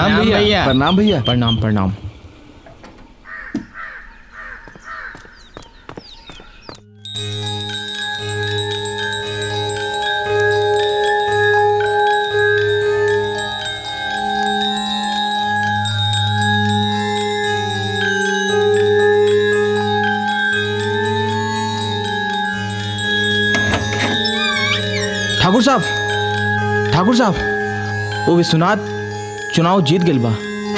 प्रणाम भैया प्रणाम भैया प्रणाम प्रणाम ठाकुर साहब ठाकुर साहब वो विश्वनाथ चुनाव जीत गेल बा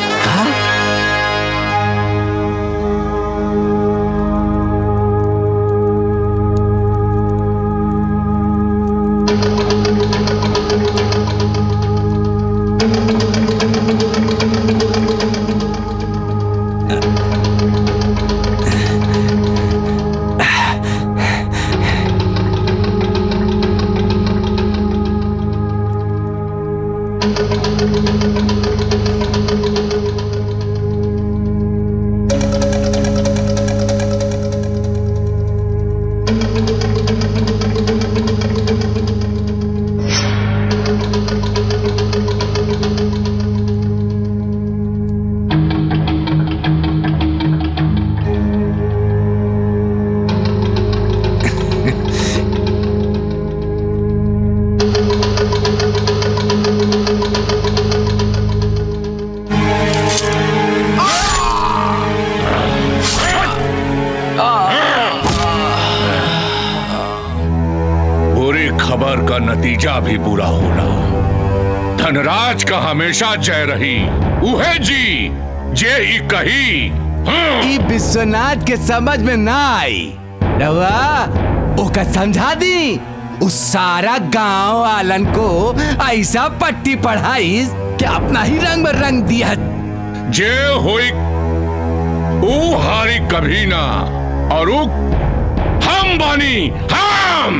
बुरी खबर का नतीजा भी बुरा होला धनराज का हमेशा जय रही उहे जी जे ई कही ई विश्वनाथ के समझ में ना आई रवा ओका समझा दी उस सारा गांव वालन को ऐसा पट्टी पढ़ाई कि अपना ही रंग में रंग दिया जे होई ऊ हारी कभी ना और ऊ हम बानी हम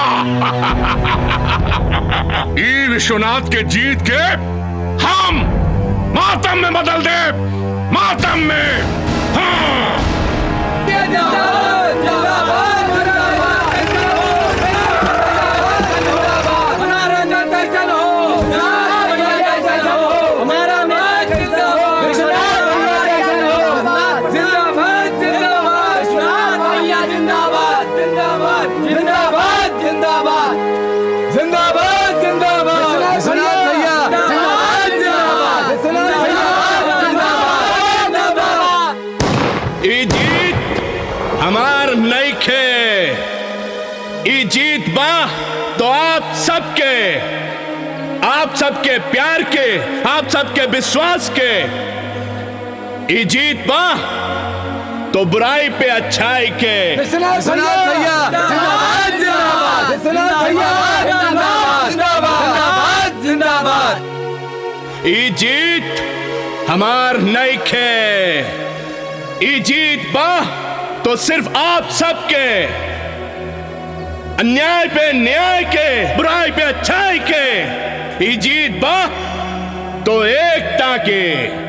ई विश्वनाथ के जीत के हम मातम में बदल दे मातम में हाँ। ई जीत हमार नईखे ई जीत बा तो आप सबके आप सबके प्यार के आप सबके विश्वास के ई जीत बा तो बुराई पे अच्छाई के ई जीत हमार नईखे ई जीत बा तो सिर्फ आप सबके अन्याय पे न्याय के बुराई पे अच्छाई के ई जीत बा तो एकता के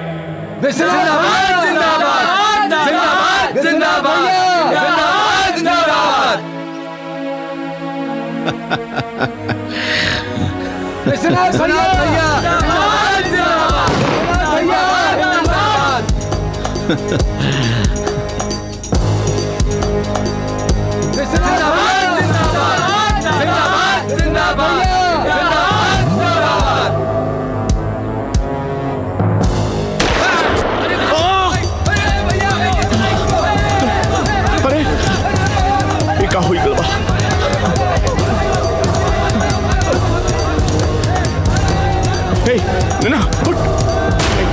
अरे ये का हुई गल बा हे नैना उठ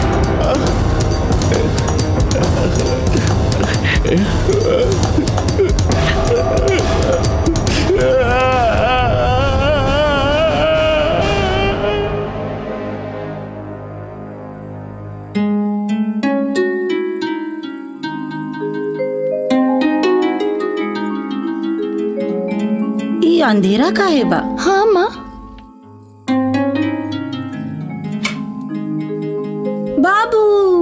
ई अंधेरा का है बा हाँ माँ बाबू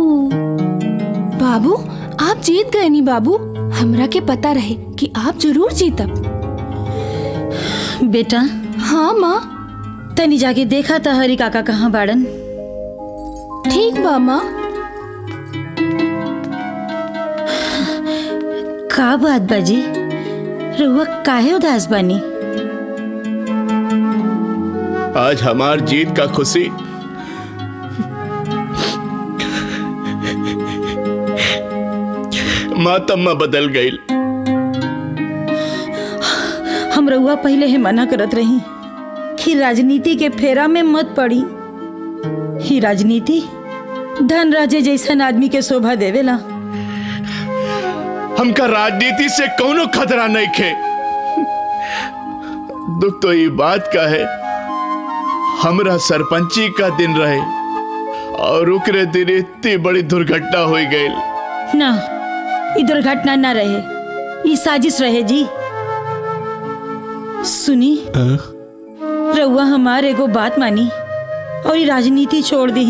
बाबू आप जीत गए नी बाबू हमरा के पता रहे कि आप जरूर जीतब बेटा हाँ माँ तनी जाके देखा था हरी काका कहाँ बाड़न ठीक बा माँ का बात बाजी रउआ काहे उदास बानी आज हमार जीत का खुशी मातम में बदल गई हम रउआ पहले ही मना करत रही कि राजनीति के फेरा में मत पड़ी ही राजनीति धन राजे जैसन आदमी के शोभा देवेला हमका राजनीति से कोनो खतरा नहीं खे दुख तो ये बात का है हमरा सरपंची का दिन रहे और उकरे दिन इतनी बड़ी दुर्घटना हो गई ना ई दुर्घटना ना रहे ई साजिश रहे जी सुनी रउआ हमार एगो बात मानी और ई राजनीति छोड़ दी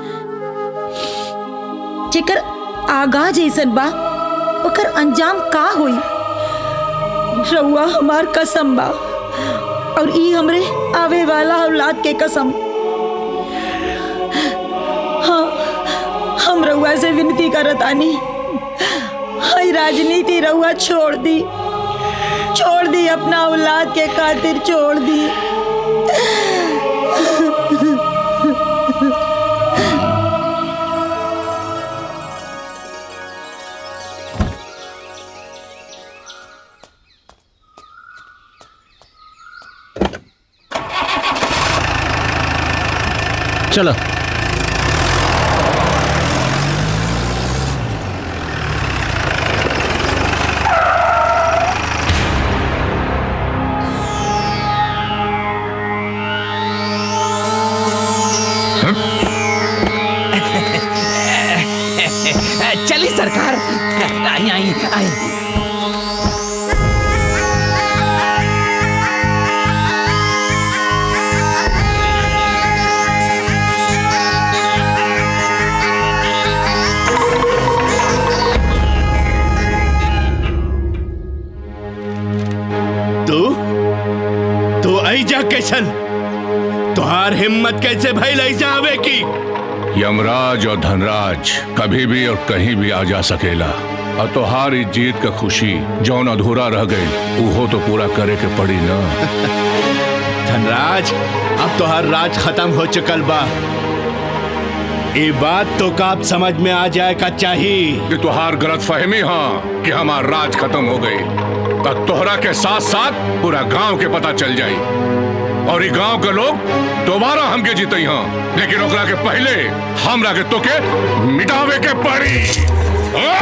जेकर आगा जैसन बा ओकर अंजाम का होई रउआ हमार कसम बा और ई हमरे आवे वाला औलाद के कसम हाँ हम रउआ से विनती करत आनी हई राजनीति रउआ छोड़ दी छोड़ दी अपना औलाद के खातिर छोड़ दी चलो चली सरकार आई आई आई तू तू आई जा कैसन तुहार हिम्मत कैसे भइल ऐसा आवे की यमराज और धनराज कभी भी और कहीं भी आ जा सकेला और तोहार इस जीत का खुशी जौन अधूरा रह गई उहो तो पूरा करे के पड़ी ना धनराज अब तुहार राज खत्म हो चुकल बा ये बात तो का अब समझ में आ जाए का चाहिए कि तुहार गलत फहमी हाँ कि हमार राज खत्म हो गई तो तोहरा के साथ साथ पूरा गांव के पता चल जाई और ये गांव के लोग दोबारा हमके जीते हाँ लेकिन ओकरा के पहले हमरा के तोके मिटावे के पड़ी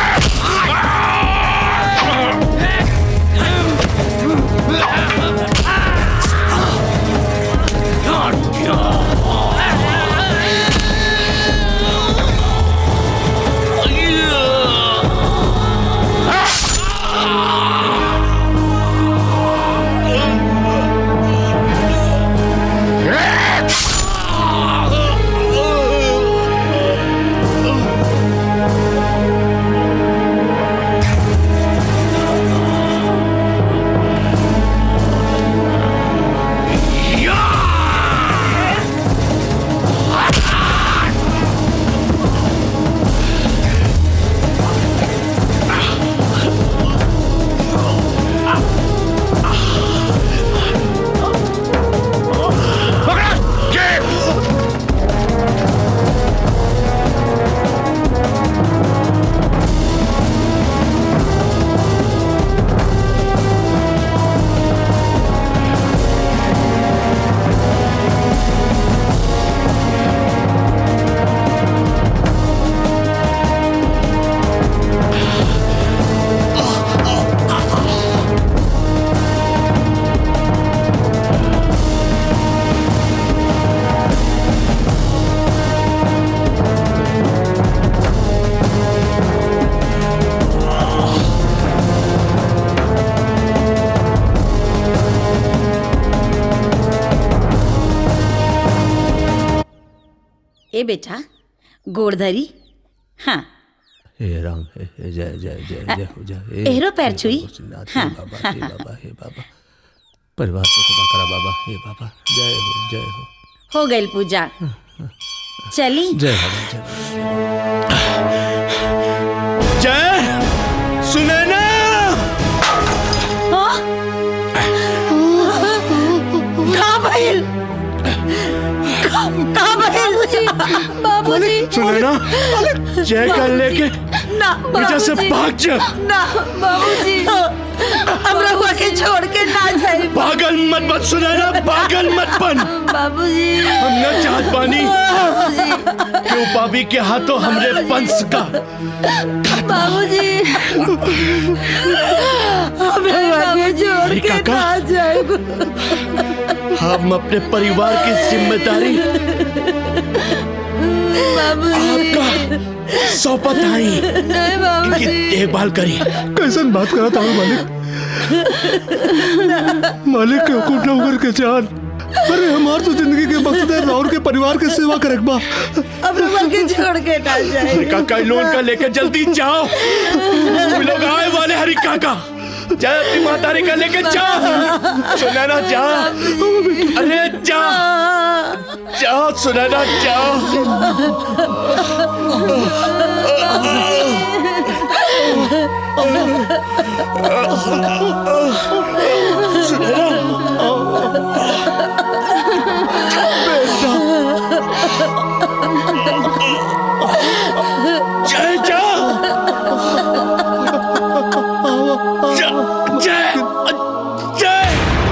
ए बेटा गोड़धरी हाँ हे राम हे हे जय जय जय जय हो जय हे एहरो पैर हे छुई? भोलेनाथ, हाँ, हे बाबा हे बाबा हे बाबा परिवार को खुदा करा बाबा हे बाबा जय हो जय हो हो गई पूजा चली जय हो जय सुने ना हाँ? कहाँ भइल कहाँ कहाँ भइल बाबूजी सुने ना जय का लेके ना वजह से भाग जा ना बाबूजी हम रहुआ के छोड़ के ना जाए पागल मत मत सुने ना पागल मत बन बाबूजी हम न चाहत पानी क्यों पापी के हाथों हमरे वंश का बाबूजी हम रहुआ के छोड़ अरे के काका। ना जाए हम अपने परिवार की जिम्मेदारी आपका सौंपत आई नहीं बाबूजी इनकी देखभाल करी कैसन बात करा था मालिक मालिक के हुकुम न उगर के जान अरे हमार तो जिंदगी के मकसद है राउर के परिवार के सेवा करे बा हम रहुआ के छोड़ के ना जाए हरी काका लोन का लेकर जल्दी जाओ वो लोग आए वाले हरी काका जाए अपनी मातारी का लेकर जाओ सुनैना जा अरे जा जाओ सुनैना जाओ जय जा जय जय जय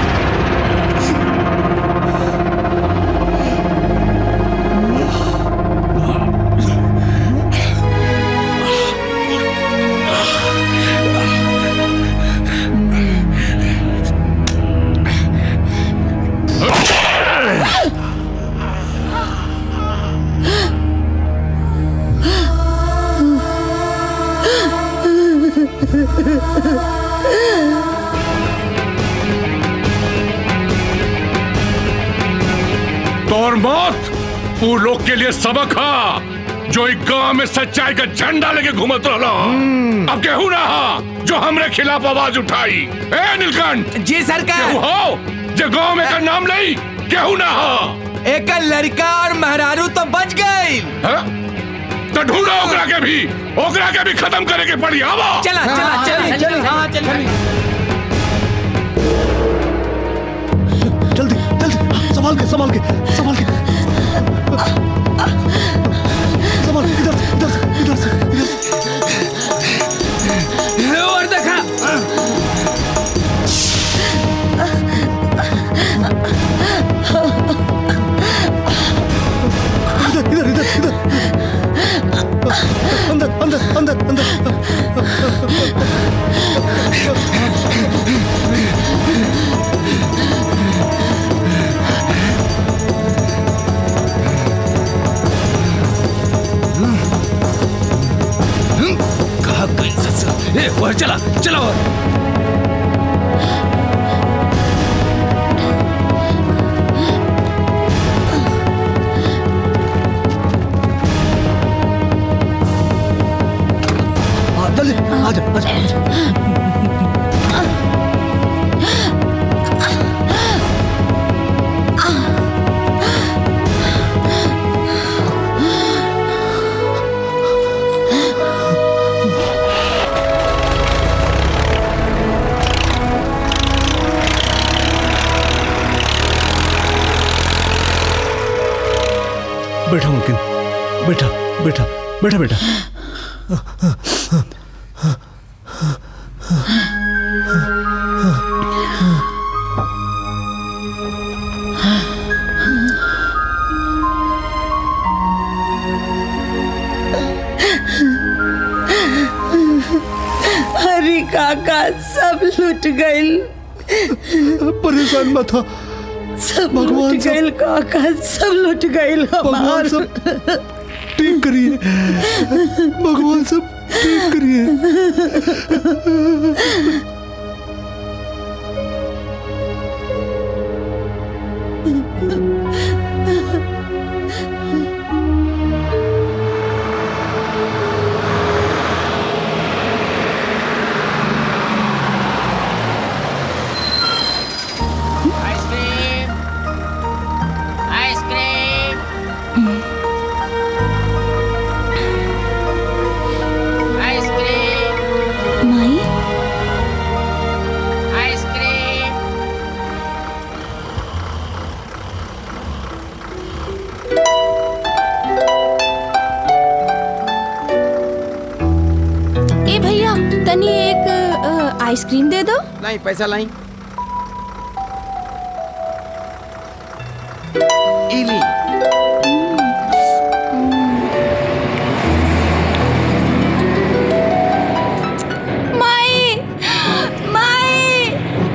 तोर मौत वो लोग के लिए सबक हा जो एक गांव में सच्चाई का झंडा लेके घूमत रहला अब केहू ना हा जो हमरे खिलाफ आवाज उठाई ए नीलकंठ जी सरकार केहू हो जो गांव में का नाम नहीं केहू ना हा एक लड़का और मेहरारू तो बच गई हाँ? तो ढूंढो ओकरा के भी ओकरा के भी खत्म करे के पड़ी आवा चला चला चला चला जल्दी जल्दी संभाल के संभाल के संभाल के संभाल इधर से इधर से इधर से इधर से और देखा इधर इधर इधर इधर अंदर अंदर अंदर अंदर कहा गई ससुर ए और चला चला और हाँ जल्दी आ जा आ जा आ जा बैठा मुमकिन बैठा बैठा बैठा बैठा हरी काका सब लुट गइल परेशान मत हो सब भगवान लुट सब- गइल काका सब लुट गइल भगवान हमार सब ठीक करिए भगवान सब ठीक करिए आइसक्रीम आइसक्रीम तनी एक अ, आइसक्रीम दे दो लाई पैसा लाई इली माई माई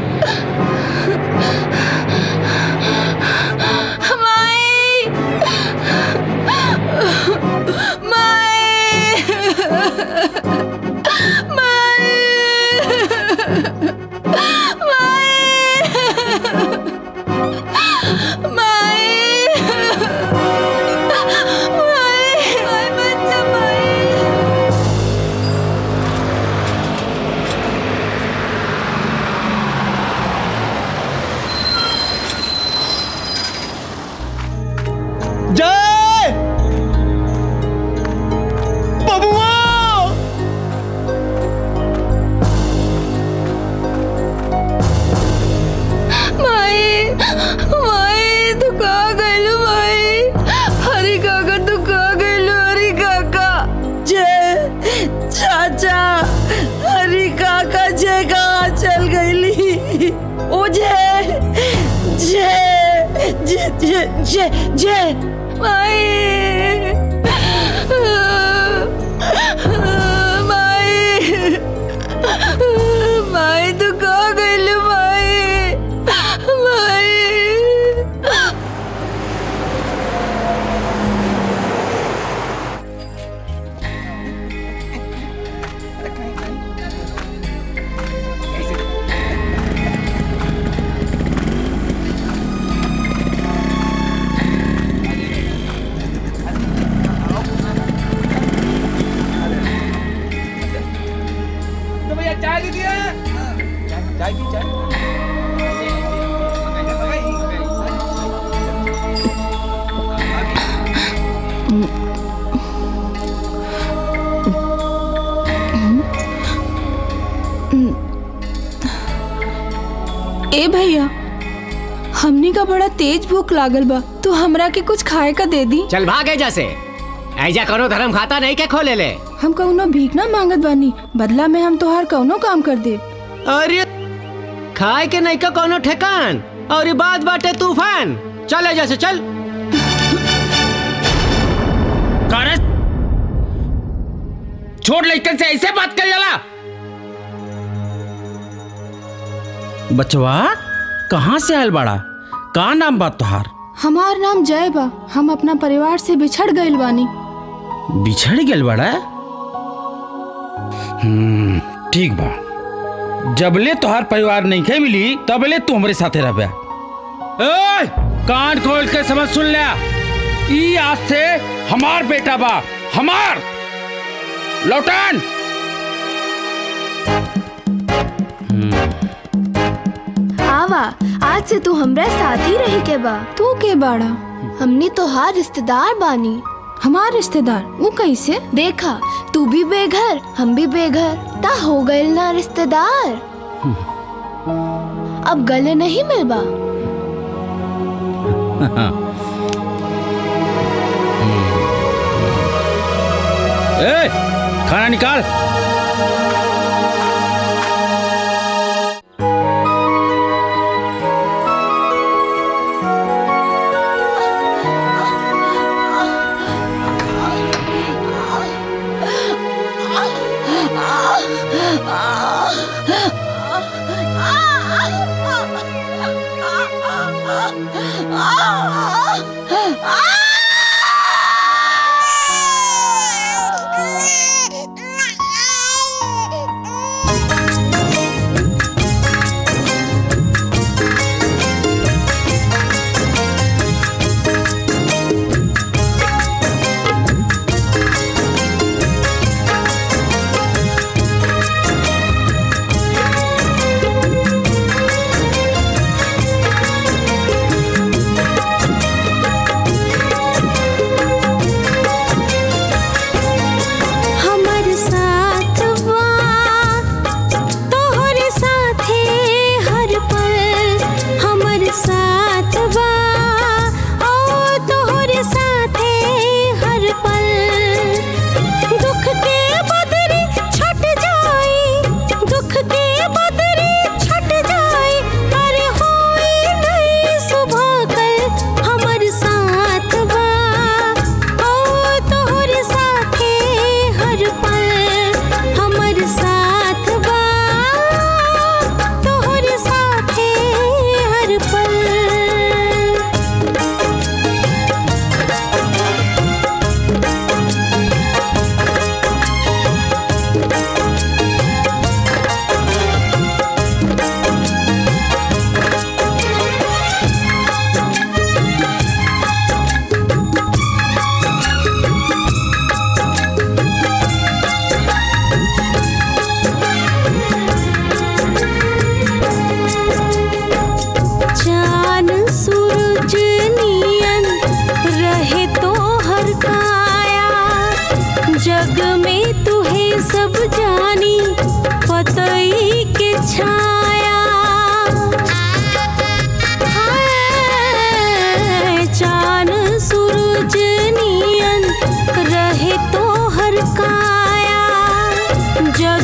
माई जय बबुआ माई माई तू कहाँ गइलू माई हरी काका तू कहाँ गइलू हरी काका जय चाचा हरी काका जय कहाँ चल गईली ओ जय जय जय जय जय जय माई माई माई तू कहाँ गइलू माई माई ए भैया हमनी का बड़ा तेज भूख लागल बा तू हमरा के कुछ खाए का दे दी चल भागे जैसे ऐजा करो धर्म खाता नहीं के खोले ले हम कौनो भीख ना मांगत बानी बदला में हम तोहार कौनो काम कर दे अरे खाए के नहीं का कोनो ठेकान और ये बात बाटे तूफान चले जैसे चल छोड़ लड़कन से ऐसे बात कर जाला बचवा कहाँ से आयल बाड़ा का नाम बात तोहार हमार नाम जय बा हम अपना परिवार से बिछड़ गइल बानी बिछड़ गेल बाड़ा हम्म, ठीक बा जबले तोहार परिवार नहीं खे मिली तबले तू हमरे साथे रहबे ओए कान खोल के समझ सुन ले ई आज से हमार बेटा बा हमार लौटान आवा आज से तू हमरा साथ ही रही के बा तू के बाड़ा हमनी तोहार रिश्तेदार बानी हमार रिश्तेदार वो कैसे देखा तू भी बेघर हम भी बेघर ता हो गए ना रिश्तेदार अब गले नहीं मिलबा ए खाना निकाल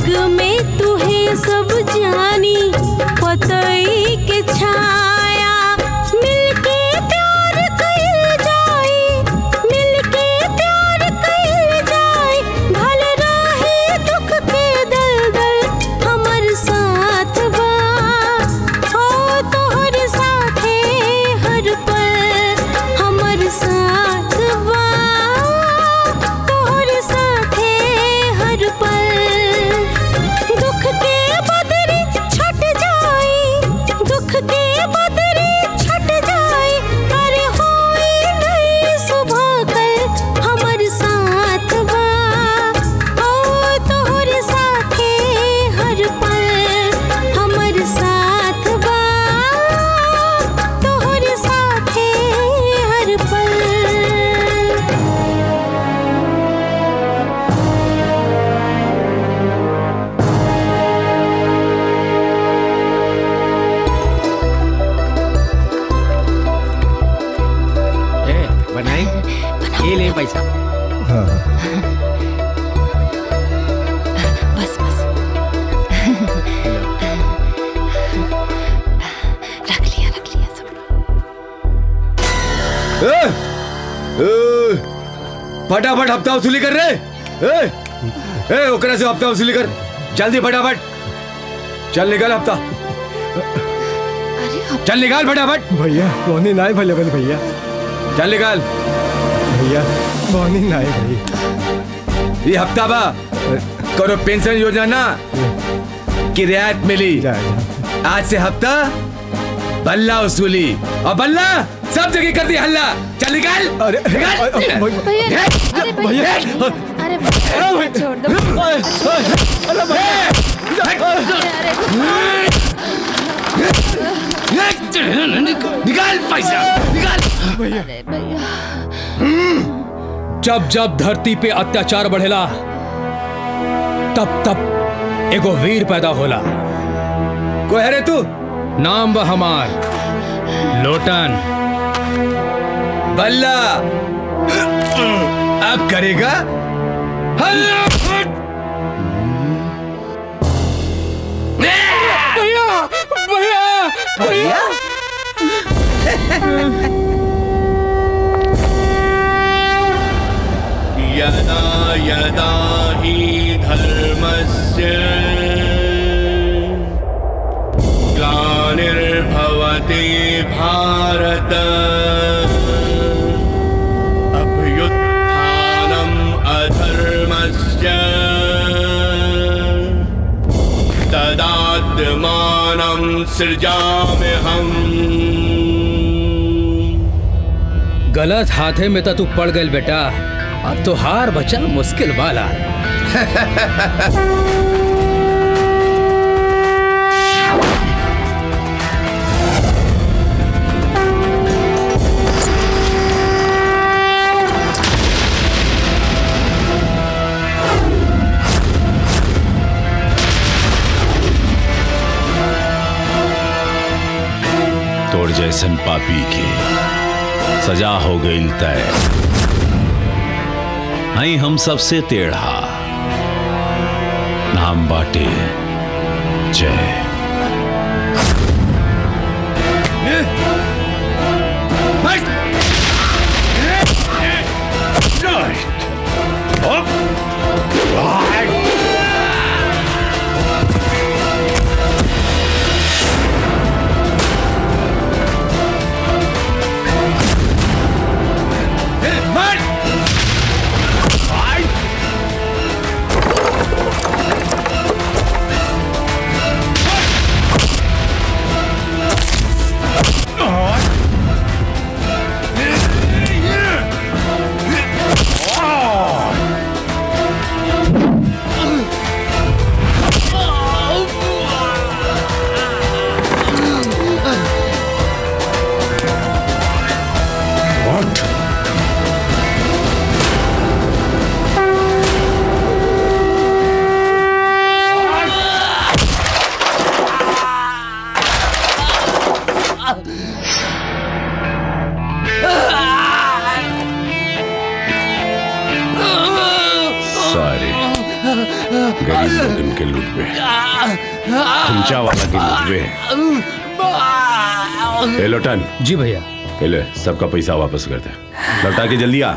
जग में तुहे सब जानी पतई के छाया मिलके प्यार कइल जाई मिलके प्यार कइल जाई भल रहे दुख के दलदल हमर साथ बा हो तोहर साथे हर पल हमर साथ बा तोहर साथे हर पल दुख के बदरी छट जाई दुख के बदरी छट जाई अरे होई नहीं सुबह कल हमर साथ बा ओ तोहर साथे हर पल हमर साथ बा तोहर साथे हर पल ए, बनाई ये ले पैसा बस बस रख लिया रख लिया सब ए, ए, फटाफट हफ्ता वसूली कर रे ए, ए, ओकरा से हफ्ता वसूली कर जल्दी फटाफट चल निकल हफ्ता चल निकाल फटाफट भैया बोनी ना अवेलेबल भैया चल निकाल भैया बोनी ना भाई ये हफ्ता बा करो पेंशन योजना ना की रियायत मिली आज से हफ्ता बल्ला वसूली और बल्ला सब जगह कर दी हल्ला चल निकाल अरे निकाल भैया अरे भैया अरे भैया छोड़ दो निकाल पैसा निकाल अरे भैया जब जब धरती पे अत्याचार बढ़ेला तब तब एगो वीर पैदा होला कोई है रे तू नाम बा हमार लोटन बल्ला अब करेगा हल्ला भैया भैया भैया यदा यदा हि धर्मस्य ग्लानिर्भवति भारत अभ्युत्थानम् अधर्मस्य तदात्मानं सृजाम्यहम् गलत हाथे में तो तू पड़ गई बेटा अब तो हार बचल मुश्किल वाला तोड़ जैसन पापी के सजा हो गई तय नहीं हम सबसे टेढ़ा नाम बाटे जय Hey! पे खुंचा वाला गिनोट पे ए लोटन जी भैया ए ले सबका पैसा वापस कर दे लौटा के जल्दी आ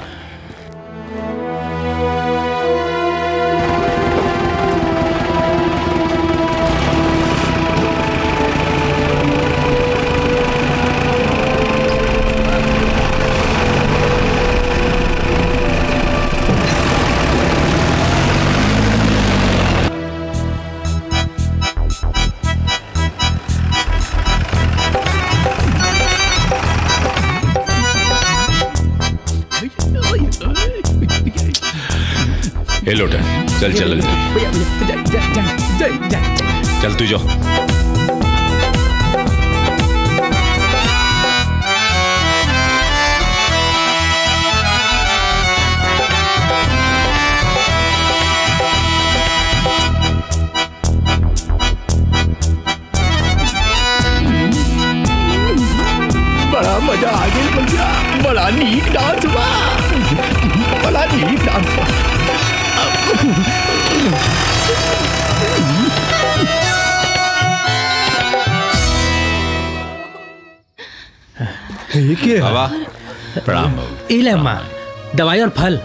ए लोटन चल चल चल तू जाओ बड़ा मजा आ गया भैया बड़ा नीक डांस बा बड़ा नीक डांस बा बाबा प्रणाम बाबू इले माँ दवाई और फल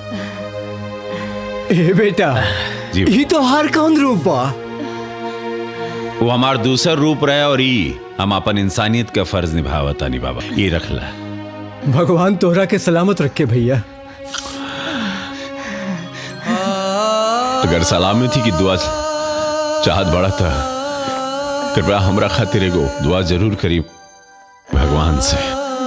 ए बेटा जी ये तो हर कौन रूप बा वो हमार दूसर रूप रहे और ई हम अपन इंसानियत का फर्ज निभावता नहीं बाबा ये रखला भगवान तोहरा के सलामत रखे भैया अगर सलामती की दुआ चाहत बड़ा था कृपया हमरा खातिर एगो दुआ जरूर करी भगवान से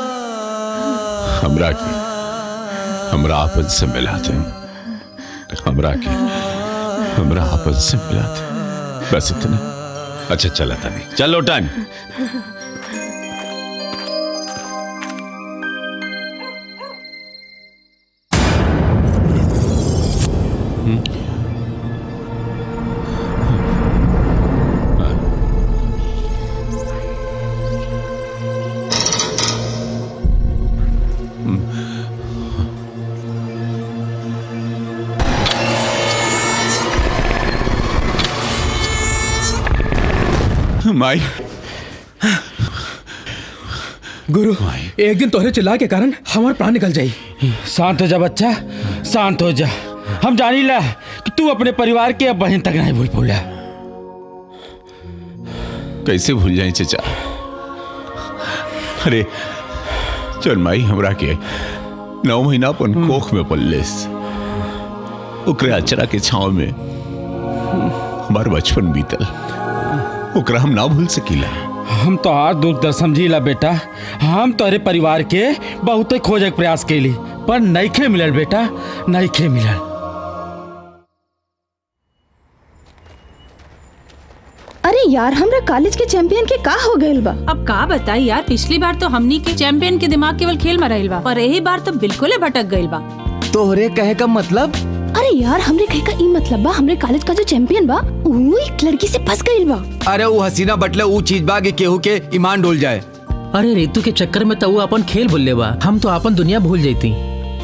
हमरा के हमरा आपन से मिला दे हमरा के हमरा आपन से मिला दे बस इतना अच्छा चला था नहीं चलो टन माई गुरु एक दिन तोहरे चिल्ला के कारण हमारे प्राण निकल जाई शांत हो जा बच्चा शांत हो जा हम जानी ला कि तू अपने परिवार के अब बहन तक नहीं भूल भूला कैसे भूल जाए चचा अरे चल माई हमरा के नौ महीना अपन कोख में पल्लेस ओकरे अचरा के छाव में हमार बचपन बीतल ओकरा हम ना भूल सकीला हम तो आज दुख दर्द समझीला बेटा हम तोहरे परिवार के बहुत खोजे के प्रयास कैली पर नईखे मिलल बेटा नईखे मिलल अरे यार हमरा कॉलेज के चैंपियन के का हो गइल बा अब का बताई यार पिछली बार तो हमनी के चैंपियन के दिमाग केवल खेल में रहल बा पर यही बार तो बिल्कुल भटक गइल बा तोहरे कहे का मतलब अरे यार हमरे कहे का ई मतलब बा हमरे कॉलेज का जो चैंपियन बा वो एक लड़की से फंस गइल बा अरे वो हसीना बटले वो चीज बा कि केहू के ईमान डोल जाए अरे रेतु के चक्कर में तो वो अपन खेल भूल ले बा हम तो अपन दुनिया भूल जाती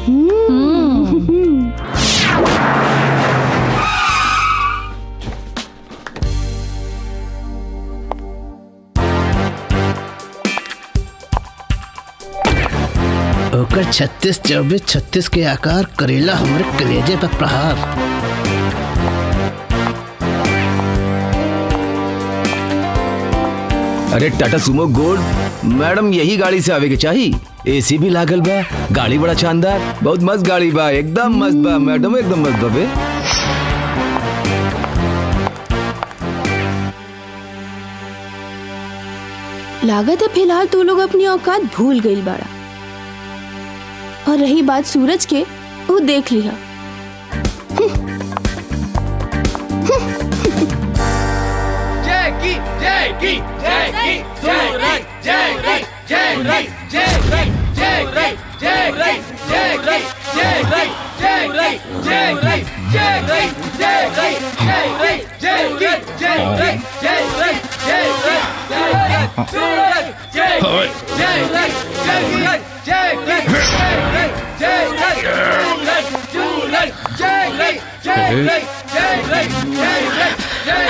ओकर छत्तीस चौबीस छत्तीस के आकार करेला हमरे कलेजे पर प्रहार अरे टाटा सुमो गोल्ड मैडम यही गाड़ी से आवे के चाहिए एसी भी लागल बा गाड़ी बड़ा शानदार बहुत मस्त गाड़ी बा एकदम मस्त बा मैडम एकदम मस्त बा बे लागत है फिलहाल तू लोग अपनी औकात भूल गइल बाड़ा और रही बात सूरज के वो देख लिया Jackie Jackie Jackie Suraj Jackie Jackie Jackie Jackie Jackie Jackie Jackie Jackie Jackie Jackie Jackie Jackie Jackie Jackie Jackie Suraj Jackie Jackie Jackie Jackie Jackie Suraj Jackie Jackie Jackie Jackie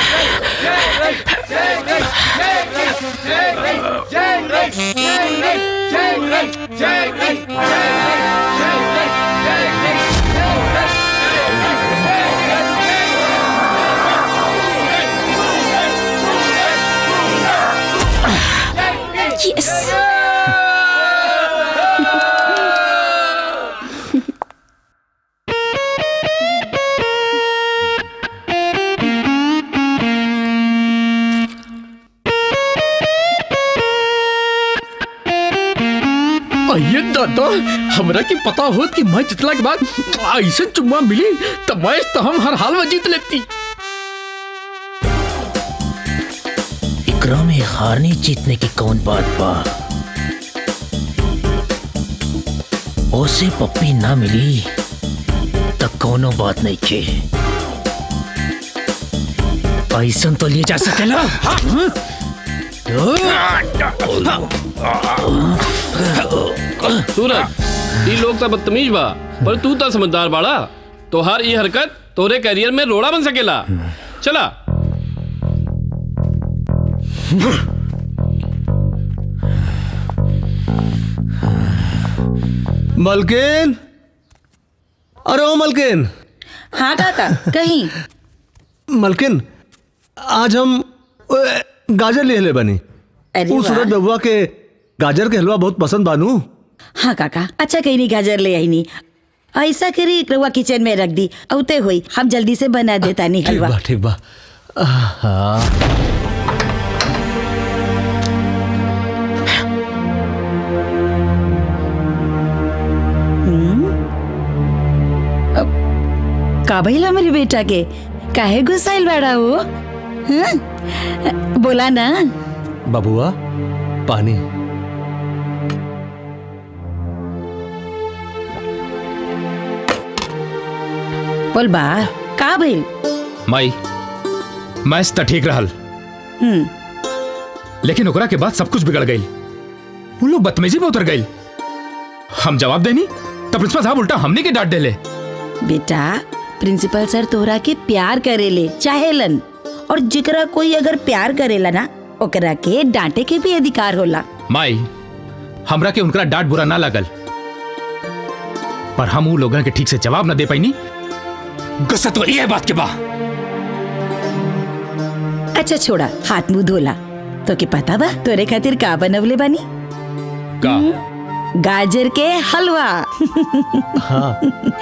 yes अये दादा हमरा की पता होत कि मैं जितला के बाद ऐसे चुम्मा मिली तो मैच तो हम हर हाल में जीत लेती इकरा में हारने जीतने की कौन बात बा ओसे पप्पी ना मिली तब कोनो बात नहीं के ऐसा तो लिए जा सकेला सूरज ई लोग तो बदतमीज बा पर तू तो समझदार बाड़ा तोहार ये हरकत तोरे करियर में रोड़ा बन सकेला चला मलकिन अरे ओ मलकिन हाँ काका कहीं मलकिन आज हम अ, गाजर ले ले बनी अरे उ वाह। सूरज बबुआ के गाजर के हलवा बहुत पसंद बानू हाँ काका अच्छा कहीं नहीं गाजर ले आई नहीं ऐसा करी रउआ किचन में रख दी औते हुई हम जल्दी से बना देता नहीं ठीक हलवा बा ठीक बा आहा। का भइला मेरे बेटा के काहे गुस्साइल बाड़ा हो हाँ? बोला ना बबुआ पानी बोल बा का भइल माई मैच तो ठीक रहल हम्म लेकिन ओकरा के बाद सब कुछ बिगड़ गई वो लोग बदतमीजी में उतर गई हम जवाब देनी तब प्रिंसिपल साहब उल्टा हमने के डांट देले बेटा प्रिंसिपल सर तोहरा के प्यार करेले चाहेलन और जिकरा कोई अगर प्यार करेला ना ओकरा के डांटे के भी अधिकार होला माई हमरा के उनका डांट बुरा ना लगल पर हम उ लोगन के ठीक से जवाब ना दे पाईनी गुस्सा तो ये बात के बा अच्छा छोड़ा हाथ मुंह धोला तो के पता बा तोरे खातिर का बनवले बानी का गाजर के हलवा हाँ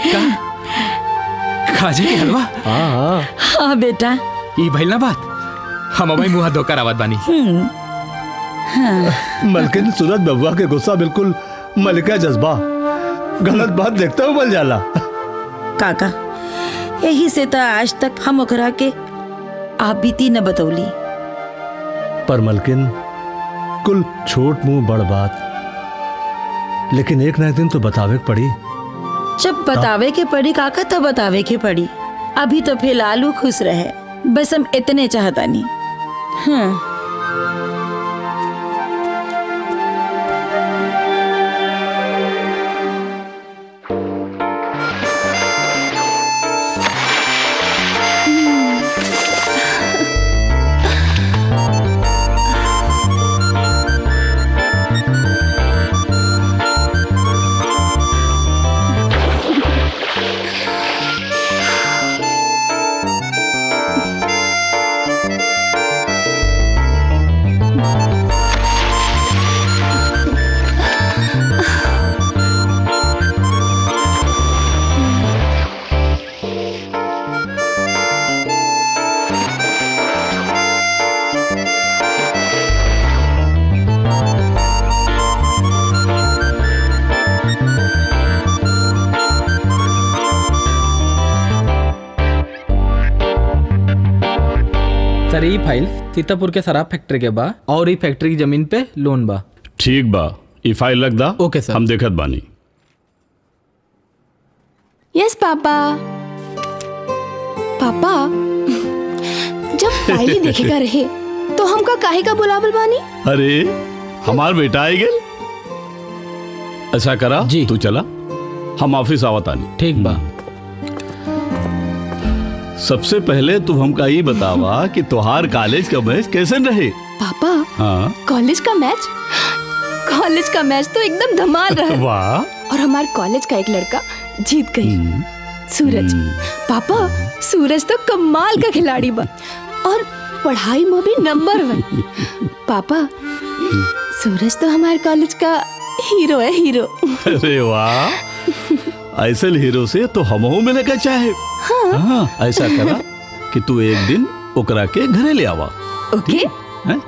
खाजे के हलवा हाँ हाँ हाँ बेटा ई भइल ना बात हम अबई मुंह धोकर आवत बानी हम्म हाँ मलकिन सूरज बबुआ के गुस्सा बिल्कुल मलिका जज्बा गलत बात देखते हुए बल जाला काका यही से तो आज तक हम ओकरा के आप बीती न बतौली पर मलकिन कुल छोट मुंह बड़ बात लेकिन एक ना एक दिन तो बतावे के पड़ी जब बतावे के पड़ी काका तब बतावे के पड़ी अभी तो फिलहाल वो खुश रहे बस हम इतने चाहता नहीं हाँ सर ई फाइल सीतापुर के शराब फैक्ट्री के बा और ई फैक्ट्री की जमीन पे लोन बा ठीक बा ई फाइल रख दा ओके सर हम देखत बानी यस पापा पापा जब फाइल ही देखेगा रहे तो हमका काहे का बुलावल बानी अरे हमार बेटा आई गेल अच्छा करा जी तू चला हम ऑफिस आवत आनी ठीक बा सबसे पहले तू हमका ई बतावा कि तोहार कॉलेज का मैच कैसे रहे पापा हाँ कॉलेज का मैच कॉलेज का मैच तो एकदम धमाल रहा वाह और हमारे कॉलेज का एक लड़का जीत गई सूरज पापा सूरज तो कमाल का खिलाड़ी बा और पढ़ाई में भी नंबर वन पापा सूरज तो हमारे कॉलेज का हीरो है हीरो अरे वाह ऐसे हीरो से तो हमहू मिले के चाहे हाँ। हाँ ऐसा करा कि तू एक दिन ओकरा के घरे ले आवा ओके हैं?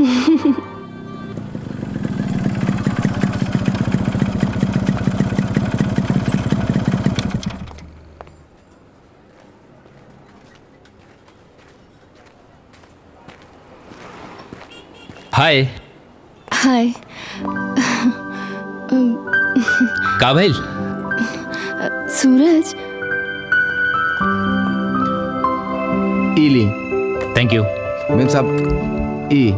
हाय हाय का भइल सूरज इली थैंक यू मेम साहब ई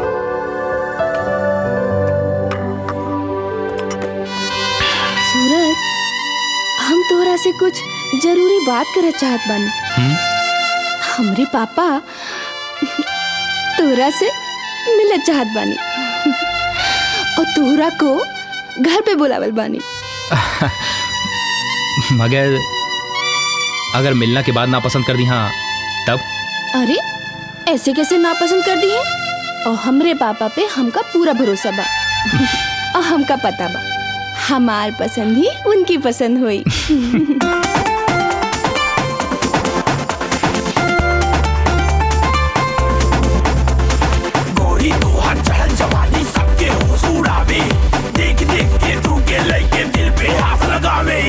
सूरज हम तोहरा से कुछ जरूरी बात करे चाहत बानी हमरे पापा तोहरा से मिले चाहत बानी और तोहरा को घर पे बुलावल बानी मगर अगर मिलना के बाद ना पसंद कर दी हाँ तब अरे ऐसे कैसे नापसंद कर दी है और हमरे पापा पे हमका पूरा भरोसा बा और हमका पता बा हमार पसंद ही उनकी पसंद हुई गोरी तो हर चढ़न जवानी सबके होश उड़ावे देख देख के तू के लइके दिल पे हाथ लगावे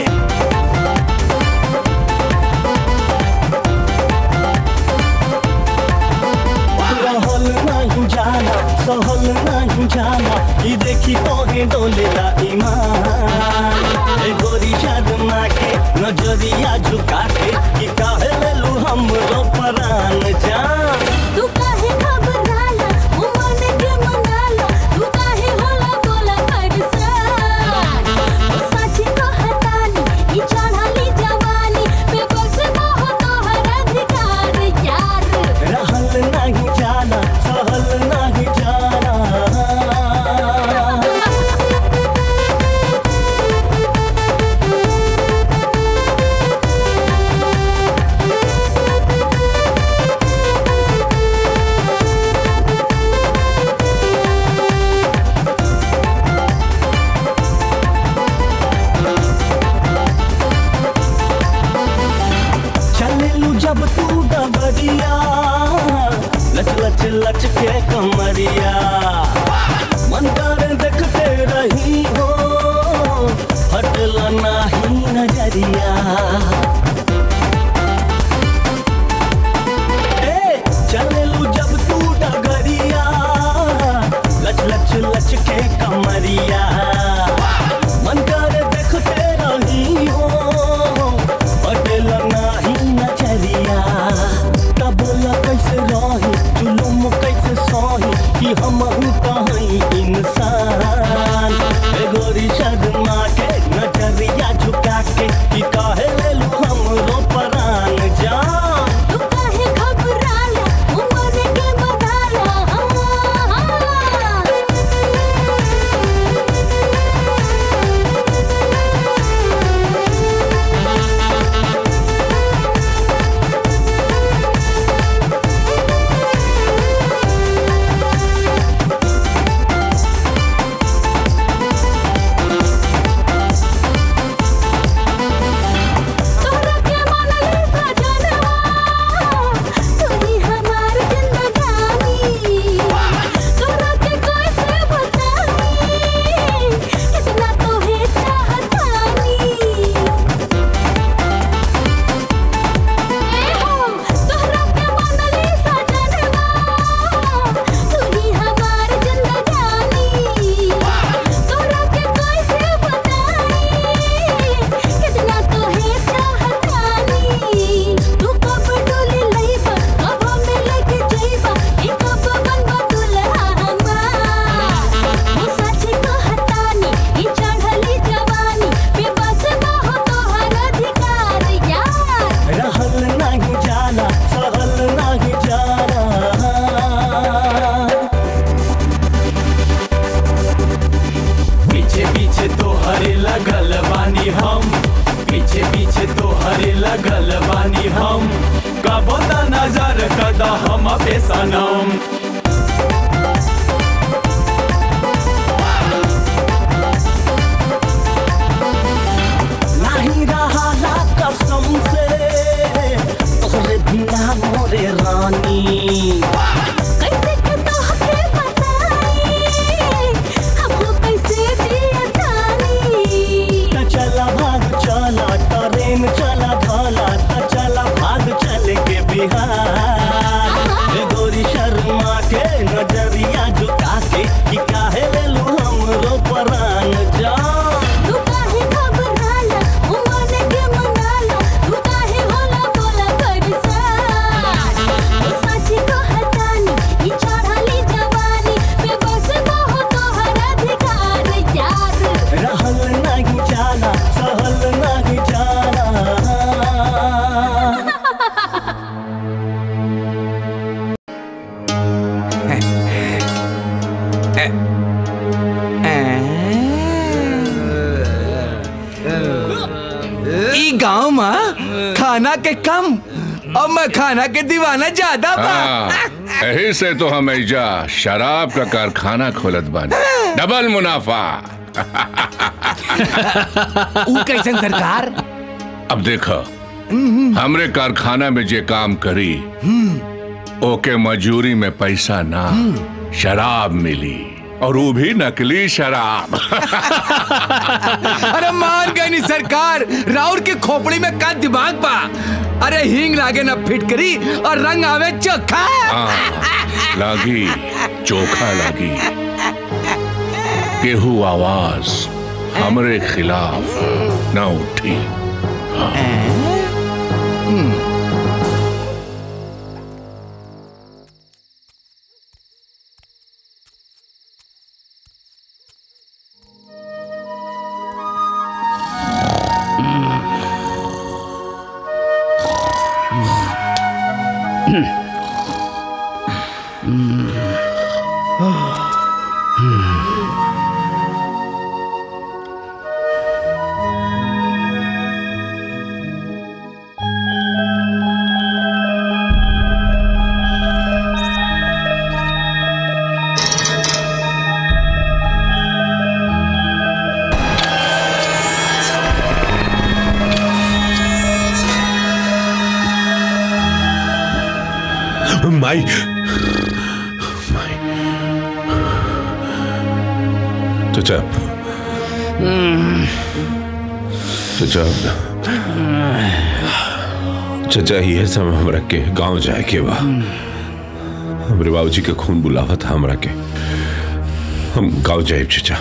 रहल नहीं जाना सहल नहीं जाना ई देखी तोहे डोलेला ईमान ए गोरी शर्मा के नजरिया झुका के कि काहे लेलू हमरो परान जान तू काहे घबराला ओ मन के मनाला तू काहे होला बोला करसान ओ साची तो हतानी ई चढ़ाली जवानी पे बस मोह तोहर अधिकार यार रहल नहीं जाना सहल नहीं जाना चलेलू जब तू डबरिया लच लच लच के कमरिया मन कर देखते रही हो हटला नाही नजरिया ए, चलेलू जब तू डगरिया लच लच लच के कमरिया मन कर देखते रही हो पटेल नाही नचरिया तब बोला कैसे रही जुलुम कैसे सही कि हम कहीं इंसान ए गोरी शर्मा के नजरिया झुका के कि काहे लेलू हमरो परान जान तू काहे घबराला ओ मन के मनाला करे लगल बानी हम कबो त नजर कदा हम पे सनम नहीं रहा ला कसम से तोहरे बिना मोरे रानी कैसे के तोहके बताई हमको कैसे दिया तानी त चला भाग चला ट्रेन चला भला त चला भाग चल के बिहार ए गोरी शर्मा के नजरिया झुका के कि काहे ले लू हमरो परान जान तू काहे घबराला ओ मन के मनाला तू काहे होला बोला करसा ओ सच को हटानी ई चढ़ाली जवानी पे बस बहु तोहर अधिकार यार रहल नहीं जाना सहल नहीं जाना ई गांव में खाना के कम और मैं खाना के दीवाना ज्यादा बा हाँ, यही से तो हम ऐजा शराब का कारखाना खोलत बानी डबल मुनाफा ऊ कैसन सरकार अब देखो हमरे कारखाना में जे काम करी ओके मजूरी में पैसा ना शराब मिली और वो भी नकली शराब अरे मान गई नी सरकार राउर के खोपड़ी में का दिमाग बा अरे हींग लागे ना फिटकरी और रंग आवे चोखा हाँ, लागी चोखा लागी केहू आवाज हमरे खिलाफ ना उठी माई चचा चचा चचा ये समय हमरा के गांव जाए के बा हमरे बाबूजी के खून बुलावा था हमरा के हम गांव जाए चचा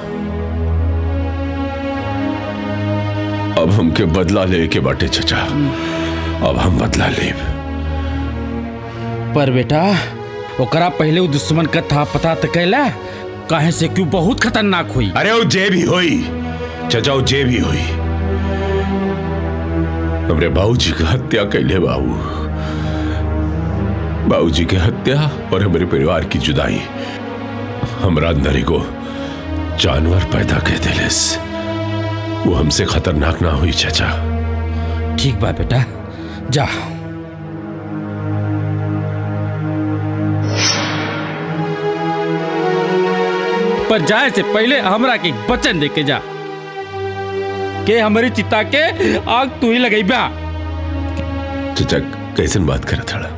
अब हमके बदला ले के बाटे चचा अब हम बदला लेब पर बेटा ओकरा पहले उ दुश्मन का था पता तो कैला काहे से क्यों बहुत खतरनाक हुई अरे वो जे भी हुई चचा वो जे भी हुई हमरे बाबूजी की हत्या कैले बाबू बाबूजी की हत्या और हमारे परिवार की जुदाई हमरा अंदर को जानवर पैदा कर दिलेस वो हमसे खतरनाक ना हुई चचा ठीक बा बेटा जा पर जाए से पहले हमरा के एक वचन दे के जा के हमारी चिता के आग तू ही लगई बा चचा कैसन बात करे थड़ा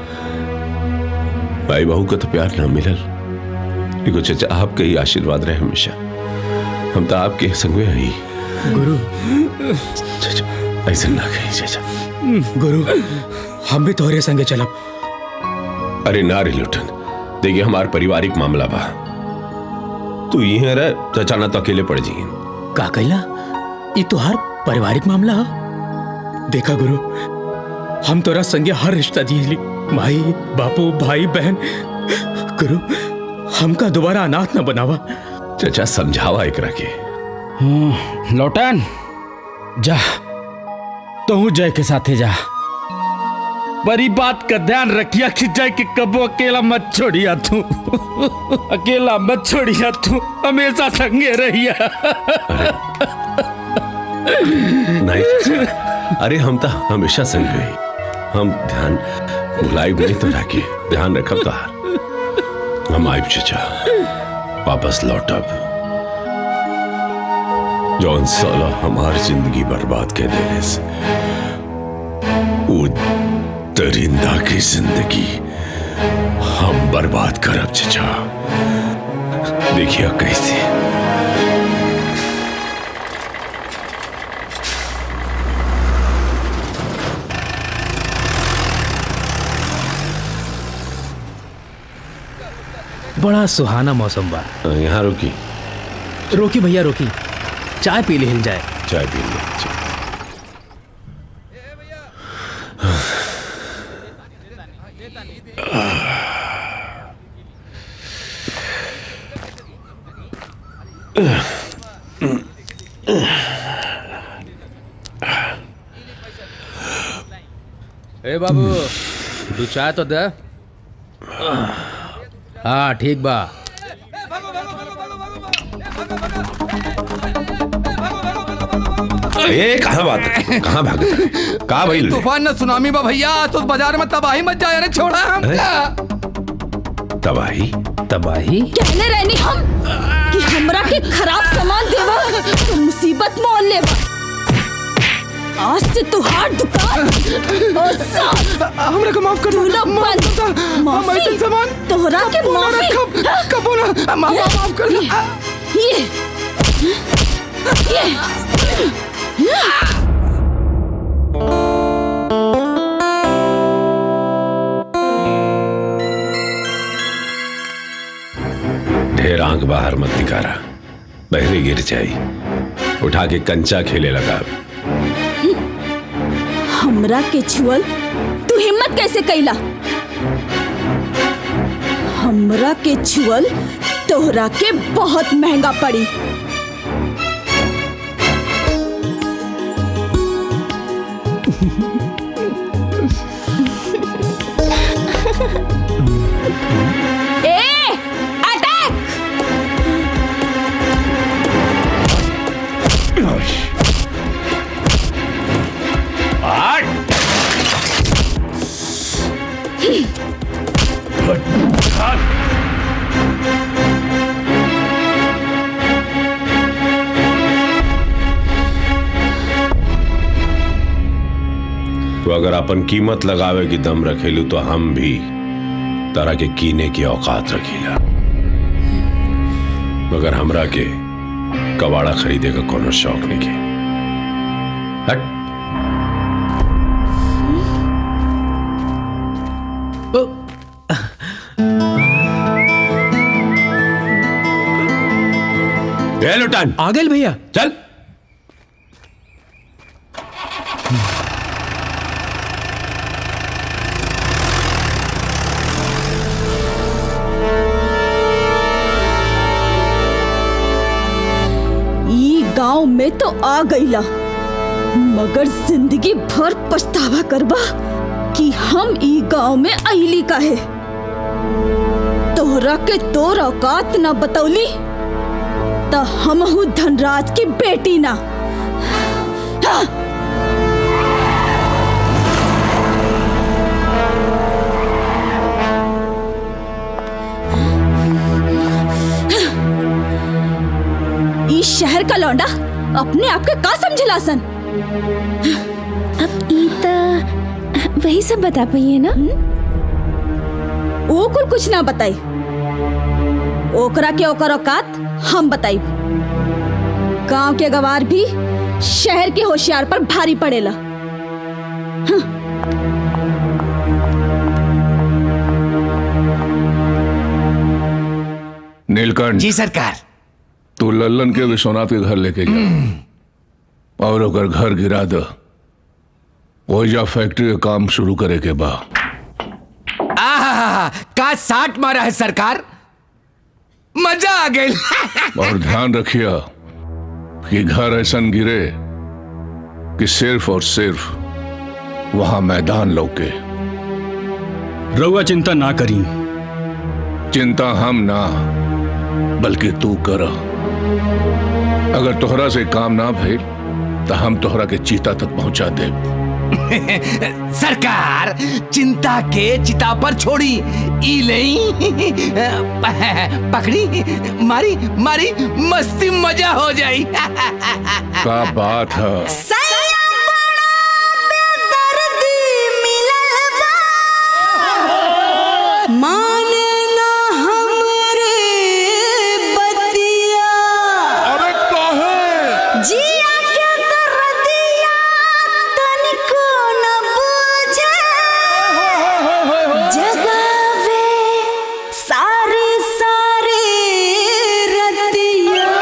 भाई बहू का तो प्यार ना मिलल देखो चचा आपका ही आशीर्वाद रहे हमेशा हम तो आपके संग में ही गुरु चचा ऐसा ना कहीं चचा गुरु हम भी तोहरे संगे चलब अरे ना रे लुटन देखिए हमार पारिवारिक मामला बा तू यहीं रह चचा ना तो अकेले पड़ जाइए का कैला ये तोहार पारिवारिक मामला ह देखा गुरु हम तोरा संगे हर रिश्ता जीली माई बापू भाई बहन गुरु हमका दोबारा अनाथ न बनावा चचा समझावा एकरा के हम्म, लौटन जा तू जय के साथे जा बड़ी बात का ध्यान रखिया कि जय के कबो अकेला मत छोड़िया तू अकेला मत छोड़िया तू हमेशा संगे रहिया नहीं चचा अरे हम तो हमेशा संग गए हम ध्यान भुलाई नहीं तो रखे ध्यान रखब तोहार हम आइब चचा वापस लौटब जौन साला हमार जिंदगी बर्बाद के देने से वो दरिंदा की जिंदगी हम बर्बाद करब चचा देखिए कैसे बड़ा सुहाना मौसम बा यहाँ रुकी रोकी भैया रोकी चाय पी ले हिल जाए चाय पी ले ए बाबू दू चाय तो दे हाँ ठीक बा ए कहाँ बात है? कहाँ भाग कहाँ भाई तूफान न सुनामी बा भैया तो बाजार में तबाही मच जाए रे छोड़ा हमका तबाही तबाही कहले रहनी हम कि हमरा के खराब सामान देवा तो मुसीबत मोल लेवा आज से तुहार दुकान और साथ हमरा को माफ कर दो बंद माफी सामान तोहरा के माफी कब ना माफ माफ कर ये ये ढेर आंख बाहर मत निकारा बहरे गिर जाई उठा के कंचा खेले लगा हमरा के छुअल तू हिम्मत कैसे कैला हमरा के छुअल तोहरा के बहुत महंगा पड़ी ए अटैक तो अगर अपन कीमत लगावे की दम रखेलू तो हम भी तरह के कीने की औकात रखीला मगर हमरा के कबाड़ा खरीदे का कोनो शौक नहीं के हट ए लुटान आ गए भैया चल ई गांव में तो आ गईला मगर जिंदगी भर पछतावा करबा कि हम ई गांव में अली काहे तोहरा के तोर औकात ना बतौली त हमहू धनराज की बेटी ना हाँ। ई शहर का लौंडा अपने आप के का समझला सन अब ई त वही सब बता पाइए ना ओ कुल कुछ ना बताई ओकरा के ओकर औकात हम बताई गांव के गवार भी शहर के होशियार पर भारी पड़ेला नीलकंठ जी सरकार तू लल्लन के विश्वनाथ के घर लेके जा और अगर घर गिरा दो ओइजा फैक्ट्री का काम शुरू करे के बा आहा का साठ मारा है सरकार मजा आ गई और ध्यान रखिए कि घर ऐसा गिरे कि सिर्फ और सिर्फ वहां मैदान लौके रउआ चिंता ना करी चिंता हम ना बल्कि तू कर अगर तोहरा से काम ना भइल तो हम तोहरा के चीता तक पहुंचा दे सरकार चिंता के चिता पर छोड़ी ई लई पकड़ी मारी मारी मस्ती मजा हो जाई का बात है माने ना हमरे बतिया अरे कहे जिया के दर्दिया तनिको न बुझे जगावे सारे सारे रतिया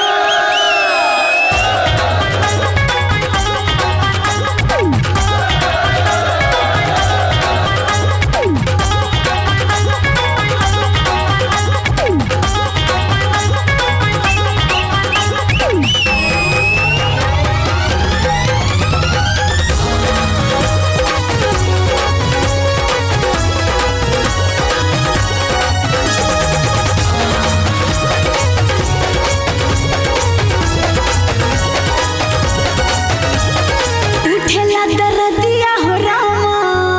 उठेला दर्दिया हो रामा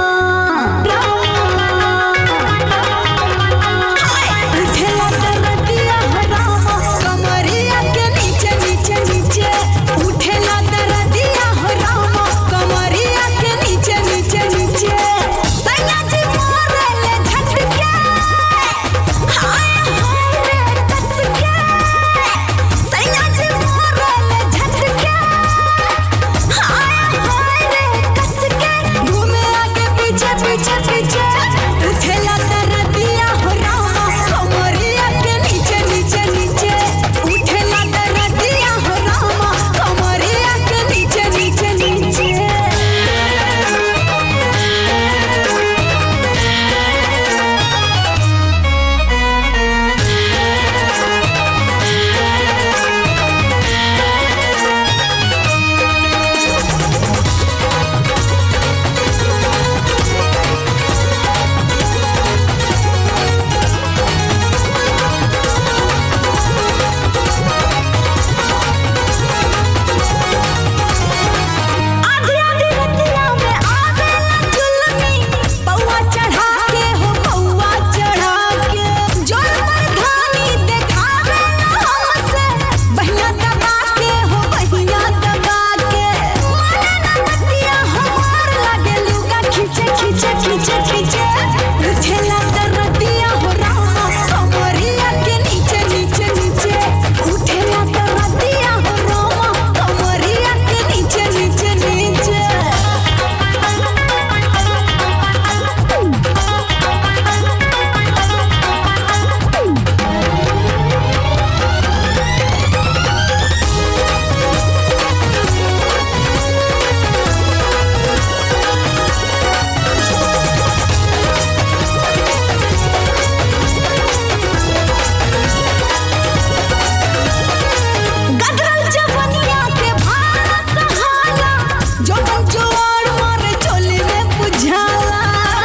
उठेला दर्दिया हो रामा कमरिया के नीचे नीचे नीचे उठेला दर्दिया हो रामा कमरिया के नीचे नीचे नीचे सैया जी मारे ले झटके हाय हाय रे कस के सैया जी मारे ले झटके हाय हाय रे कस के घूमे आगे पीछे पीछे पीछे उठेला दर्दिया हो रामा कमरिया के नीचे नीचे नीचे उठेला दर्दिया हो रामा कमरिया के नीचे नीचे नीचे आधी आधी रतिया में आवेला जुलमी पौवा चढ़ा के हो पौवा चढ़ा के जोर मर्दानी देखावे हमसे बहिया दबा के हो बहिया दबा के माने ना बतिया हमार लागे लुगा खींचे खींचे खींचे खींचे उठेला दर्दिया हो रामा कमरिया के नीचे नीचे नीचे उठेला दर्दिया हो रामा कमरिया के नीचे नीचे नीचे गदरल जवनिया के भारा सहाला जो जोड़ मारे चोली में बुझाला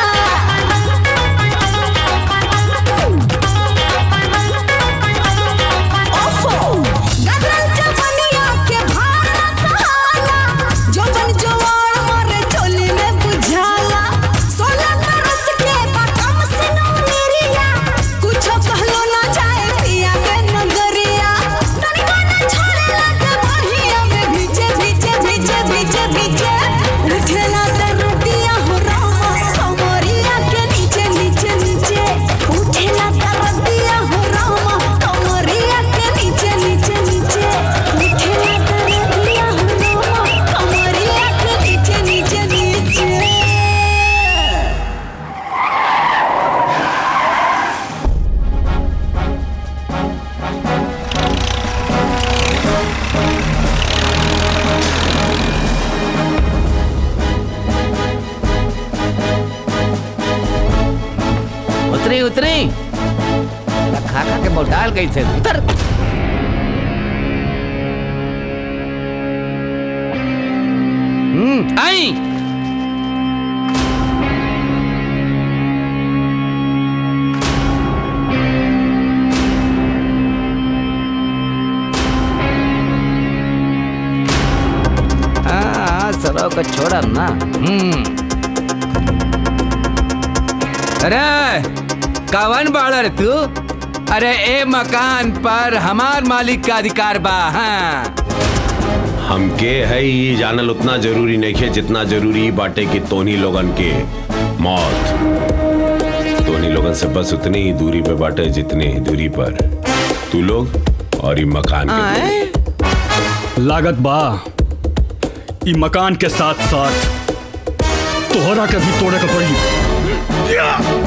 ओफो गदरल जवनिया के भारा सहाला जो जोड़ मारे चोली में बुझाला सोलह बरस के बकम सिनो मेरिया कुछ कहलो ना जाए पिया के नगरिया तनिको ना छोड़े लगे बढ़िया में भीजे भीजे भीजे भीजे भीजे उठेला दर्दिया हो रामा कमरिया के नीचे नीचे नीचे उठेला दर्दिया हो रामा कमरिया के नीचे नीचे नीचे उठेला दर्दिया हो रामा कमरिया के नीचे नीचे नीचे उतरी उतरी खा खा के मोटाल गई थे उतर हम्म आई के छोड़ब ना हम्म अरे कवन बाड़ा रे तू अरे ए मकान पर हमार मालिक का अधिकार बा हाँ हमके है ये जानल उतना जरूरी नहीं है जितना जरूरी बाटे कि तोनी लोगन के मौत तोनी लोगन से बस उतनी ही दूरी पे बाटे जितनी ही दूरी पर तू लोग और ये मकान के दूरी। लागत बा ई मकान के साथ साथ तोहरा के भी तोड़े के पड़ी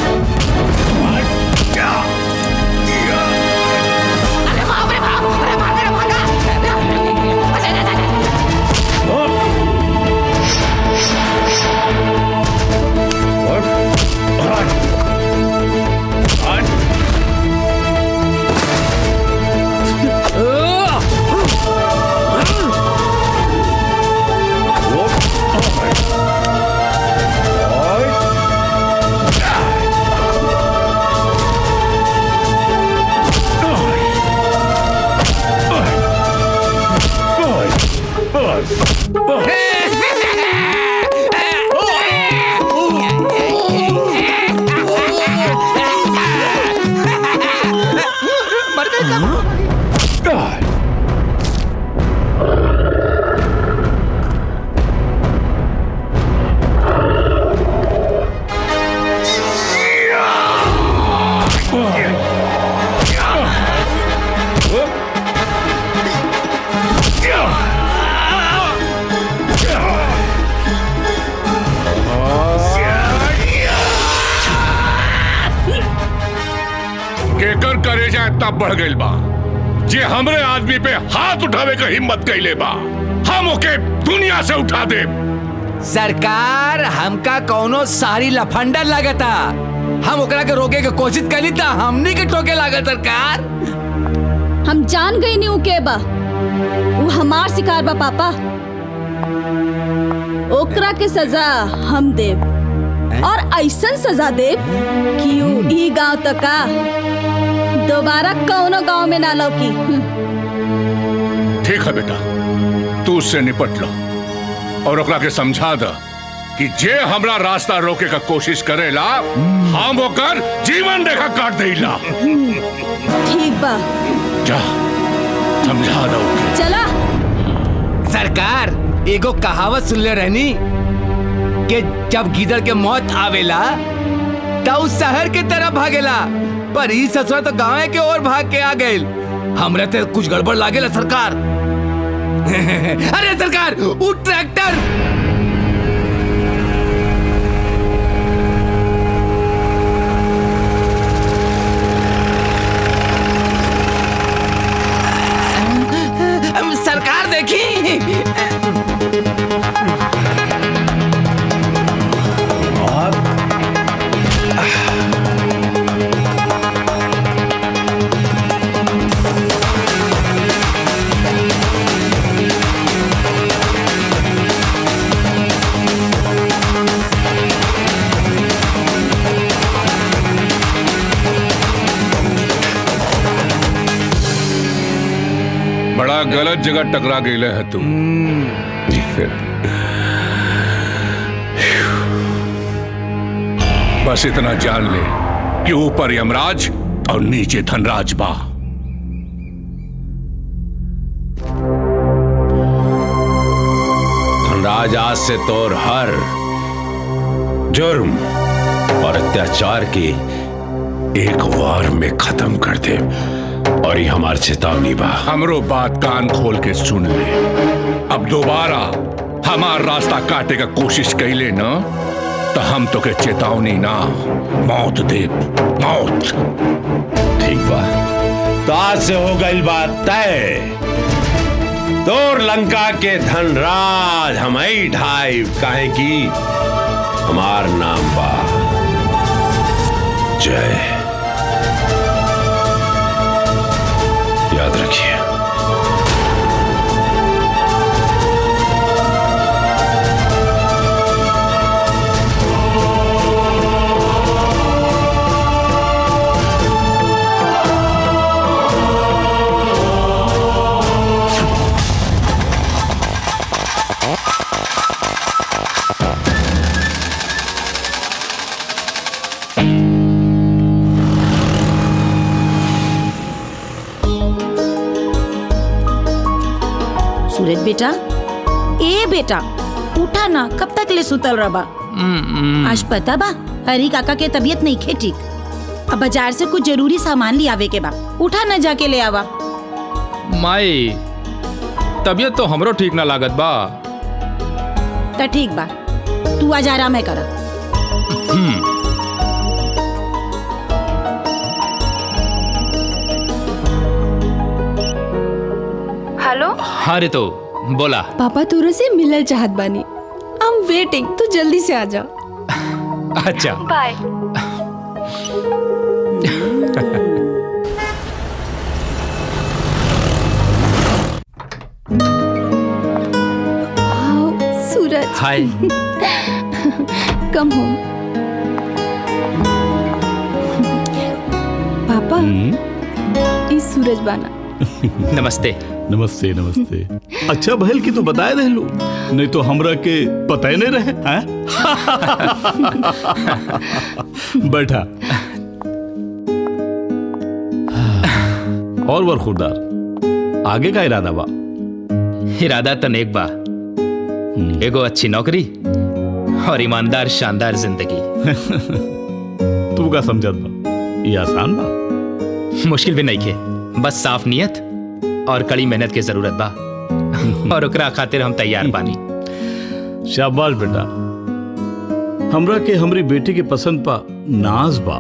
केकर करेजा इतना बढ़ गइल बा जे हमरे आदमी पे हाथ उठावे का हिम्मत कैले बा हम ओके दुनिया से उठा दे सरकार हमका कौनो सारी लफंडर लागता हम ओकरा के रोके के कोशिश करी था हमनी के टोके लागत सरकार हम जान गई नहीं के बा वो हमार शिकार बा पापा ओकरा के सजा हम देव और ऐसन सजा देव कि ऊ ई गांव तक का दोबारा कौनो गांव में ना लौकी हम्म। ठीक है बेटा तू उससे निपट लो और ओकरा के समझा द कि जे हमरा रास्ता रोके का कोशिश करेला हम ओकर जीवन रेखा काट देला ठीक बा जा समझा दो चला सरकार एगो कहावत सुनले रहनी कि जब गिदड़ के मौत आवेला त उ शहर के तरफ भागेला पर ई ससुरा तो गांव के ओर भाग के आ गइल हमरे ते कुछ गड़बड़ लागेला सरकार अरे सरकार उ ट्रैक्टर सरकार देखी बड़ा गलत जगह टकरा गए है तू बस इतना जान ले कि ऊपर यमराज और नीचे धनराज बा धनराज आज से तोर हर जुर्म और अत्याचार की एक वार में खत्म कर दे और ये हमार चेतावनी बा हमरो बात कान खोल के सुन ले अब दोबारा हमार रास्ता काटे का कोशिश कैले न तो हम तो के चेतावनी ना मौत दे मौत ठीक बा तो आज से हो गई बात तय तोर लंका के धनराज हम ही ढाई काहे की हमार नाम बा जय याद रखिए सूरज बेटा ए बेटा उठा ना कब तक ले सुतल रबा आज पता बा हरी काका के तबीयत नहीं खे ठीक अब बाजार से कुछ जरूरी सामान ले आवे के बा उठा ना जाके ले आवा माई तबीयत तो हमरो ठीक ना लागत बा तो ठीक बा तू आज आराम है करा हम्म, हेलो हाँ रे तो बोला पापा तोरा से मिलल चाहत बानी आई एम वेटिंग तू जल्दी से आ जा अच्छा by Suraj hi come home पापा इस सूरज बाना नमस्ते नमस्ते नमस्ते अच्छा भैल की तू बताए दे लू नहीं तो हमरा के पता ही नहीं रहे हैं? बैठा और वर खुरदार आगे का इरादा बा इरादा तो नेक बा एगो अच्छी नौकरी और ईमानदार शानदार जिंदगी तू का समझत बा ये आसान बा मुश्किल भी नहीं खे बस साफ नियत और कड़ी मेहनत की जरूरत बा और ओकरा खातिर हम तैयार बानी शाबाश बेटा हमरा के हमरी बेटी के पसंद पा नाज बा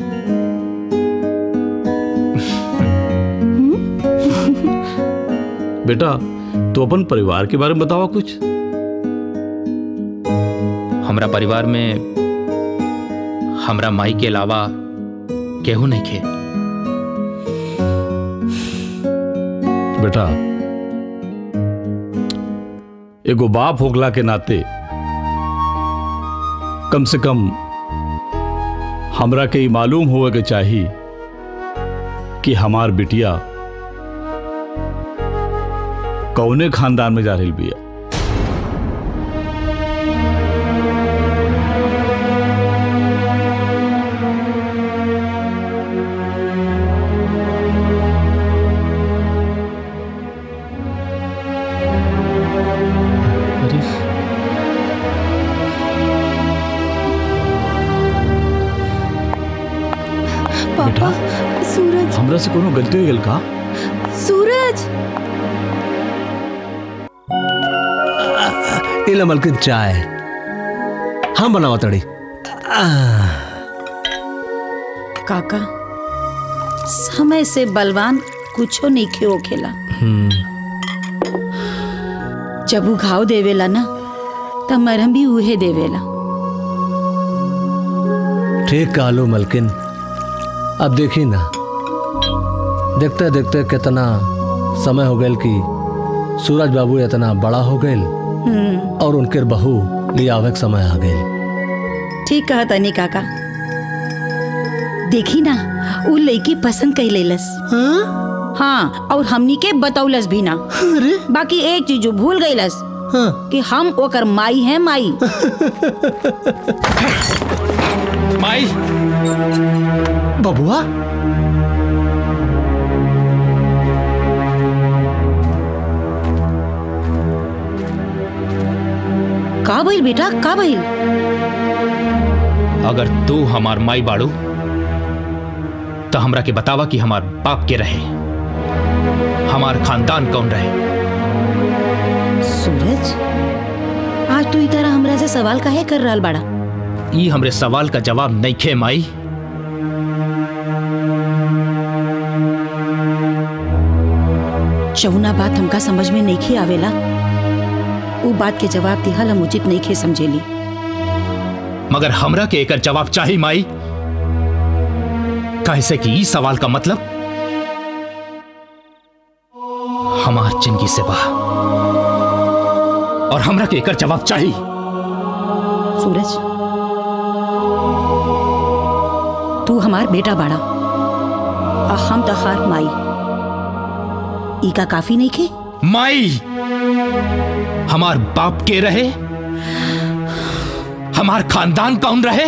बेटा तो अपन परिवार के बारे में बतावा कुछ हमरा परिवार में हमरा माई के अलावा केहू नहीं खे बेटा एगो बाप होगला के नाते कम से कम हमरा के ई मालूम होवे के चाहिए कि हमार बिटिया कौने खानदान में जा रही बिया पापा सूरज हमरा से कोनो गलती हो गल का सूरज इला मलकिन चाय हम बनावा तड़ी काका समय से बलवान कुछो नहीं क्यों खेला जब उ घाव देवेला ना तब मरहम भी उहे देवेला ठीक कहलो मलकिन अब देखी ना देखते देखते कितना समय हो गए कि सूरज बाबू इतना बड़ा हो गए हम्म, और उनके बहू ले आवे के समय आ गए ठीक कहा तनी काका देखी ना उ लड़की पसंद कई लेलस हाँ? हाँ और हमनी के बतौलस भी ना बाकी एक चीज जो भूल गईलस हाँ? कि हम ओकर माई हैं माई माई बबुआ का भइल बेटा का भइल अगर तू हमार माई बाड़ू तो हमरा के बतावा कि हमार बाप के रहे हमार खानदान कौन रहे सूरज आज तू ई तरह हमरा से सवाल काहे कर रहल बाड़ा ई हमरे सवाल का जवाब नहीं खे माई चौना बात हमका समझ में नहीं खे आवेला उ बात के जवाब दिहल हम उचित नहीं खे समझेली मगर हमरा के एकर जवाब चाही माई कैसे कि ई सवाल का मतलब हमार जिंदगी से बा और हमरा के एकर जवाब चाही सूरज तू हमार बेटा बाड़ा और हम तहार माई ई का काफी नहीं खे माई हमार बाप के रहे हमार खानदान कौन रहे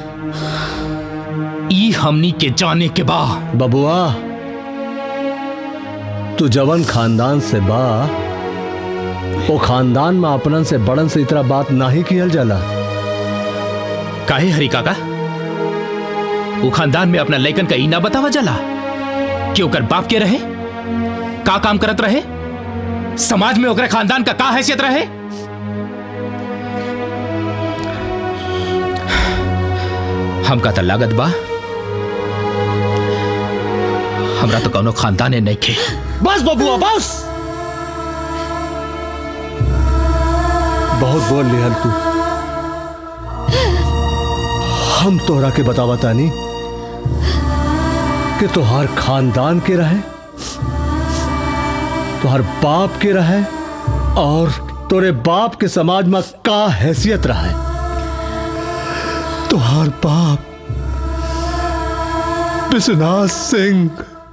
ई हमनी के जाने के बा बबुआ तू जवन खानदान से बा वो खानदान में अपनन से बड़न से इतना बात नाही कियल जाला काहे हरी काका वो खानदान में अपना लैकन का इना बतावा जला कि ओकर बाप के रहे का काम करत रहे समाज में ओकरे खानदान का का हैसियत रहे हमका तो लागत बा हमरा तो कौनो खानदाने नहीं खे बस बबुआ बस बहुत बोल लिहल तू हम तोहरा के बतावा तानी कि तोहार खानदान के रहे तोहार बाप के रहे और तोरे बाप के समाज में का हैसियत रहे तोहार बाप विश्वनाथ सिंह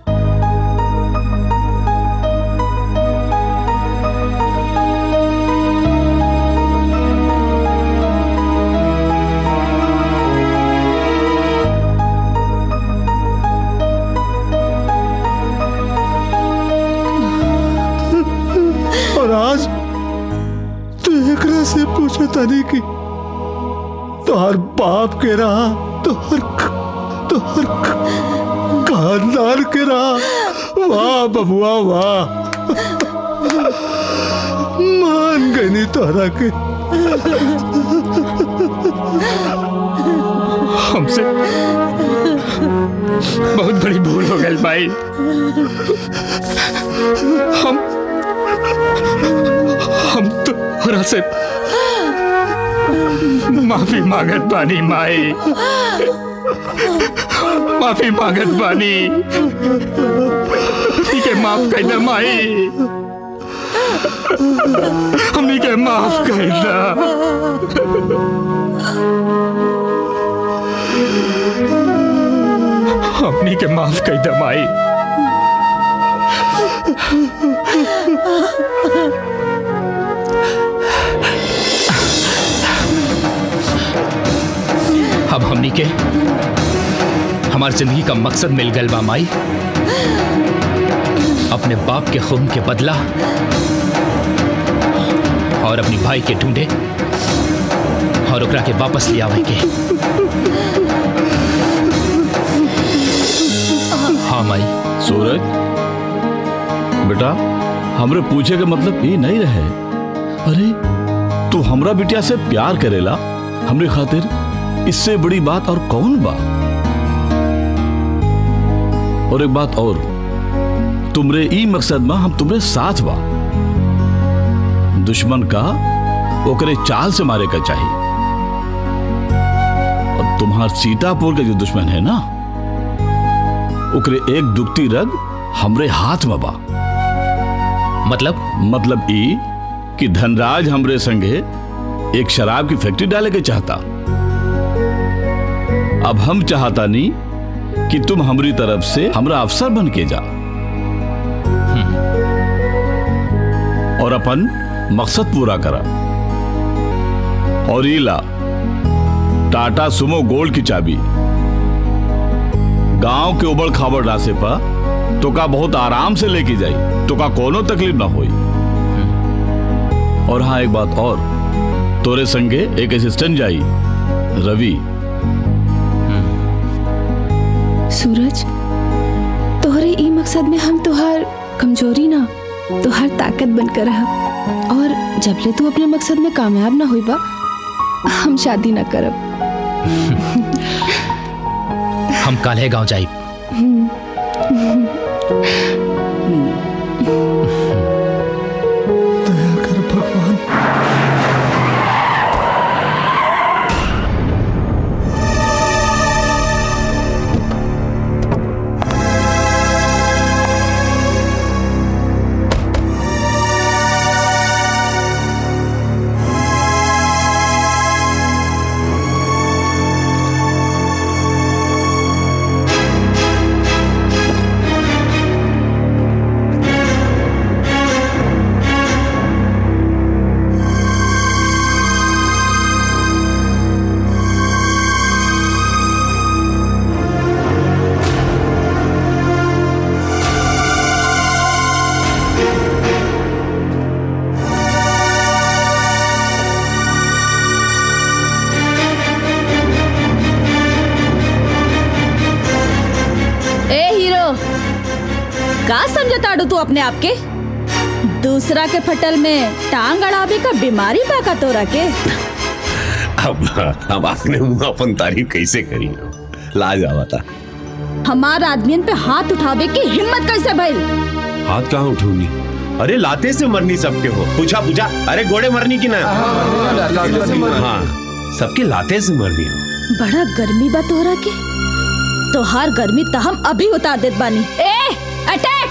और आज तू एकरा से पूछे तनी की तोहर बाप के रहा तोहर तोहर खानदान के रहा वाह बबुआ वाह मान गई तोहरा के हमसे बहुत बड़ी भूल हो गई भाई हम हम तो हरा से माफी मांगत बानी माई माफी मांगत बानी ठीक है माफ कर दे माई हमनी के माफ कर दा हमनी के माफ कर दे माई अब हमनी के हमार जिंदगी का मकसद मिल गल बा माई अपने बाप के खून के बदला और अपनी भाई के ढूंढे और ओकरा के वापस ले आवे के हाँ माई सूरज बेटा हमरे पूछे के मतलब ये नहीं रहे अरे तू हमरा बिटिया से प्यार करेला हमरे खातिर इससे बड़ी बात और कौन बा और एक बात और तुमरे ई मकसद में हम तुमरे साथ बा दुश्मन का ओकरे चाल से मारे का चाहिए और तुम्हार सीतापुर के जो दुश्मन है ना ओकरे एक दुखती रग हमरे हाथ में बा मतलब मतलब ई कि धनराज हमरे संगे एक शराब की फैक्ट्री डाले के चाहता अब हम चाहता नहीं कि तुम हमारी तरफ से हमरा अफसर बन के जा और अपन मकसद पूरा करा और ईला टाटा सुमो गोल्ड की चाबी गांव के उबड़ खाबड़ रास्ते पर तो का बहुत आराम से लेके जाई तो का कोनो तकलीफ ना होई और हाँ एक बात और तोरे संगे एक असिस्टेंट जाई रवि सूरज तोहरे ई मकसद में हम तोहार कमजोरी ना तोहार ताकत बनकर रहब और जबले तू अपने मकसद में कामयाब ना होई बा हम शादी ना करब हम काल्हे गांव जाई का समझताड़ू तू अपने आप के दूसरा के फटल में टांग अड़ाबे का बीमारी बा का तोरा के अब अब आपने मुंह अपन तारीफ कैसे करी लाज आवा था हमार आदमियन पे हाथ उठावे की हिम्मत कैसे भइल हाथ कहाँ उठूनी अरे लाते से मरनी सबके हो पूछा पूछा अरे घोड़े मरनी की ना हाँ सबके लाते से मरनी हो बड़ा गर्मी बा तोहरा के तोहार गर्मी त हम अभी उतार देत बानी ए अटैक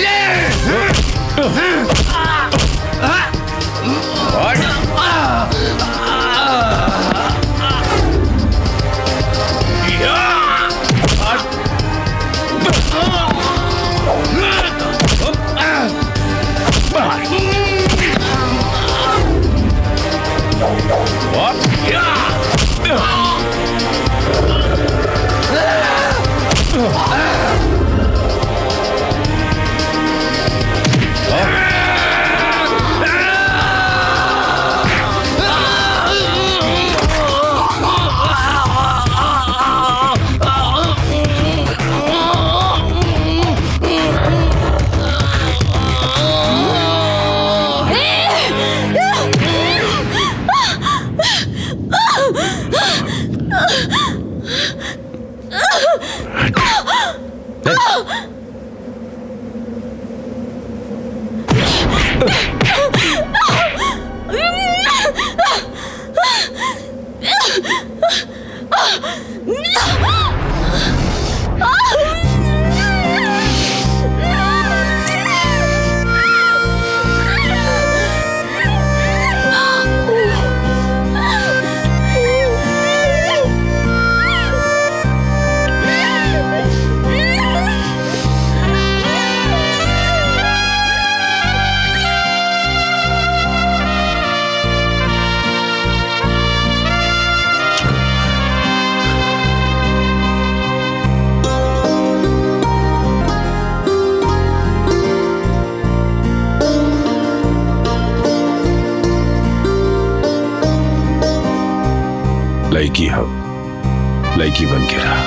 लड़की हो लड़की बन के रहा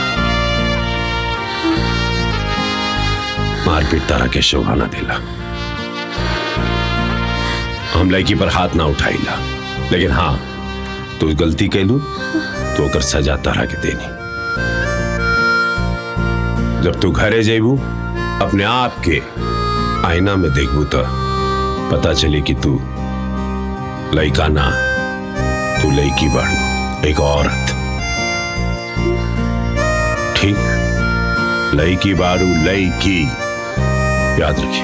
मारपीट तारा के शोभा ना दिला हम लड़की पर हाथ ना उठाईला लेकिन हाँ तू गलती कैलू तो ओकर सजा तारा के देनी जब तू घरे जेबू अपने आप के आईना में देखबू तो पता चली कि तू लड़का ना तू लड़की बाड़ू एक औरत ठीक लड़की बारू लड़की याद रखिए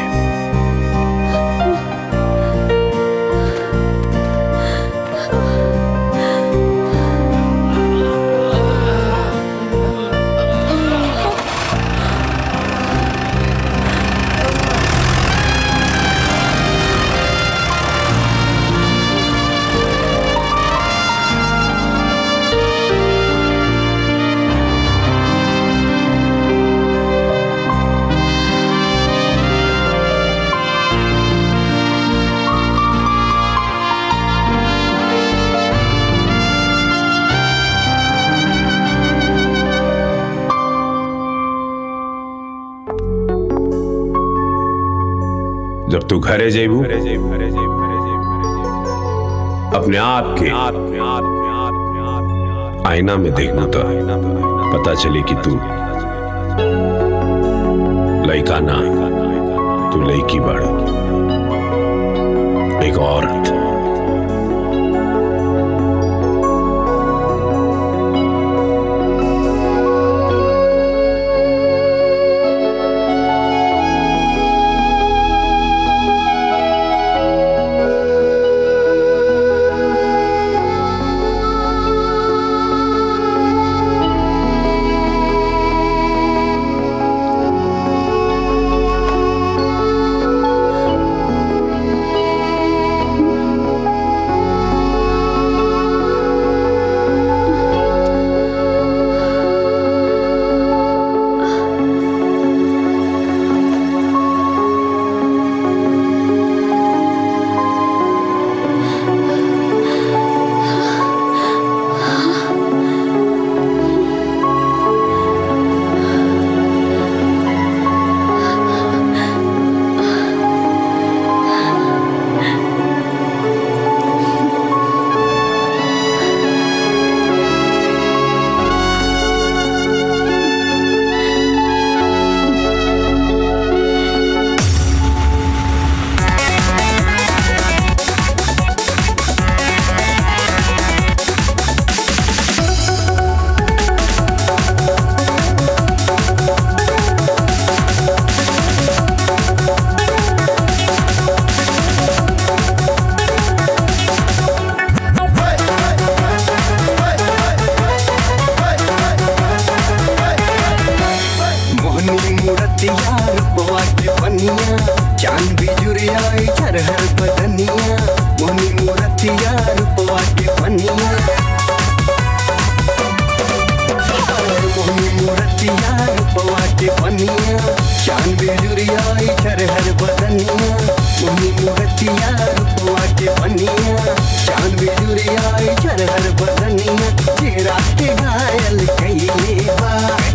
जब तू घरे जेबू अपने आप के आईना में देखबू तो पता चले कि तू लड़का ना तू लड़की बाड़ू एक औरत के पनिया चांद बिजुरिया झरहर बदनिया मोनी मूरतिया रूपवा के पनिया मोनी मूरतिया रूपवा के पनिया चांद बिजुरिया झरहर बदनिया मोनी मूरतिया रूपवा के पनिया चांद बिजुरिया झरहर बदनिया तेरा के घायल कइले बा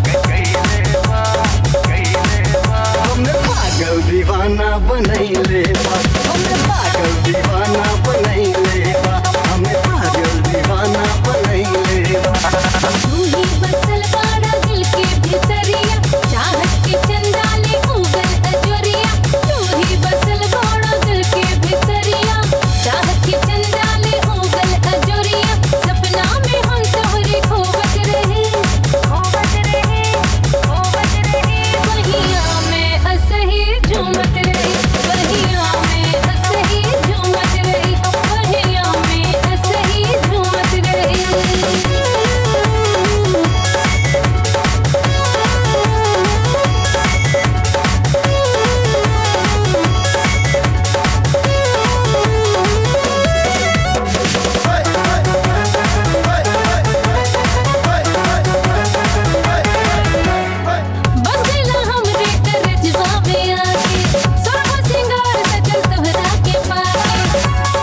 हमने पागल दीवाना बनैले बा हमने पागल दीवाना बनैले बा हमें पागल दीवाना बनैले बा तू ही बसल बाड़ा दिल के भीतरिया चाहत के चंदा ले उगल अजोरिया तू ही बसल बाड़ा दिल के भीतरिया चाहत के चंदा ले उगल अजोरिया सपना में हम तोहरे खोवत रहे खोवत रहे खोवत रहे बहिया में असही झूमत रही बहिया में असही झूमत रही बहिया में असही झूमत रही बस गइला हमरे करजवा में आके सोरहो सिंगार सजल तोहरा के पाके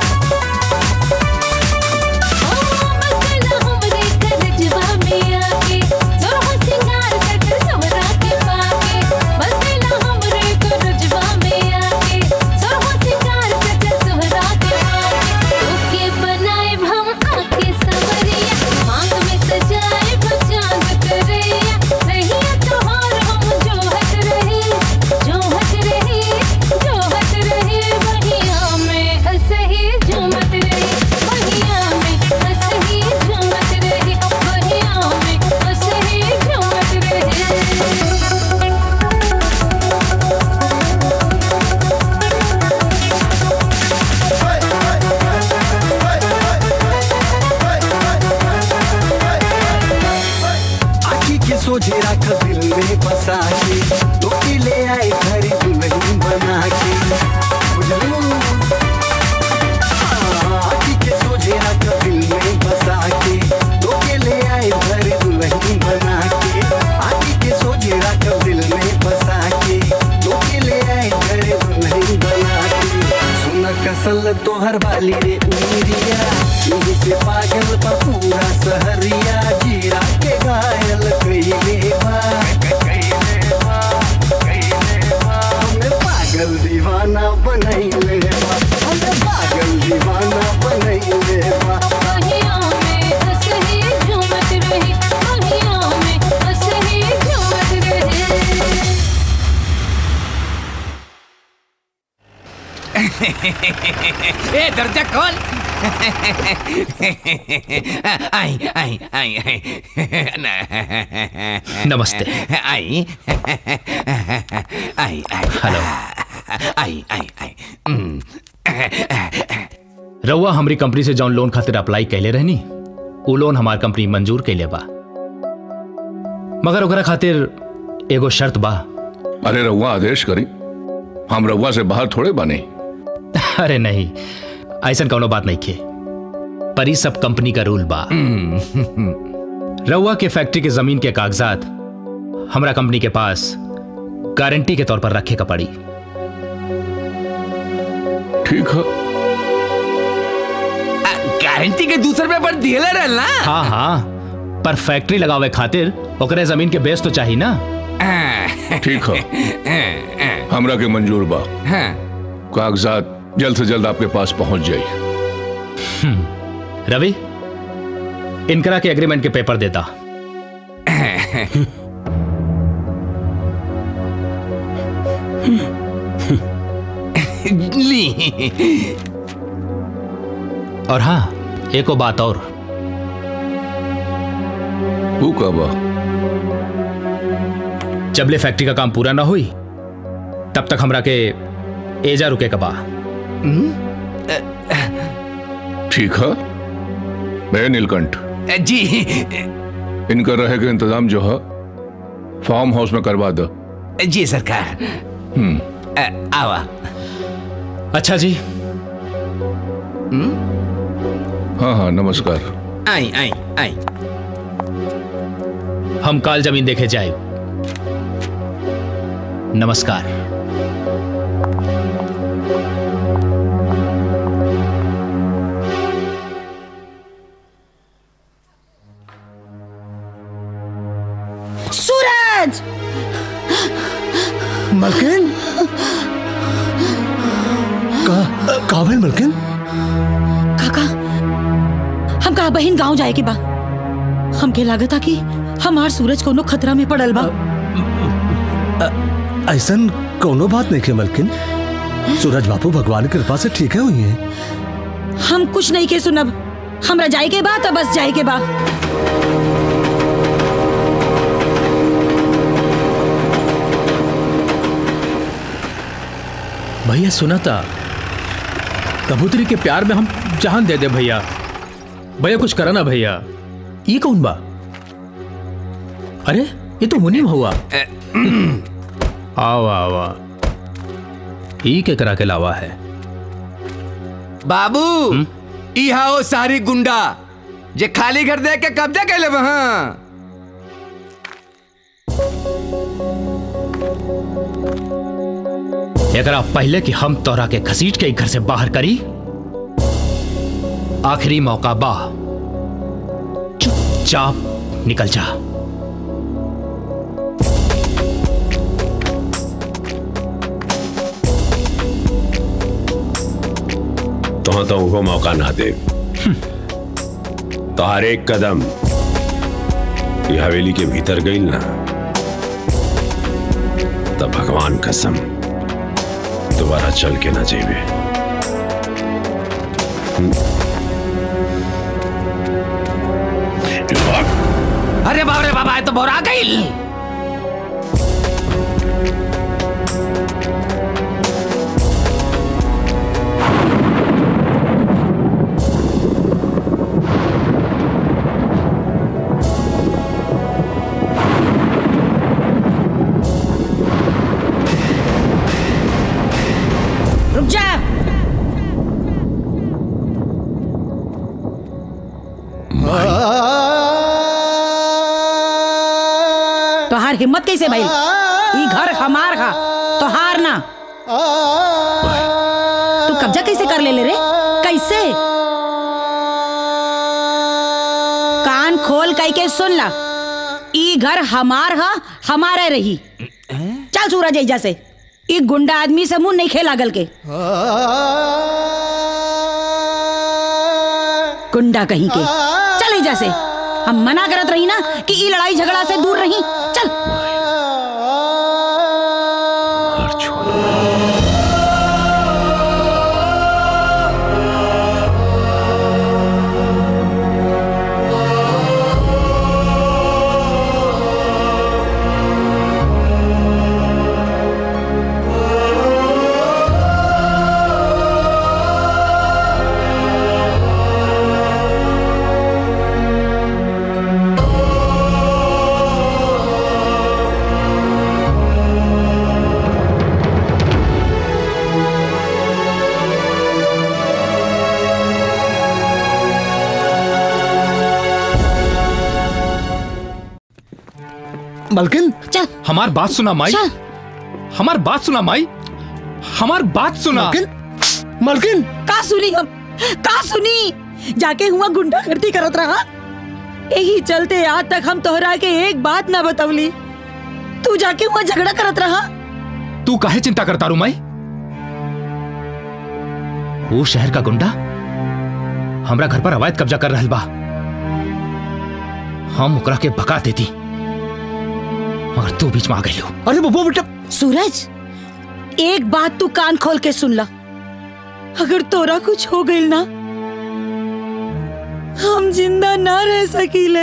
ओ बस गइला हमरे करजवा में आके सोरहो सिंगार सजल तोहरा के पाके बस गइला हमरे करजवा में आके सोरहो सिंगार सजल तोहरा के पाके ओके बनाए हम आके सवरिया मांग में सजाए बचांग करैया रहिया तोहार हम जोहत रही जोहत रही जोहत रही बहिया में असही झूमत रही बहिया में असही झूमत रही बहिया में असही झूमत रही आखी के सोझे रख दिल में बसा के तोके ले आए घर दुल्हन बना के बुझलू हाँ, आखी के सोझे रख दिल में बसा के तोके ले आए घर दुल्हन बना के आखी के सोझे रख दिल में बसा के तोके ले आए घर दुल्हन बना के सुन कसल तोहर वाली रे उमिरिया यही से पागल बा पूरा सहरिया जीरा के घायल कइले बा हमें पागल दीवाना बनैले बा हमें पागल दीवाना बनैले बा बहिया में असही झूमत रही बहिया में असही झूमत रही ए दर्जा कौन आई आई आई आई नमस्ते। आई आई आई हेलो आई आई आई हम्म। रउआ हमारी कंपनी से जौन लोन खातिर अप्लाई कैले रहनी उ लोन हमार कंपनी मंजूर कैले बा मगर ओकरा खातिर एगो शर्त बा अरे रउआ आदेश करी हम रउआ से बाहर थोड़े बने अरे नहीं ऐसा कौनो बात नहीं खे पर ई सब कंपनी का रूल बा रउआ के फैक्ट्री के जमीन के कागजात हमरा कंपनी के पास गारंटी के तौर पर रखे का पड़ी ठीक है गारंटी के दूसरे पेपर दिले रहल ना हाँ हाँ पर फैक्ट्री लगावे खातिर ओकरे जमीन के बेस तो चाहिए ना ठीक है हमरा के मंजूर बा कागजात जल्द से जल्द आपके पास पहुंच जाई रवि इनकरा के एग्रीमेंट के पेपर देता ली और हाँ एको बात और तू कब जबले फैक्ट्री का काम पूरा ना हुई तब तक हमरा के एजा रुके कबा ठीक है मैं नीलकंठ जी इनका रहे का इंतजाम जो है फार्म हाउस में करवा दो जी सरकार आवा अच्छा जी हाँ हाँ नमस्कार आई आई आई हम काल जमीन देखे जाए नमस्कार सूरज मलकिन का काबिल मलकिन काका हम कहा बहन गांव जाए के बा हमके लागत कि हमार सूरज कोनो खतरा में पड़ल बा ऐसन कोनो बात नहीं के मलकिन सूरज बापू भगवान की कृपा से ठीक है हुई है हम कुछ नहीं के सुनब हमरा जाए के बा तो बस जाए के बा भैया सुना था कबूतरी के प्यार में हम जान दे दे भैया भैया कुछ करा ना भैया ये कौन बा अरे ये तो मुनीम हुआ आवा आवा ई के करा के लावा है बाबू इहा ओ सारी गुंडा जे खाली घर दे के कब्जा कैले वहां एकरा पहले कि हम तोरा के घसीट के घर से बाहर करी आखिरी मौका बा चुपचाप निकल जा तो तो उनको मौका ना दे तो हर एक कदम ये हवेली के भीतर गई ना तब भगवान कसम दोबारा चल के ना जेबे अरे बाप रे बाबा ये तो बोरा गई रुक जा तोहार हिम्मत कैसे भाई ई घर हमार हा तोहार ना तू कब्जा कैसे कर ले ले रे कैसे कान खोल कई के सुन ला ई घर हमार हा हमारे रही चल सूरज एजा से ई गुंडा आदमी से मुंह नहीं खे लागल के गुंडा कहीं के चल एजा से हम मना करत रही ना कि ई लड़ाई झगड़ा से दूर रही चल मलकिन चल हमार बात सुना माई हमार बात सुना माई हमार बात सुना मलकिन मलकिन का सुनी हम का सुनी जाके हुआ गुंडा गर्दी करत रहा यही चलते आज तक हम तोहरा के एक बात ना बतवली तू जाके हुआ झगड़ा करत रहा तू काहे चिंता करता रू माई वो शहर का गुंडा हमरा घर पर अवैध कब्जा कर रहल बा हम ओकरा के भगा देती मगर तू बीच में आ गई अरे बबू बेटा सूरज एक बात तू कान खोल के सुन ला अगर तोरा कुछ हो गइल ना हम जिंदा ना रह सकीले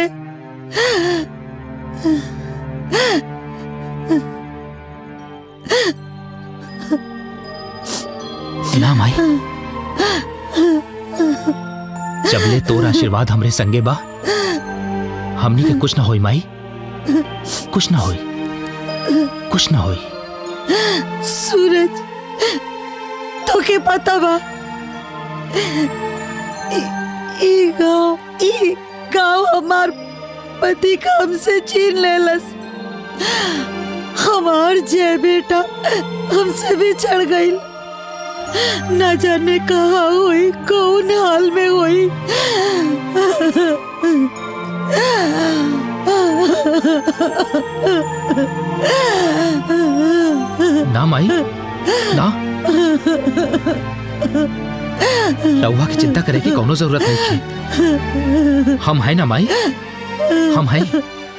ना माई जबले तोर आशीर्वाद हमरे संगे बा हमनी के कुछ ना होई माई कुछ ना होई कुछ ना होई सूरज तो के पता बा ई- ई गाँव ई गाँव हमार पति का हमसे छीन लेलस हमार जय बेटा हमसे भी चढ़ गई न जाने कहा हुई कौन हाल में हुई ना माई ना रउआ की चिंता करे की कोनो जरूरत नहीं थी हम है ना माई हम हैं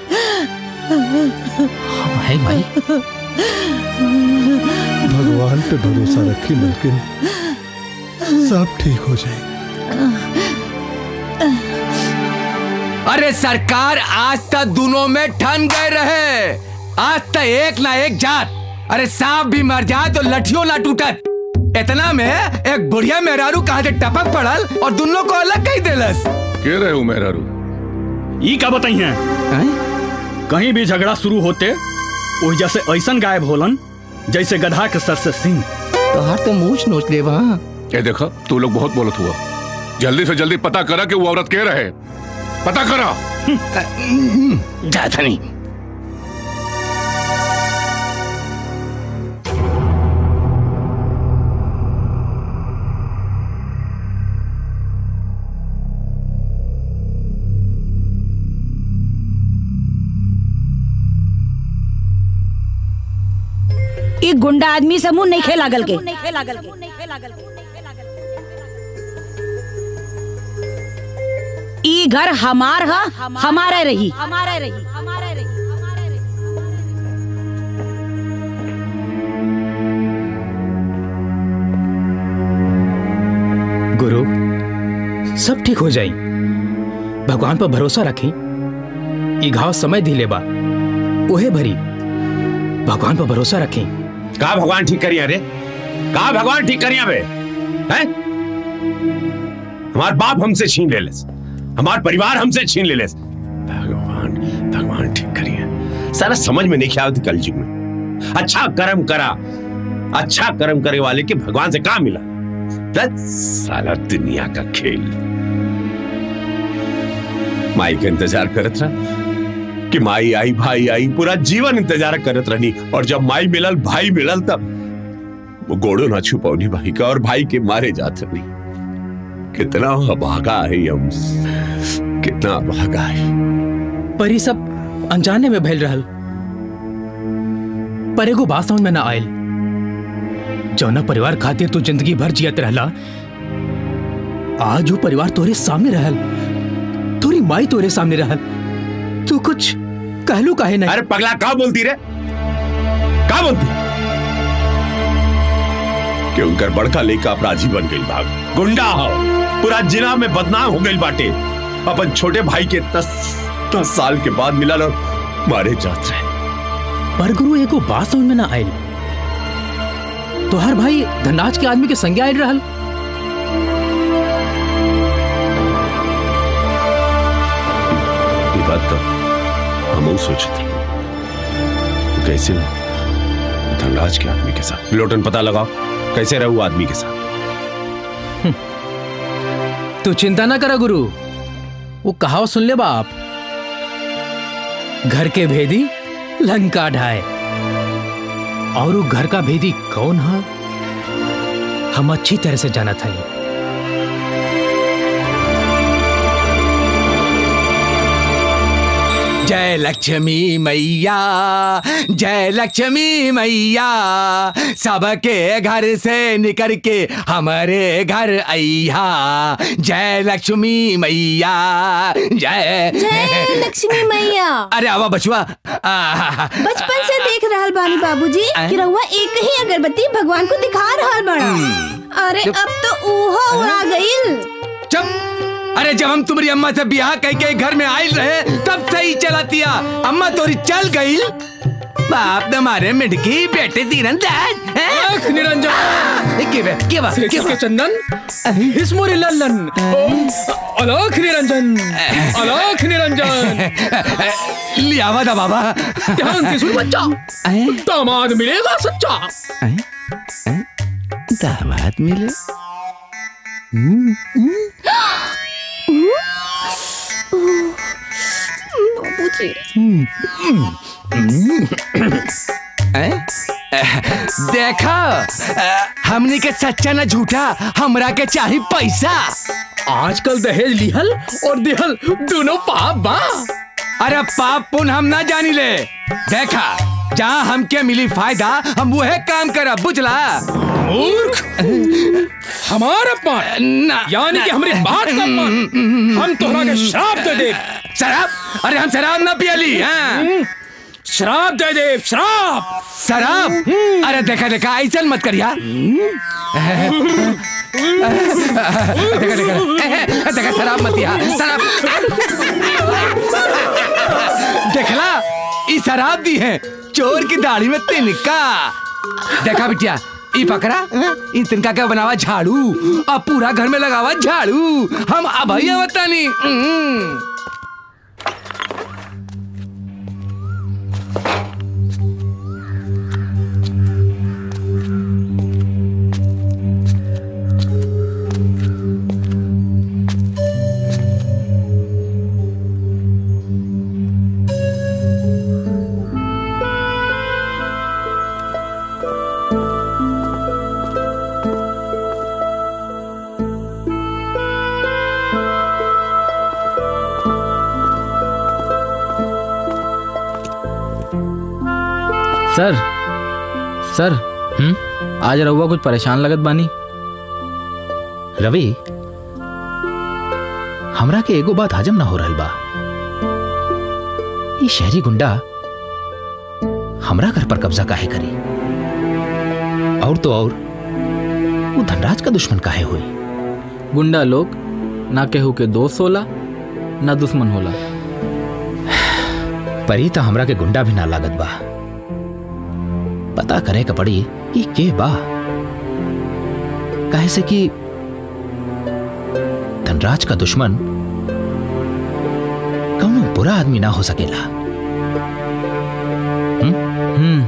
हम हैं माई भगवान पे भरोसा रखी मलकिन सब ठीक हो जाए अरे सरकार आज तक दोनों में ठन गए रहे आज तक एक ना एक जात अरे सांप भी मर जाए तो लठियों ना टूटत इतना में एक बुढ़िया मेहरारू कहा से टपक पड़ल और दोनों को अलग कही देलस के रहे हो मेहरारू ई का बताई हैं कहीं भी झगड़ा शुरू होते वही जैसे ऐसन गायब होलन जैसे गधा के सर से सिंह तोहार तो मूछ नोच ले वहाँ ये देखा तू लोग बहुत बोलत हुआ जल्दी से जल्दी पता करा कि वो औरत के रहे पता करा जाता नहीं ई गुंडा आदमी समूह नहीं खेला गल के ई घर हमार हा हमारा रही हमारा रही हमारा रही गुरु सब ठीक हो जाई भगवान पर भरोसा रखी ई घाव समय दिले बा ओहे भरी भगवान पर भरोसा रखी कहा भगवान ठीक करिया रे कहा भगवान ठीक करिया बे हैं हमार बाप हमसे छीन ले लेस हमार परिवार हमसे छीन ले लेस भगवान भगवान ठीक करिए सारा समझ में नहीं आवती कल युग में अच्छा कर्म करा अच्छा कर्म करे वाले के भगवान से कहा मिला बस सारा दुनिया का खेल माई का इंतजार करत रहा कि माई आई भाई आई पूरा जीवन इंतजार करत रहनी और जब माई मिलल भाई मिलल तब वो गोड़ो ना छुपौनी भाई का और भाई के मारे जात रही कितना अभागा है हम कितना अभागा है पर ई सब अनजाने में भइल रहल पर एगो बात समझ में ना आयल जौना परिवार खातिर तू जिंदगी भर जियत रहला आज वो परिवार तोरे सामने रहल तोरी माई तोरे सामने रहल तू कुछ कहलू काहे नहीं अरे पगला का बोलती रे का बोलती कि उनकर बड़का लेका अपराधी बन गई भाग गुंडा हो पूरा जिला में बदनाम हो गई बाटे अपन छोटे भाई के दस दस साल के बाद मिलल और मारे जात रहे पर गुरु एगो बात समझ में ना आयल तोहर भाई धनराज के आदमी के संज्ञा आयल रहल ये बात तो हम सोचते कैसे हो? धनराज के आदमी के साथ लोटन पता लगाओ कैसे रहू आदमी के साथ तू चिंता ना करा गुरु वो कहावत सुन ले बाप घर के भेदी लंका ढाए और वो घर का भेदी कौन है हम अच्छी तरह से जाना था जय लक्ष्मी मैया जय लक्ष्मी मैया सबके घर से निकल के हमारे घर अइहा जय लक्ष्मी मैया जय जय लक्ष्मी मैया अरे आवा बचुआ आ, बचपन से देख रहल बानी बाबूजी कि रहुआ एक ही अगरबत्ती भगवान को दिखा रहल बड़ा अरे चुप। अब तो ऊहो उड़ा गईल चुप अरे जब हम तुम्हारी अम्मा से ब्याह कह के घर में आयल रहे तब सही चलातिया अम्मा तोरी चल गई बाप तुम्हारे मिटकी बेटे तीरंदाज निरंजन के बे के बा के बा चंदन इसमोरे लल्लन अलख निरंजन अलख निरंजन लियावा दा बाबा ध्यान से सुन बच्चा दामाद मिलेगा सच्चा दामाद मिले बाबूजी देखा हमने के सच्चा न झूठा हमरा के चाही पैसा आजकल दहेज लिहल और दिहल दोनों पाप बा अरे पाप पुन हम ना जानी ले देखा जहाँ हमके मिली फायदा हम वह काम करब बुझला मूर्ख हमारा अपमान यानी कि हमारी बात का अपमान हम तोहरा के श्राप दे दे शराब अरे हम शराब ना पियली हाँ श्राप दे दे श्राप शराब अरे देखा देखा ऐसा मत करिया देखा देखा देखा शराब मत दिया शराब देखला ई शराब दी है चोर की दाढ़ी में तिनका देखा बिटिया ई पकड़ा ई तिनका क्या बनावा झाड़ू अब पूरा घर में लगावा झाड़ू हम अभैया बतानी हम्म। सर सर हम्म आज रहुआ कुछ परेशान लगत बानी रवि हमरा के एगो बात हजम ना हो रहल बा ये शहरी गुंडा हमरा घर पर कब्जा काहे करी और तो और वो धनराज का दुश्मन काहे हुई गुंडा लोग ना केहू के दोस्त होला ना दुश्मन होला परी तो हमरा के गुंडा भी ना लागत बा पता करे का पड़ी कि के बा काहे से कि धनराज का दुश्मन कौनो बुरा आदमी ना हो सकेला हम्म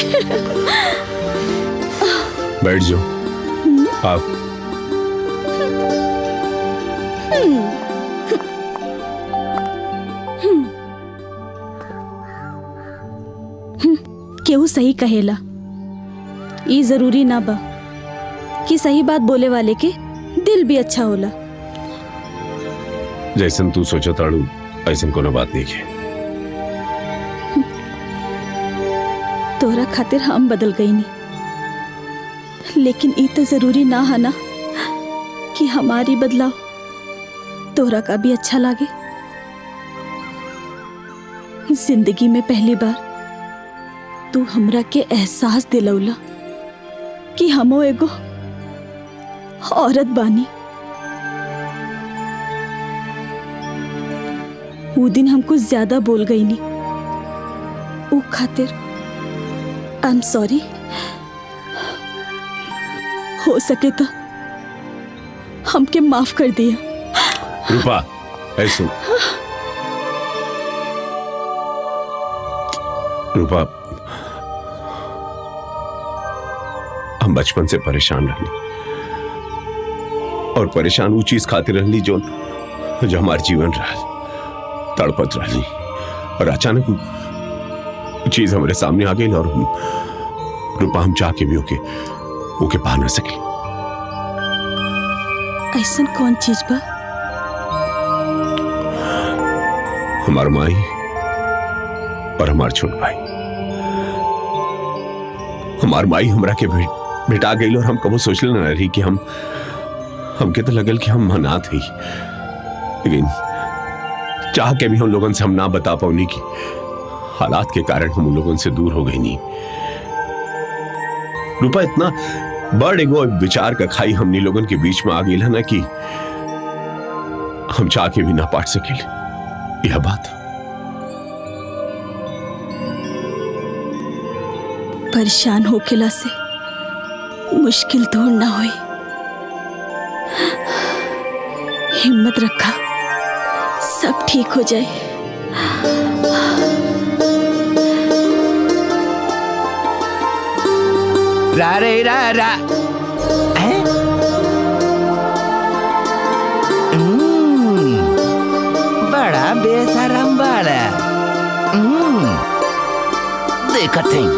बैठ जाओ आप केहू सही कहेला ई जरूरी ना बा कि सही बात बोले वाले के दिल भी अच्छा होला जैसन तू सोचा ताड़ू ऐसन कोनो बात नहीं है तोरा खातिर हम बदल गई नहीं लेकिन ई तो जरूरी ना है ना कि हमारी बदलाव तोरा का भी अच्छा लागे जिंदगी में पहली बार तू हमरा के एहसास दिलौला कि हमो एगो औरत बानी वो दिन हम कुछ ज्यादा बोल गई नी ऊ खातिर आई एम सॉरी हो सके तो हमके माफ कर दिया रूपा ऐसे रूपा हम बचपन से परेशान रहनी और परेशान वो चीज खातिर रहनी जो जो हमार जीवन रहा तड़पत रहनी और अचानक वो चीज हमारे सामने आ गई और हम रूपा हम चाह के भी ओके ओके पा ना सके ऐसा कौन चीज बा हमार माई और हमार छोट भाई हमार माई हमरा के भेट भेटा गई और हम कबो सोचले ना रही कि हम हमके तो लगल कि हम अनाथ ही लेकिन चाह के भी हम लोगन से हम ना बता पाऊनी कि हालात के कारण हम उन लोगन से दूर हो गई नहीं रूपा इतना बड़ एगो विचार का खाई हमनी लोगन के बीच में आ गई है ना कि हम चाह के भी ना पाट सके यह बात परेशान होकेला से मुश्किल दूर ना होई हिम्मत रखा सब ठीक हो जाए रा रे रा रा हैं? हम्म, बड़ा बेसरम बड़ा हम्म, देखत हैं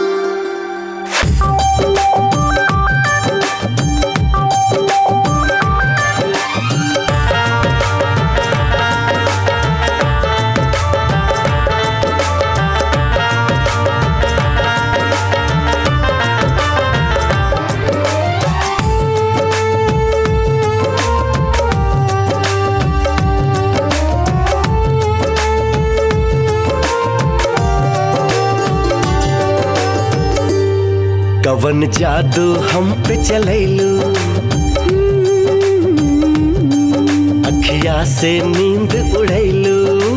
कवन जादू हम पे चलैलू अखिया से नींद उड़ैलू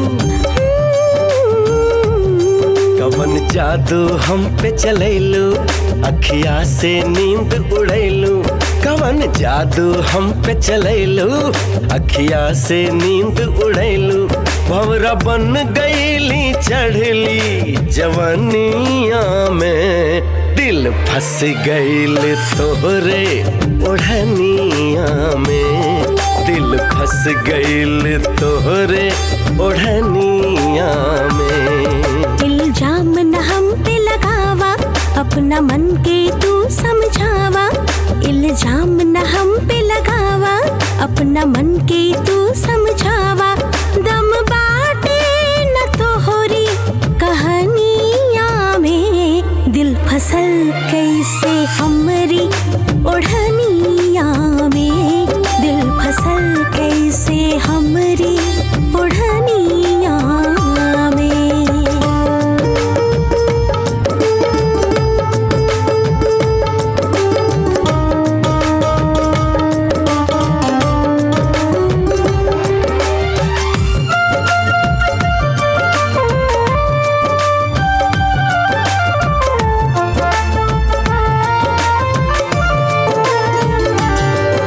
कवन जादू हम पे चलैलू अखिया से नींद उड़ैलू कवन जादू हम पे चलैलू अखिया से नींद उड़ैलू भवरा बन गईली चढ़ली जवनिया में दिल फंस गईल तोहरे ओढ़निया में दिल फंस गईल तोहरे ओढ़निया में इल्जाम न हम पे लगावा अपना मन के तू समझावा इल्जाम न हम पे लगावा अपना मन के तू समझावा दम बाटे न तोहरी कहानिया में दिल फसल कैसे हमरी ओढ़निया में दिल फसल कैसे हमरी ओढ़निया में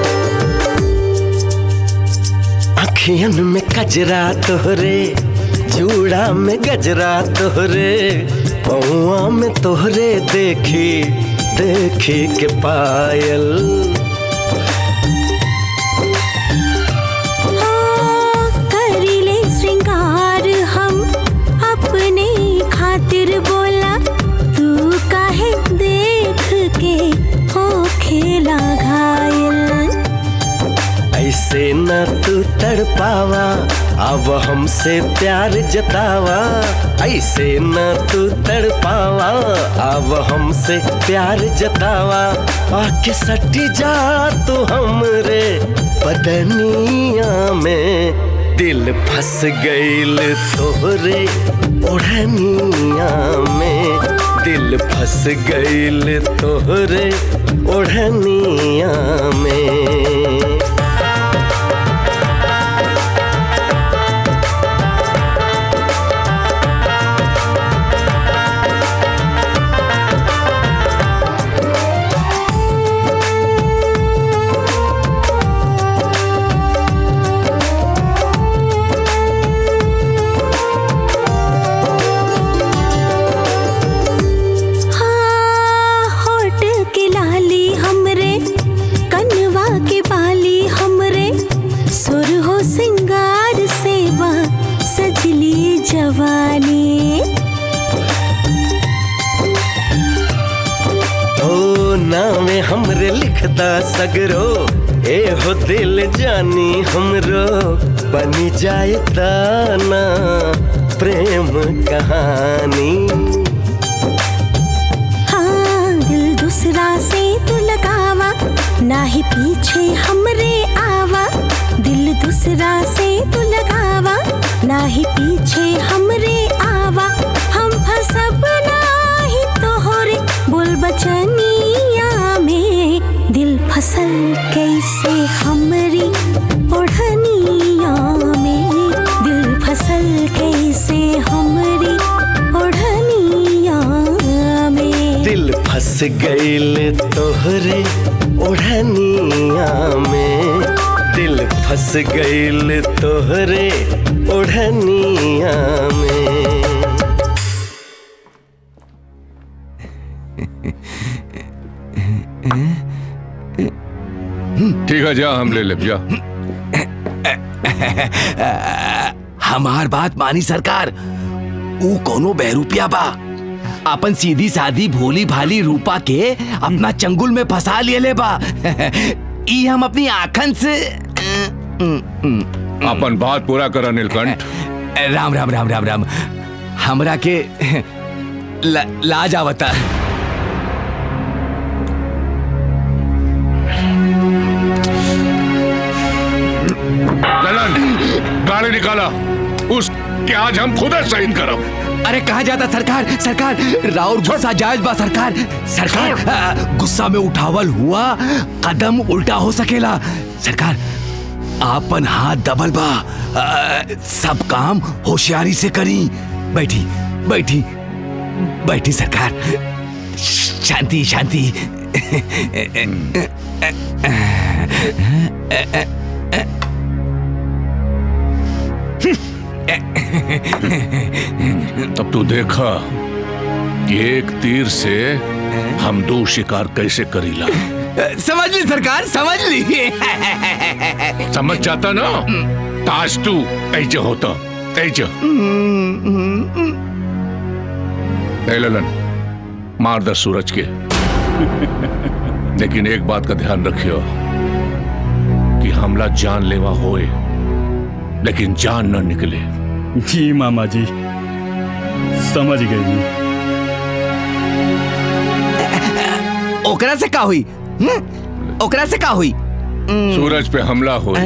अखियन में कजरा तोहरे जूड़ा में गजरा तोहरे पौआ में तोहरे देखी देखी के पायल करीले श्रृंगार हम अपने खातिर बोला तू काहे देख के हो खेला घायल ऐसे न तू तड़पावा अब हमसे प्यार जतावा ऐसे न तू तड़पावा अब हमसे प्यार जतावा आके सटी जा तू हमरे बदनिया में दिल फंस गईल तोहरे ओढ़निया में दिल फंस गईल तोहरे ओढ़निया में हाँ, होठ के लाली हमरे कनवा के बाली हमरे सुर हो सिंगार सेवा सजली जवानी ओ नामे हमरे लिखदा सगरो ए हो दिल जानी हमरो बनी जाए दाना प्रेम कहानी हाँ दिल दूसरा से तू लगावा ना ही पीछे हमरे आवा दिल दूसरा से तू लगावा ना ही पीछे हमरे आवा हम फसब नाही तोहरे बोल बचनिया में दिल फसल कैसे हमरी ओढ़निया में दिल फसल कैसे हमरी ओढ़निया में दिल फंस गईल तोहरे ओढ़निया में दिल फंस गईल तोहरे ओढ़निया में ठीक है जा हम ले ले जा हमार बात मानी सरकार ऊ कोनो बहरूपिया बा अपन सीधी सादी भोली भाली रूपा के अपना चंगुल में फंसा लिए ले बा ई हम अपनी आंखन से अपन बात पूरा करा नीलकंठ राम राम राम राम राम हमरा के ल, लाज आवता ललन गाड़ी निकाला उस के आज हम खुद शहीद करब अरे कहा जाता सरकार सरकार राउर गुस्सा जायज बा सरकार सरकार आ, गुस्सा में उठावल हुआ कदम उल्टा हो सकेला सरकार आपन हाथ दबल बा आ, सब काम होशियारी से करी बैठी बैठी बैठी सरकार शांति शांति तब तू देखा कि एक तीर से हम दो शिकार कैसे करीला समझ ली सरकार समझ ली समझ जाता ना ताज तू ऐसे होता ऐसे ए ललन मार दस सूरज के लेकिन एक बात का ध्यान रखियो कि हमला जानलेवा होए लेकिन जान न निकले जी मामा जी समझ गई ओकरा से का हुई हम्म? ओकरा से का हुई सूरज पे हमला हो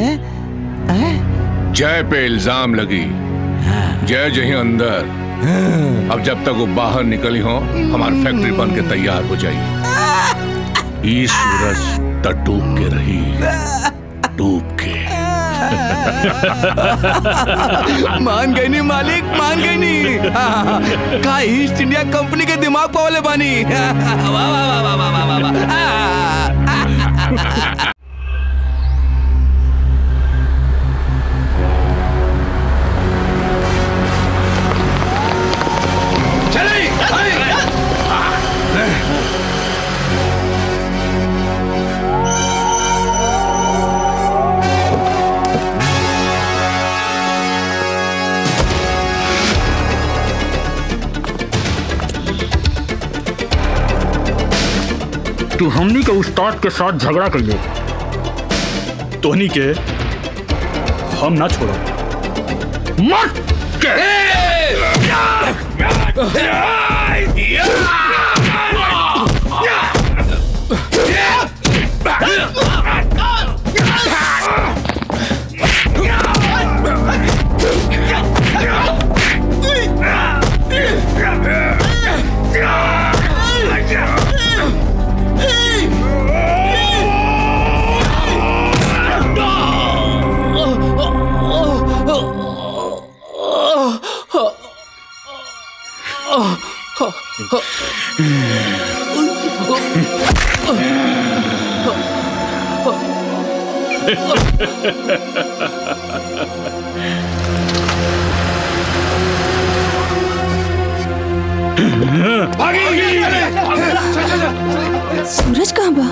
जय पे इल्जाम लगी जय जही अंदर अब जब तक वो बाहर निकली हो हमारी फैक्ट्री बन के तैयार हो जाएगी ई सूरज त डूब के रही डूब के मान गई नी मालिक मान गई नी का ईस्ट इंडिया कंपनी के दिमाग पावले बानी वाह वाह वाह वाह वाह वाह वाह वाह तू हमनी के उस्ताद के साथ झगड़ा कइले तोहनी के हम ना छोड़ो मत सूरज कहाँ बा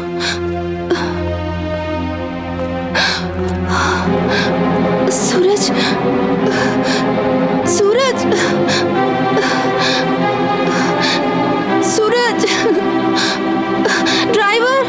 सूरज सूरज सूरज ड्राइवर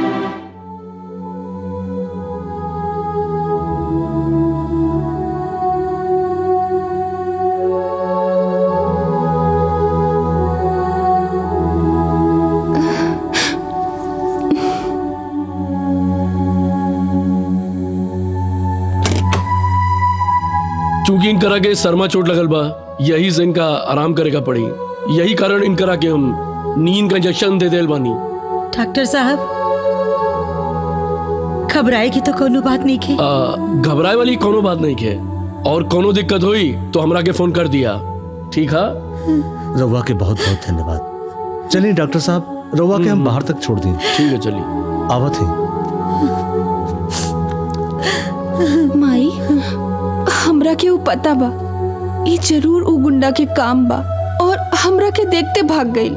चूंकि इनकरा के सरमा चोट लगल बा यही से इनका आराम करेगा पड़ी यही कारण इनकरा के हम नींद का इंजेक्शन दे देल बानी डॉक्टर साहब घबराए की तो कोनो बात नहीं की आ, घबराए वाली कोनो बात नहीं है और कोनो दिक्कत हुई तो हमरा के फोन कर दिया ठीक है रउआ के बहुत बहुत धन्यवाद चलिए डॉक्टर साहब रउआ के हम बाहर तक छोड़ दिए ठीक है चलिए आवत है माई हमरा के ऊ पता बा ई जरूर ऊ गुंडा के काम बा और हमरा के देखते भाग गई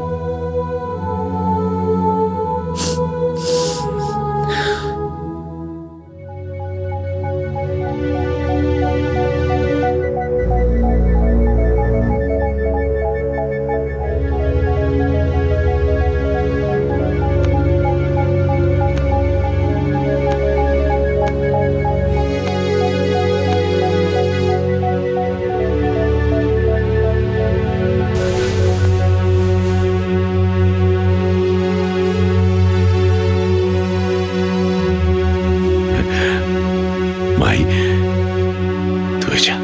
माई तू जा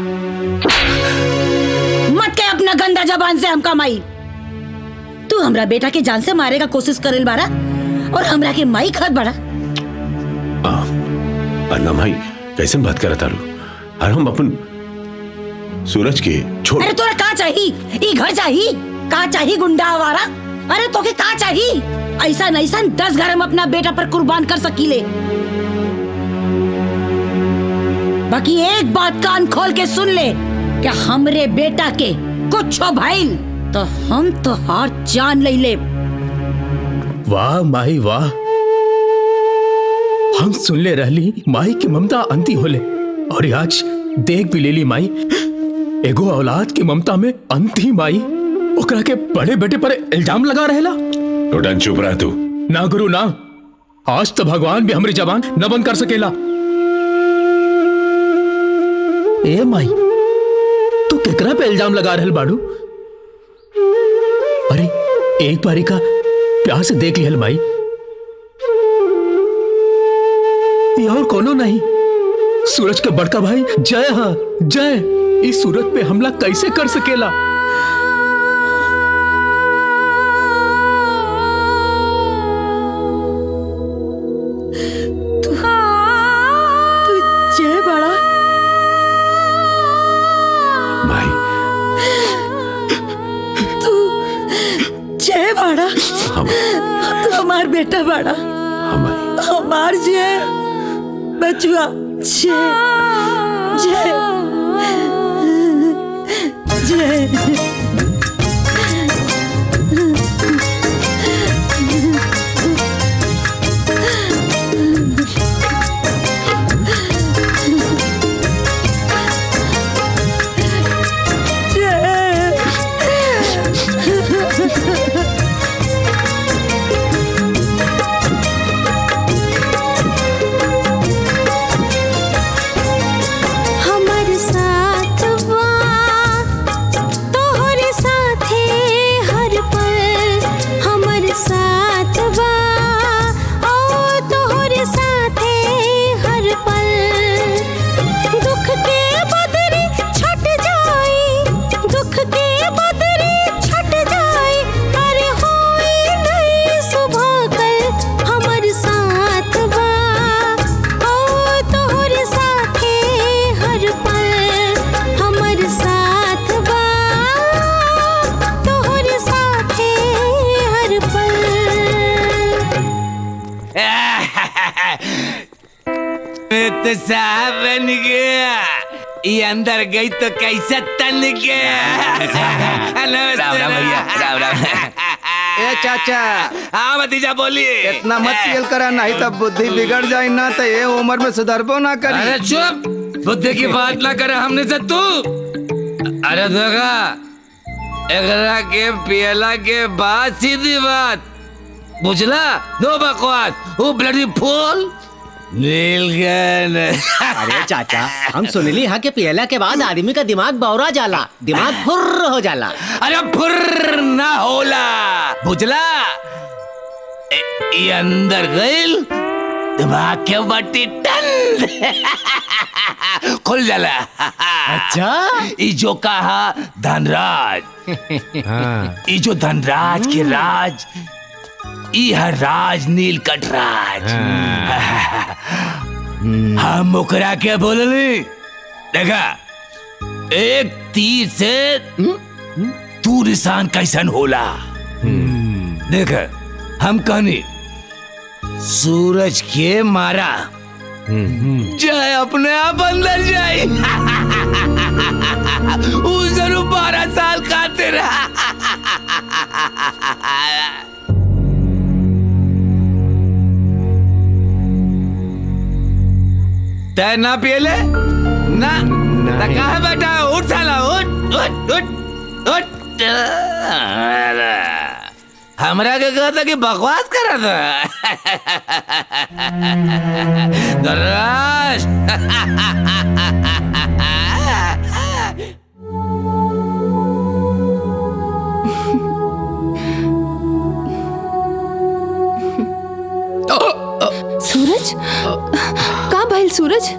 मत के अपना गंदा जबान से हमका माई तू हमरा बेटा के जान से मारे का कोशिश करेल बारा और हमरा के माई खत बड़ा अन्ना माई कैसे बात करत तारू और हम अपन सूरज के छोड़ अरे तोरा का चाही ई घर चाही का चाही गुंडा आवारा अरे तोके का चाही ऐसा ऐसा दस घर हम अपना बेटा पर कुर्बान कर सकीले बाकी एक बात कान खोल के सुन ले कि हमरे बेटा के कुछ भइल तो हम तो हार जान ले ले वाह माही वाह हम सुन ले रहली माई की ममता अंती होले और आज देख भी लेली माई एगो औलाद की ममता में अंती माई ओकरा के बड़े बेटे पर इल्जाम लगा रहेला टोटन चुप रह तू ना गुरु ना आज तो भगवान भी हमारी जबान न बंद कर सकेला ए माई तू केकरा पे इल्जाम लगा रहल बाड़ू अरे एक बारी का प्यार से देख लिहल माई ये और कोनो नहीं सूरज का बड़का भाई जय हाँ जय इस सूरज पे हमला कैसे कर सकेला तू जय बड़ा माई तू जय बड़ा हम तू हमार बेटा बड़ा हमार जय बचुआ जय जय जय जय तो साहब बन गया ये अंदर गई तो कैसा तन गया नमस्ते राम राम भैया, राम राम। ए चाचा हाँ भतीजा बोलिए इतना मत पियल करा नहीं तब बुद्धि बिगड़ जाए ना तो ये उम्र में सुधरबो ना करी अरे चुप बुद्धि की बात ना करे हमने से तू अरे देखा एकरा के पियला के बाद सीधी बात बुझला नो बकवास वो ब्लडी फूल नीलगन अरे चाचा हम सुनली हाँ के पियला के बाद आदमी का दिमाग बौरा जाला दिमाग फुर्र हो जाला अरे फुर्र ना होला बुझला ए- ये अंदर गइल दिमाग के बट्टी टन खुल जाला अच्छा ई जो कहा धनराज ई जो धनराज के राज ई है राज नीलकंठ राज हम ओकरा के बोलली देखा एक तीर से तू निशान कैसन होला देख हम कहनी सूरज के मारा जाए अपने आप अंदर जाए वो जरूर बारह साल खाते रहा तय ना पियले ना ना कहा बेटा उठ साला उठ उठ उठ उठ अरे, हमरा के कहा था कि बकवास करा था दर्राश सूरज का भइल सूरज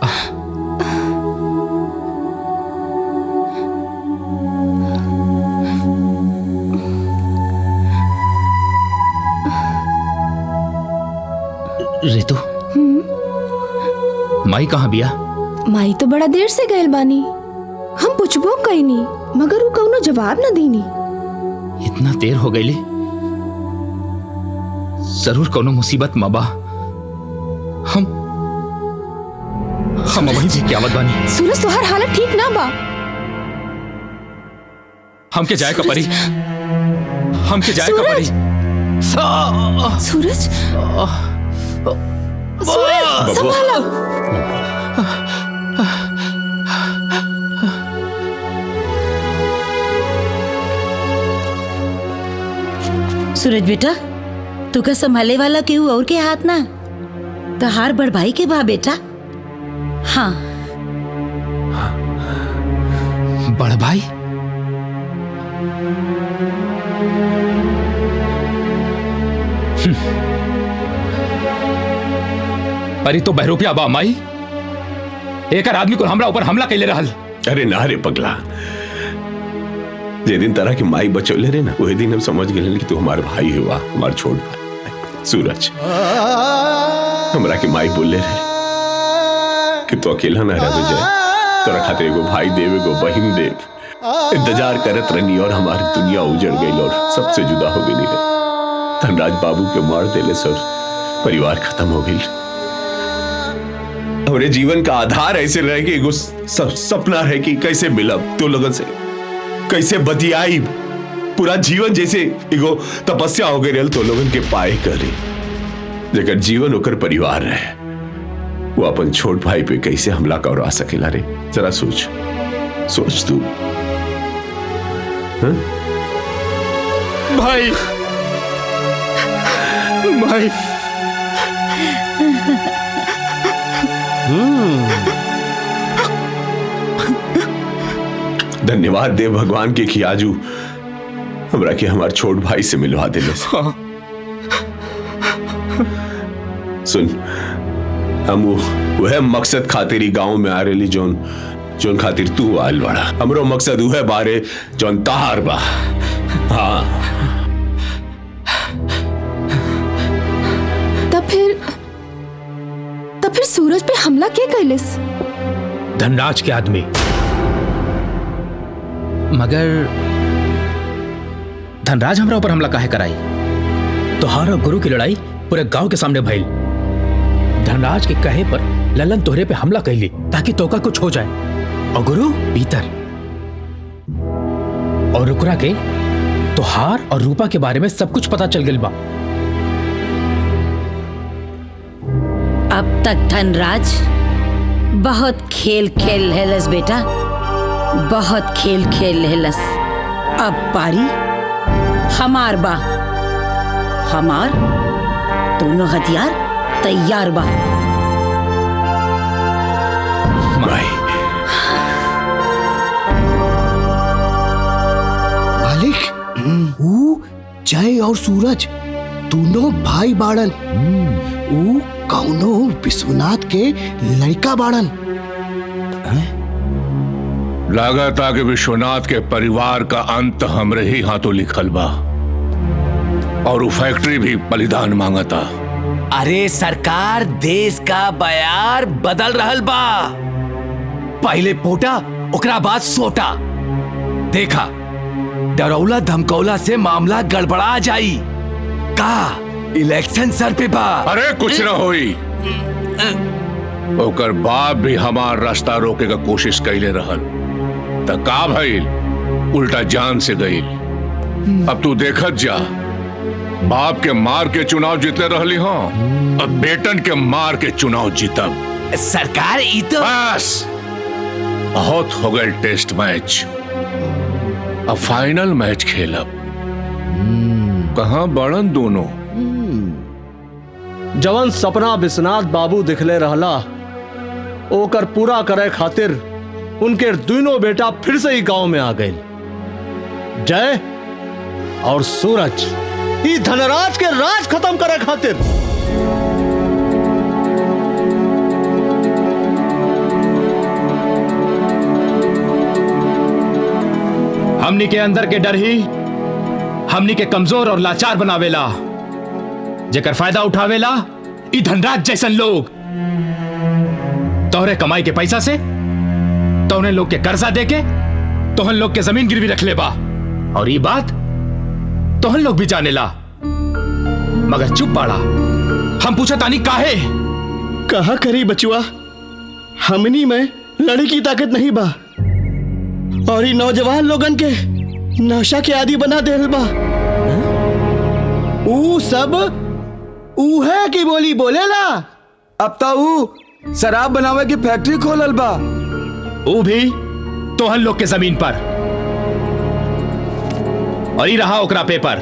रितु माई कहाँ बिया माई तो बड़ा देर से गइल बानी हम पूछबो कईनी मगर वो कौनो जवाब न दीनी इतना देर हो गई जरूर कोनो मुसीबत मबा हम हम वही भी क्या बानी सूरज तोहार हालत ठीक ना बा हमके जाए का परी हमके जाए का परी सूरज सूरज संभालो सूरज बेटा तू का संभाले वाला केहू और के हाथ ना तहार बड़ भाई के बा बेटा हाँ बड़ भाई अरे तो बहरूपिया बा माई एक आदमी को हमरा ऊपर हमला कैले रहल अरे ना रे पगला जे दिन तरह की माई बचौले रे ना वही दिन हम समझ गए कि तू हमारे भाई हुआ हमार छोट भाई सूरज हमरा की माई बोले रहे कि तू अकेला ना रह जाए तोरा खातिर एगो भाई देव एगो बहिन देव इंतजार करत रहनी और हमारी दुनिया उजड़ गई और सबसे जुदा हो गई रे धनराज बाबू के मार देले सर परिवार खत्म हो गई हमारे जीवन का आधार ऐसे रहे कि एगो स- सपना है कि कैसे मिलब तो लोगन से कैसे बतियाई पूरा जीवन जैसे एगो तपस्या हो गई रहल तो लोगन के पाए करी जेकर जीवन ओकर परिवार रहे वो अपन छोट भाई पे कैसे हमला करवा सकेला रे जरा सोच सोच तू हाँ? भाई भाई धन्यवाद दे भगवान के खियाजू हमरा के हमार छोट भाई से मिलवा देले से। सुन हम वो वह मकसद खातिर ही गांव में आ रही जोन जोन खातिर तू आयल बड़ा हमरो मकसद वह बारे जोन तहार बा हाँ तब फिर तब फिर सूरज पे हमला के कैलिस धनराज के आदमी मगर धनराज हमरा ऊपर हमला काहे कराई तोहार और गुरु की लड़ाई पूरे गांव के सामने भइल धनराज के कहे पर ललन तोहरे पे हमला कैली ताकि तोका कुछ हो जाए और गुरु भीतर और रुकरा के तोहार और रूपा के बारे में सब कुछ पता चल गई बा अब तक धनराज बहुत खेल खेल हेलस बेटा बहुत खेल खेल हेलस अब पारी हमार बा हमार दोनों हथियार तैयार बा मालिक ऊ जय और सूरज दोनों भाई बाड़न ऊ कौनो विश्वनाथ के लड़का बाड़न लागता कि विश्वनाथ के परिवार का अंत हमरे ही हाथों लिखल बा और वो फैक्ट्री भी बलिदान मांगता अरे सरकार देश का बयार बदल रहल बा पहले पोटा ओकरा बाद सोटा देखा डरौला धमकौला से मामला गड़बड़ा जाई का इलेक्शन सर पे बा अरे कुछ न होई ओकर बाप भी हमार रास्ता रोके का कोशिश कैले रहल त का भइल उल्टा जान से गईल अब तू देखत जा बाप के मार के चुनाव जीतले रहली हो अब बेटन के मार के चुनाव जीतब सरकार ई तो बस बहुत हो गए टेस्ट मैच अब फाइनल मैच खेलब कहाँ बड़न दोनों जवन सपना विश्वनाथ बाबू दिखले रहला ओकर पूरा करे खातिर उनके दोनों बेटा फिर से ही गांव में आ गए जय और सूरज ई धनराज के राज खत्म करे खातिर हमनी के अंदर के डर ही हमनी के कमजोर और लाचार बनावेला जेकर फायदा उठावेला ई धनराज जैसन लोग तोहरे कमाई के पैसा से तोहने लोग के कर्जा देके तोहन लोग के जमीन गिरवी रख ले बा और ये बात तोहन लोग भी जानेला मगर चुप बाड़ा हम पूछा तानी काहे कहा करी बचुआ हमनी में लड़ी की ताकत नहीं बा और ये नौजवान लोगन के नशा के आदि बना देल बा ऊ सब ऊ है की बोली बोलेला अब तो ऊ शराब बनावे की फैक्ट्री खोलल बा ऊ भी तोहन लोग के जमीन पर और ही रहा ओकरा पेपर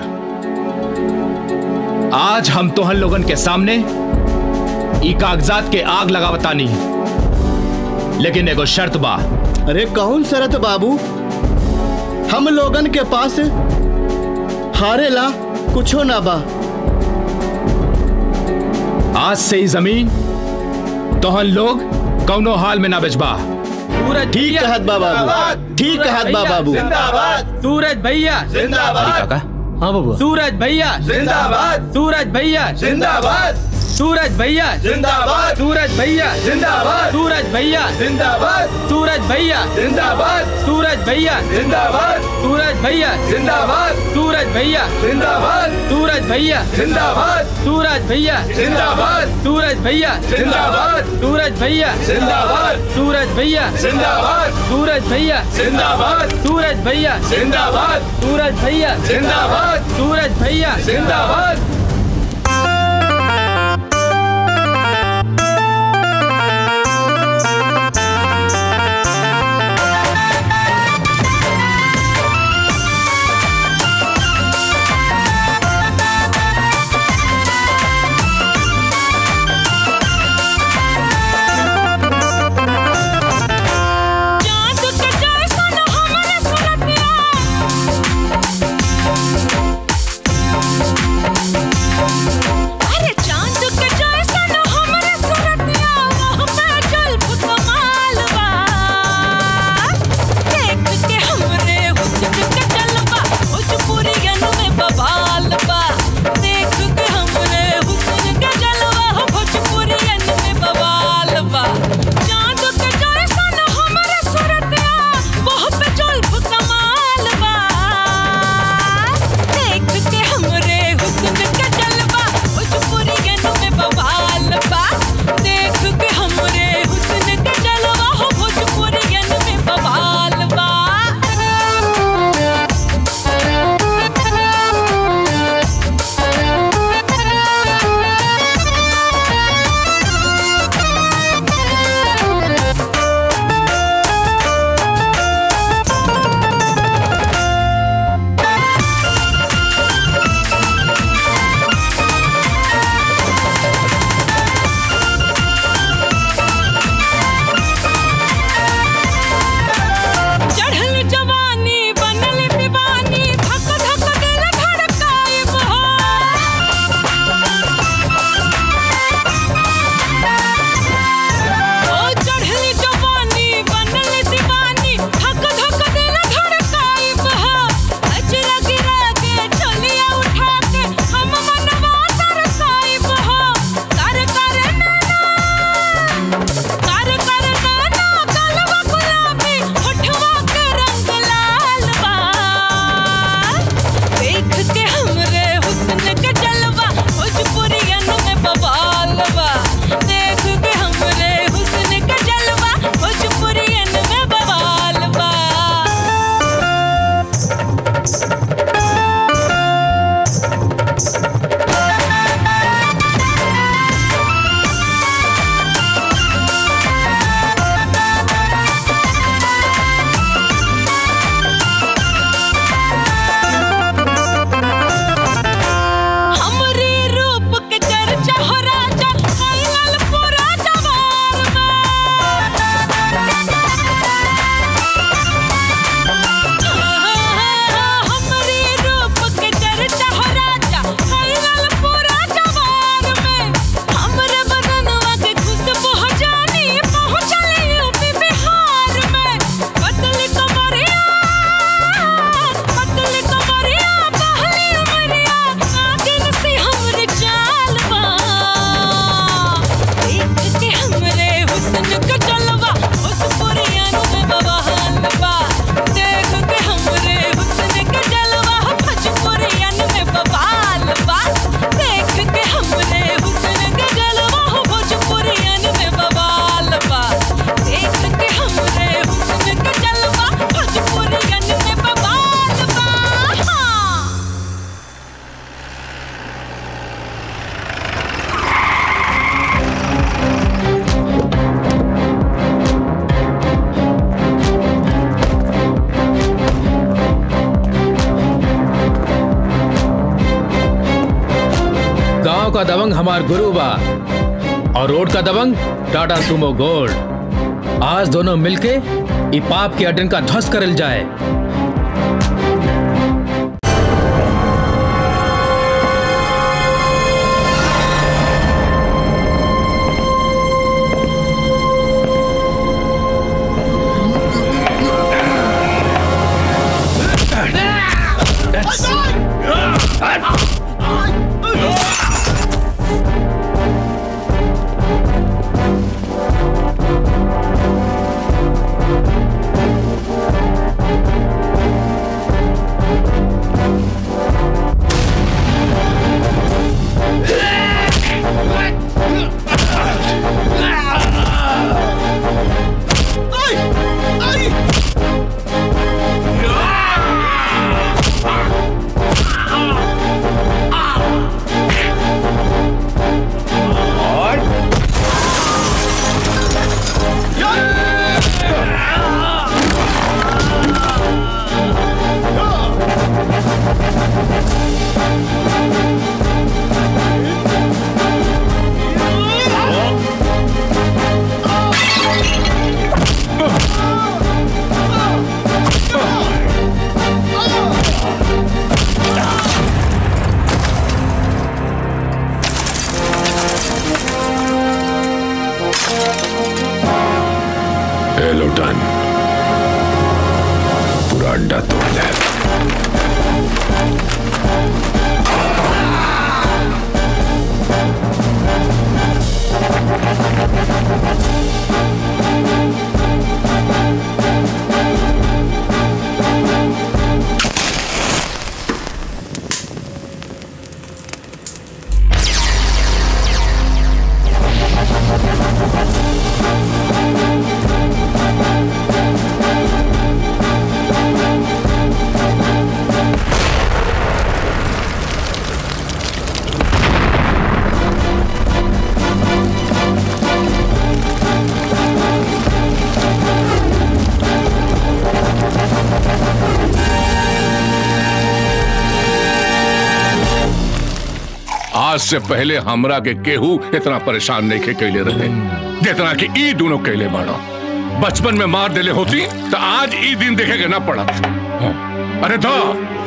आज हम तोहन लोगन के सामने ई कागजात के आग लगावतानी लेकिन एगो शर्त बा अरे कौन शरत बाबू हम लोगन के पास हारेला कुछो ना बा आज से ही जमीन तोहन लोग कौनो हाल में ना बेचबा ठीक कहत बा बाबू ठीक कहत बा बाबू सूरज भैया जिंदाबाद हाँ बाबू सूरज भैया जिंदाबाद सूरज भैया जिंदाबाद सूरज भैया जिंदाबाद सूरज भैया जिंदाबाद सूरज भैया जिंदाबाद सूरज भैया जिंदाबाद सूरज भैया जिंदाबाद सूरज भैया जिंदाबाद सूरज भैया जिंदाबाद सूरज भैया जिंदाबाद सूरज भैया जिंदाबाद सूरज भैया जिंदाबाद सूरज भैया जिंदाबाद सूरज भैया जिंदाबाद सूरज भैया जिंदाबाद सूरज भैया जिंदाबाद सूरज भैया जिंदाबाद सूरज भैया जिंदाबाद चांद के जैसन हमरे सुरतिया गांव का दबंग हमार गुरु बा और रोड का दबंग टाटा सुमो गोल्ड आज दोनों मिलके ई पाप के अड्डन का ध्वस्त करल जाए ए लोटन पूरा अड्डा तोड़ दे आज से पहले हमरा के केहू इतना परेशान नहीं के कैले रहे जितना कि ई दोनों कैले बाड़ो बचपन में मार देले होती तो आज ई दिन देखे के ना पड़त हाँ। अरे तो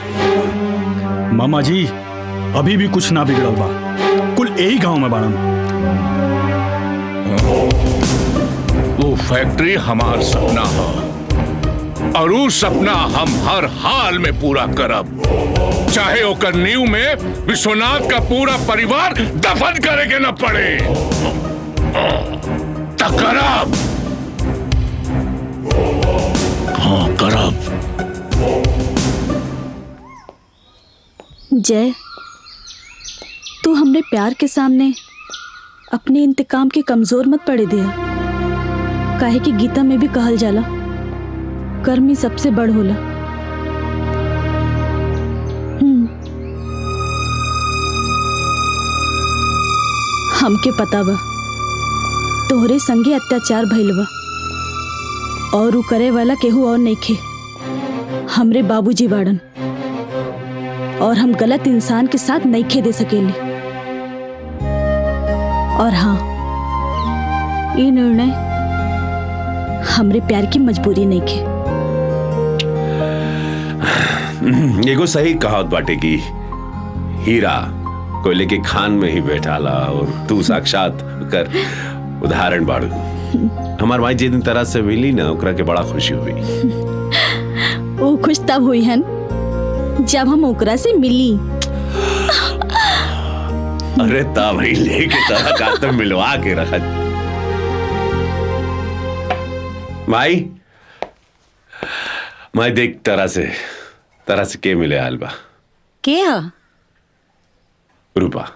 मामा जी अभी भी कुछ ना बिगड़ल बा कुल यही गांव में बाड़न वो फैक्ट्री हमार सपना है और वो सपना हम हर हाल में पूरा करब चाहे ओकर नींव में विश्वनाथ का पूरा परिवार दफन करे के न पड़े त करब हाँ करब जय तू हमरे प्यार के सामने अपने इंतकाम के कमजोर मत पड़े दिया काहे कि गीता में भी कहल जाला कर्म ही सबसे बड़ होला हम्म। हमके पता बा तोहरे संगे अत्याचार भइल बा और उ करे वाला केहू और नइखे हमरे बाबूजी बाड़न और हम गलत इंसान के साथ नइखे दे सकेले और हाँ ये निर्णय हमरे प्यार की मजबूरी नइखे एगो सही कहावत बाटे की हीरा कोयले के खान में ही बैठाला और तू साक्षात कर उदाहरण बाड़ू हमार माई जिस दिन तरह से मिली ना ओकरा के बड़ा खुशी हुई वो खुश तब हुई हन जब हम ओकरा से मिली अरे ता भाई लेके तरह का तो मिलवा के रखा माई माई देख तरह से तरह से के मिले आलबा के ह रूपा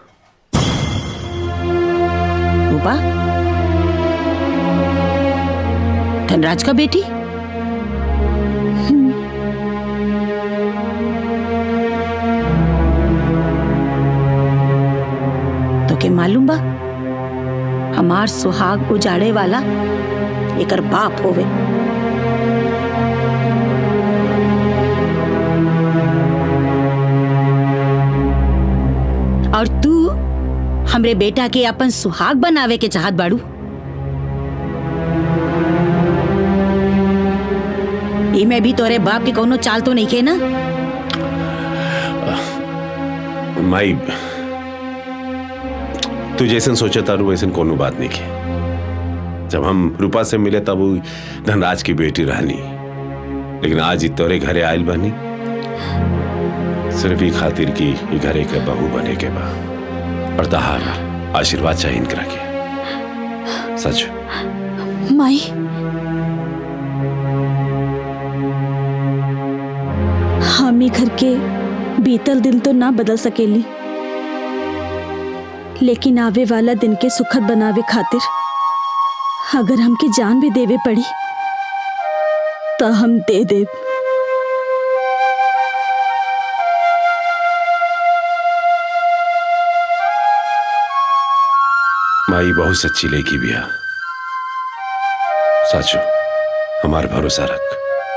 रूपा धनराज का बेटी तो के मालूम बा हमार सुहाग उजाड़े वाला एकर बाप होवे और तू हमरे बेटा के अपन सुहाग बनावे के चाहत बाड़ू इमे भी तोरे बाप के कोनो चाल तो नहीं के ना माई तू जैसन सोचे तारू वैसन कोनो बात नहीं की जब हम रूपा से मिले तब वो धनराज की बेटी रहनी लेकिन आज ही तोरे घरे आयल बनी सिर्फ ही खातिर की ई घरे के बहू बने के बा और तहार आशीर्वाद चाहिए इनकरा के सच माई हम ही घर के बीतल दिन तो ना बदल सकेली लेकिन आवे वाला दिन के सुखद बनावे खातिर अगर हमके जान भी देवे पड़ी तो हम दे देव माई बहुत सच्ची लेगी बिया सचो हमार भरोसा रख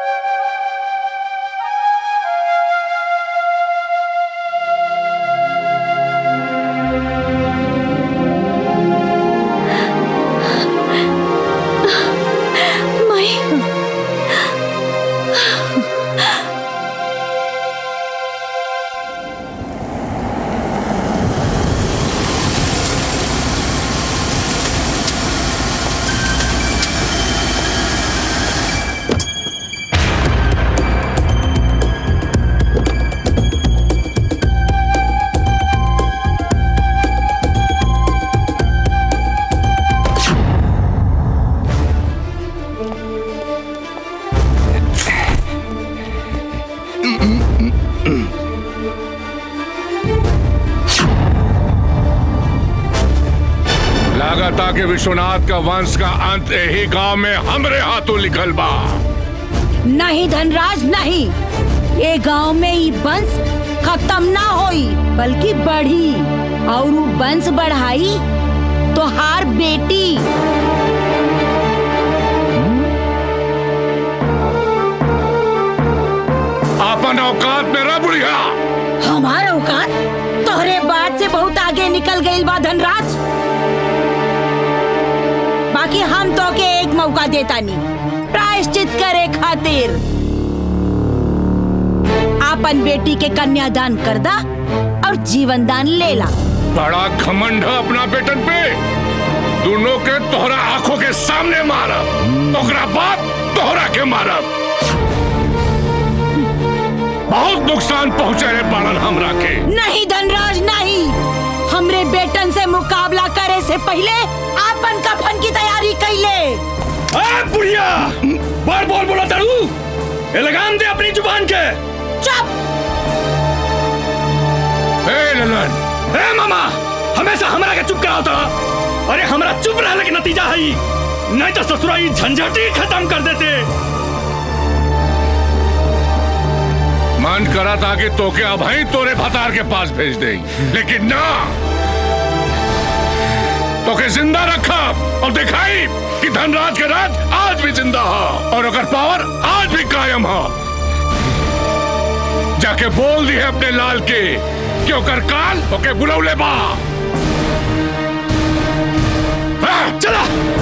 माई लागता कि विश्वनाथ का वंश का अंत यही गांव में हमरे हाथों लिखल बा नहीं धनराज नहीं ये गांव में ई वंश खत्म ना होई बल्कि बढ़ी और उ वंश बढ़ाई तो हार बेटी अपन औकात में रह बुढ़िया हमारा औकात तोहरे बात से बहुत आगे निकल गई बा धनराज बाकी हम तो के एक मौका देता नहीं प्रायश्चित करे खातिर आपन बेटी के कन्यादान कर दा और जीवन दान ले ला बड़ा घमंड है अपना बेटन पे दोनों के तोहरा आंखों के सामने मारब ओकरा बाद तोहरा के मारब बहुत नुकसान पहुंचे रे बाड़न हमरा के नहीं धनराज नहीं हमरे बेटन से मुकाबला करे से पहले आपन कफन की तैयारी कैले ए बुढ़िया बार बोल बोला तड़ू ये लगाम दे अपनी जुबान के चुप ए ललन ए मामा हमेशा हमरा के चुप कराओ तो अरे हमरा चुप रहने के नतीजा है ई। नहीं तो ससुरा ई झंझट ही खत्म कर देते मन करा था कि तोके अब ही तोरे भतार के पास भेज दे लेकिन ना तोके जिंदा रखा और दिखाई कि धनराज के राज आज भी जिंदा है और अगर पावर आज भी कायम है जाके बोल दी है अपने लाल के कि ओकर काल ओके बुलौले बा हाँ, चला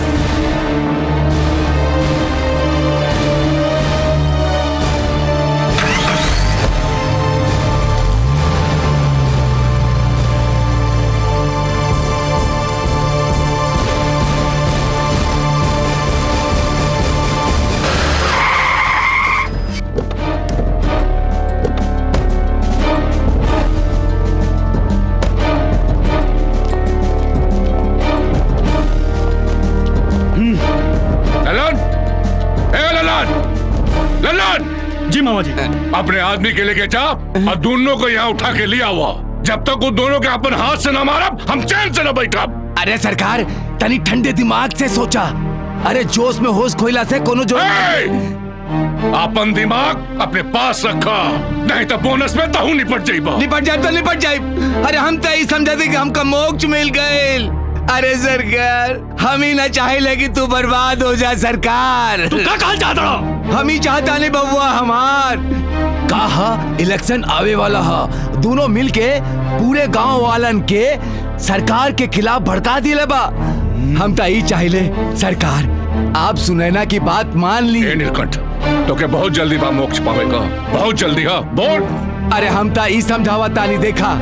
ललन ए ललन ललन जी मामा जी अपने आदमी के लेके जा और दोनों को यहाँ उठा के लिया हुआ जब तक वो दोनों के अपन हाथ से न मारा हम चैन से न बैठा अरे सरकार तनी ठंडे दिमाग से सोचा अरे जोश में होश खोइला से कोनो जो अपन दिमाग अपने पास रखा नहीं तो बोनस में तहू निपट जाइबा निपट जाए तो निपट जाए अरे हम तो यही समझा थे कि हमका मोक्ष मिल गए अरे सरकार हम ही ना चाहे कि तू बर्बाद हो जा सरकार तू का कहल चाहता हम ही चाहता नहीं बबुआ हमार कहा इलेक्शन आवे वाला हा दोनों मिलके पूरे गांव वालन के सरकार के खिलाफ भड़का दिले बा हम तो यही चाहिले सरकार आप सुनैना की बात मान ली नीलकंठ तो के बहुत जल्दी बा मोक्ष पावेगा बहुत जल्दी हा बोल अरे हम तो ई समझावा तानी देखा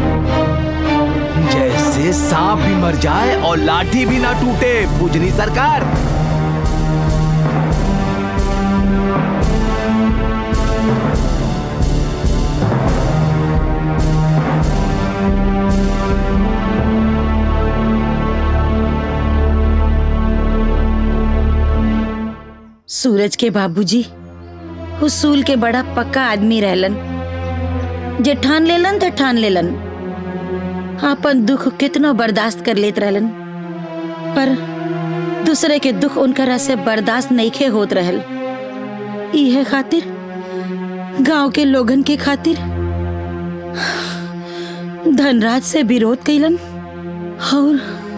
जैसे सांप भी मर जाए और लाठी भी ना टूटे पूजनी सरकार सूरज के बाबूजी हुसूल के बड़ा पक्का आदमी रहलन जे ठान लेलन तो ठान लेलन अपन दुख कितना बर्दाश्त कर लेत रहलन पर दूसरे के दुख उनकरा से बर्दाश्त नहीं खे होत रहल इहे खातिर गांव के लोगन के खातिर धनराज से विरोध कैलन और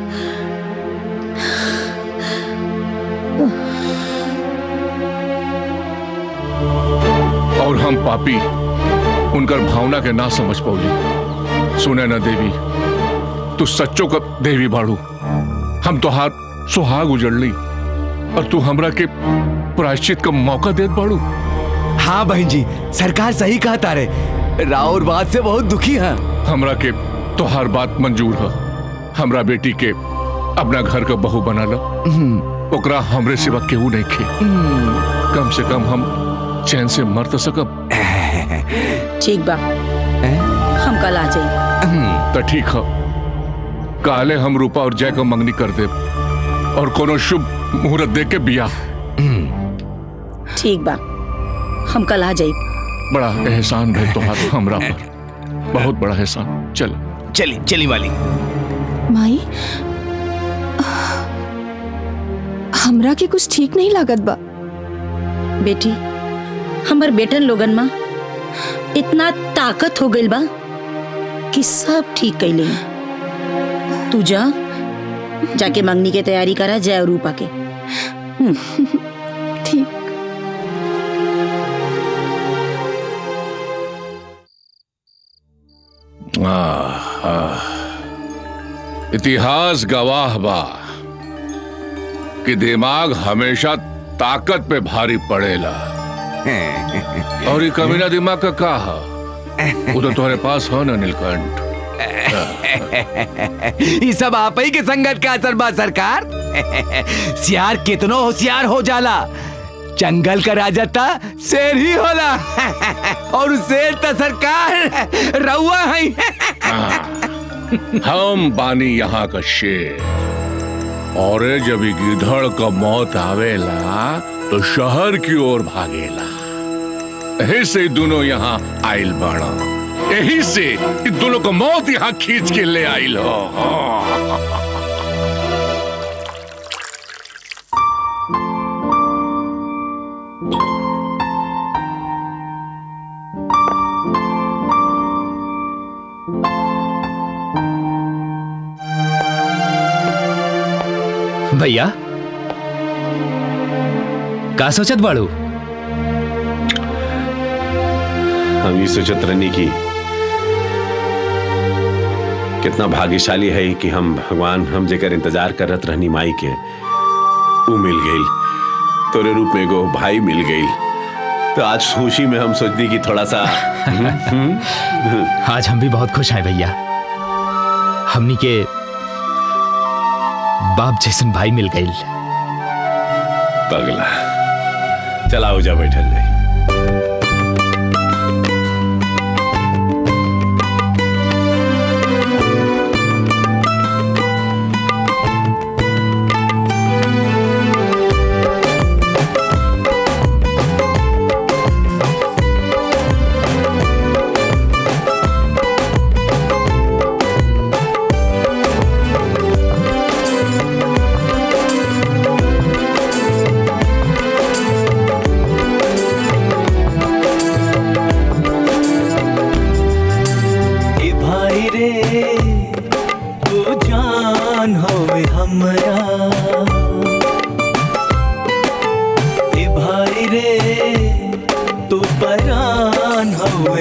और हम पापी उनकर भावना के ना समझ पौली सुने ना देवी तू सच्चो का देवी बाड़ू हम तो हाथ सुहाग उजड़ली और तू हमरा के प्रायश्चित का मौका देत बाड़ू हाँ बहन जी सरकार सही कहता रे राउर बात से बहुत दुखी है हमरा के तोहार बात मंजूर है हमरा बेटी के अपना घर का बहू बना लो ओकरा हमरे सिवा केहू नहीं खे कम से कम हम चैन से मर तो सकब ठीक बा हम कल आ जाई तो ठीक है काले हम रूपा और जय को मंगनी कर दे और कोनो शुभ मुहूर्त देख के बिया ठीक बा हम कल आ जाई बड़ा एहसान है तुम्हारा हमरा पर बहुत बड़ा एहसान चल चली चली वाली माई हमरा के कुछ ठीक नहीं लागत बा बेटी हमर बेटन लोगन में इतना ताकत हो गइल बा कि सब ठीक कैले हैं। तू जा जाके मंगनी के तैयारी करा जय और रूपा के ठीक आह, आह। इतिहास गवाह बा कि दिमाग हमेशा ताकत पे भारी पड़ेला और ये कमीना दिमाग का का है वो तो तुम्हारे पास हो ना नीलकंठ ये सब आप ही के संगत का असर बा सरकार सियार कितनो होशियार हो जाला जंगल का राजा था शेर ही होला और उ शेर तो सरकार रउआ है हम बानी यहाँ का शेर और ये जब ये गिधड़ का मौत आवेला तो शहर की ओर भागेला यही से ये दोनों यहाँ आइल बाड़ा यही से ये दोनों को मौत यहाँ खींच के ले आइल हो भैया का सोचत बाड़ू हम ये सोचत रहनी की कितना भाग्यशाली है कि हम भगवान हम जेकर इंतजार करत रहनी माई के ऊ मिल गई तोरे रूप में एगो भाई मिल गई तो आज खुशी में हम सोचनी कि थोड़ा सा आज हम भी बहुत खुश हैं भैया हमनी के बाप जैसन भाई मिल गई पगला चला हो जा बैठल जाए ए भाई रे तू जान होवे हमरा ए भाई रे तू परान होवे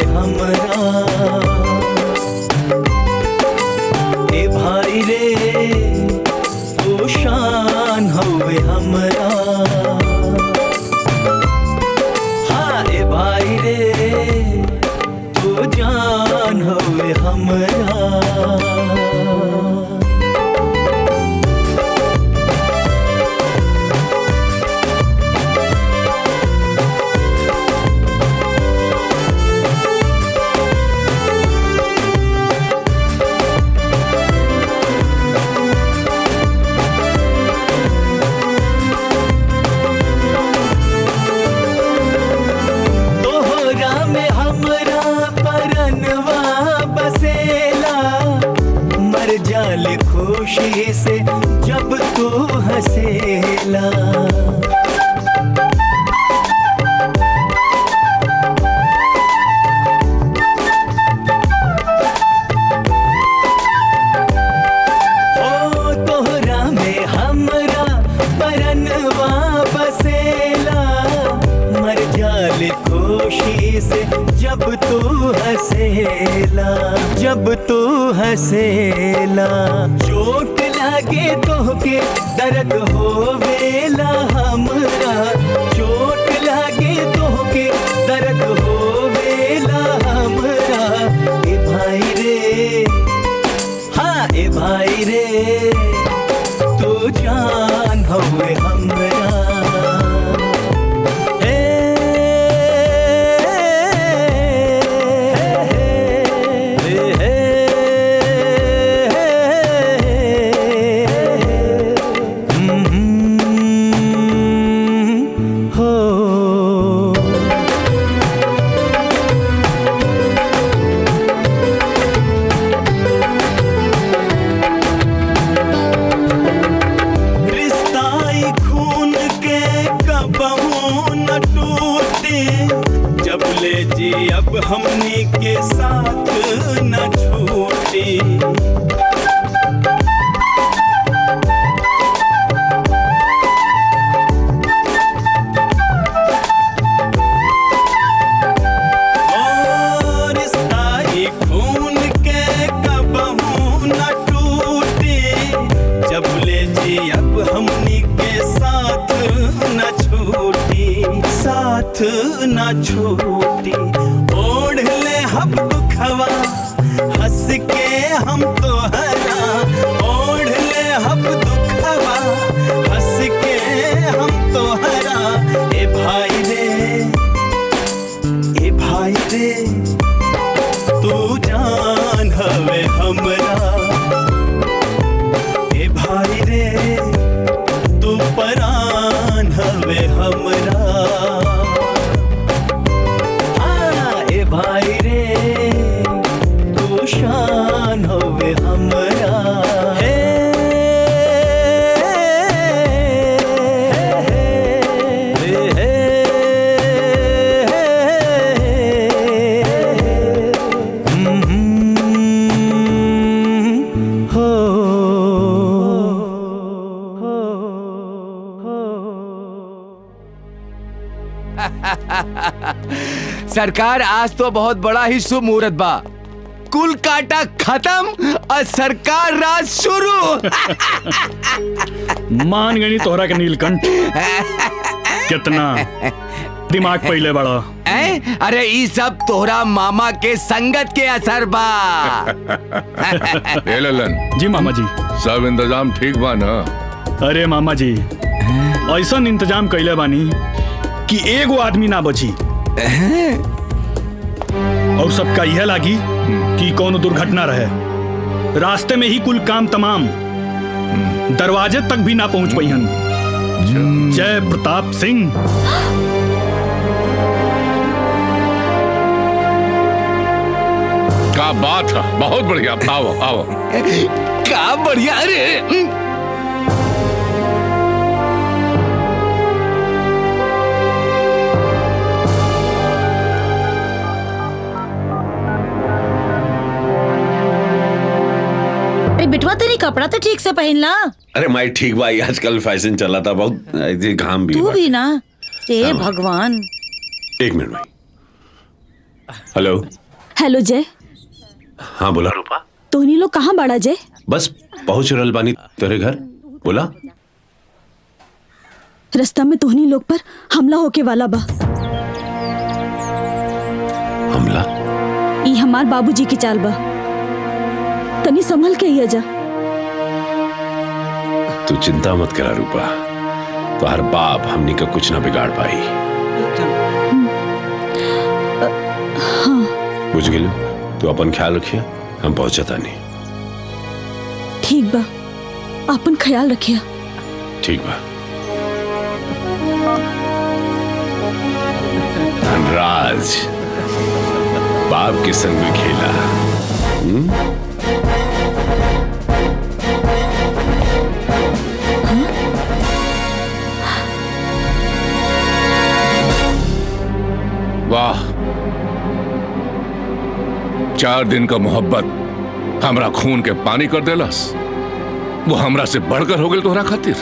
जाल खुशी से जब तू हंसेला ओ तोहरा में हमरा परनवा बसेला मर जाल खुशी से जब तू हंसेला जब तू हंसेला चोट लागे तोहके दर्द होवेला हमरा चोट लागे तोहके दर्द होवेला हमरा ए भाई रे हाँ ए भाई रे तू जान हवे हमरा हे, हे, हे, हम्म, हो रिश्ताई खून के कबहू न टूटे जब ले जी अब हमनी के साथ न छूटे ओ रिश्ताई खून के कबहू न टूटे जब ले जी अब हमनी के साथ न छूटी साथ न छूटी ओढ़ ले हम दुखवा हंस के हम तो हरा ओढ़ ले हम दुखवा हंस के हम तो हरा ए भाई रे ए भाई रे तू जान हवे हमरा ए भाई रे तू परान हवे हमरा हाँ, ए भाई रे तू शान हवे हमरा हे, हे, हे, हम्म, हो सरकार आज तो बहुत बड़ा ही शुभ मुहूर्त बा कुल काटा खत्म और सरकार राज शुरू मान गई तोहरा के नीलकंठ कितना दिमाग पहले बड़ा ए? अरे ई सब तोहरा मामा के संगत के असर बा ए ललन जी मामा जी सब इंतजाम ठीक बा ना अरे मामा जी ऐसा इंतजाम कैले बानी कि एगो आदमी ना बची और सबका यह लागी कि कौन दुर्घटना रहे रास्ते में ही कुल काम तमाम दरवाजे तक भी ना पहुंच पाई जय प्रताप सिंह का बात है बहुत बढ़िया आओ आओ का बढ़िया अरे अरे बिटवा तेरी कपड़ा तो ठीक से पहन ला अरे माई ठीक भाई आजकल फैशन चला था बहुत ऐसे घाम भी तू बा। भी ना ए हाँ। भगवान एक मिनट भाई हेलो हेलो जय हाँ बोला रूपा तोहनी लोग कहाँ बाड़ा जय बस पहुंच रहल बानी तेरे घर बोला रास्ता में तोहनी लोग पर हमला होके वाला बा हमला ई हमार बाबूजी की चाल बा तनी संभल के आइया जा तू चिंता मत करा रूपा तो हर बाप हमनी का कुछ ना बिगाड़ पाई हाँ बुझ गेलू तू अपन ख्याल रखिए हम पहुंचता नहीं ठीक बा अपन ख्याल रखिया ठीक बा धनराज बाप के संग में खेला हम्म? चार दिन का मोहब्बत हमरा खून के पानी कर देलस वो हमरा से बढ़कर हो गई तोहरा खातिर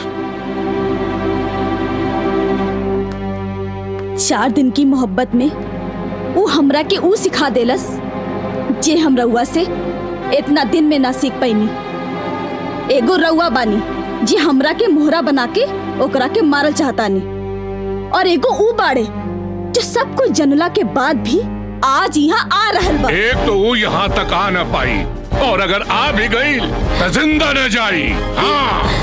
चार दिन की मोहब्बत में वो हमरा के ऊ सिखा देलस जे हम रउआ से इतना दिन में ना सीख पैनी एगो रउआ बानी जे हमरा के मोहरा बना के ओकरा के मारल चाहतानी और एगो ऊ बाड़े जो सब कुछ जनला के बाद भी आज यहाँ आ रहल बा एक तो वो यहाँ तक आ न पाई और अगर आ भी गई तो जिंदा न जाई हाँ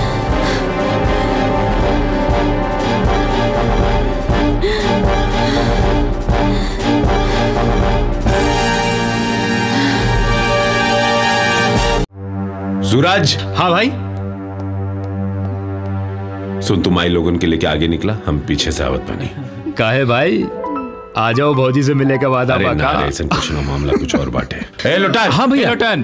सूरज हाँ भाई सुन तुम आई लोगन के लेके आगे निकला हम पीछे से आवत बनी काहे भाई आ जाओ भौजी से मिलने का वादा अरे बा ना का? रे, ऐसन कुछ ना मामला कुछ और बाटे ए लोटन हाँ भैया। ए, लोटन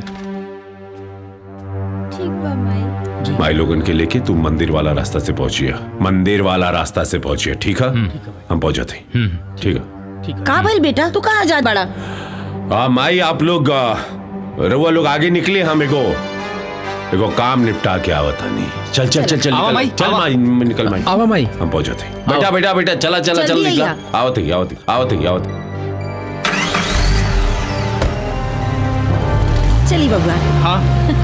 भाई लोगन के लेके तुम मंदिर वाला रास्ता से पहुंचिए मंदिर वाला रास्ता से पहुंचिए ठीक है हम पहुंचे थे ठीक है का भइल बेटा तू कहाँ जा बड़ा हाँ माई आप लोग आ, रउआ लोग आगे निकले हम एगो एगो काम निपटा के आवत हनी चल चल चल चल आवा निकल, माई, चल आवा। माई निकल माई आवा माई हम पहुंचे थे बेटा बेटा बेटा चला चला चल जल्दी निकला आइया। आवत ही आवत ही आवत ही आवत ही चली बबुआ हाँ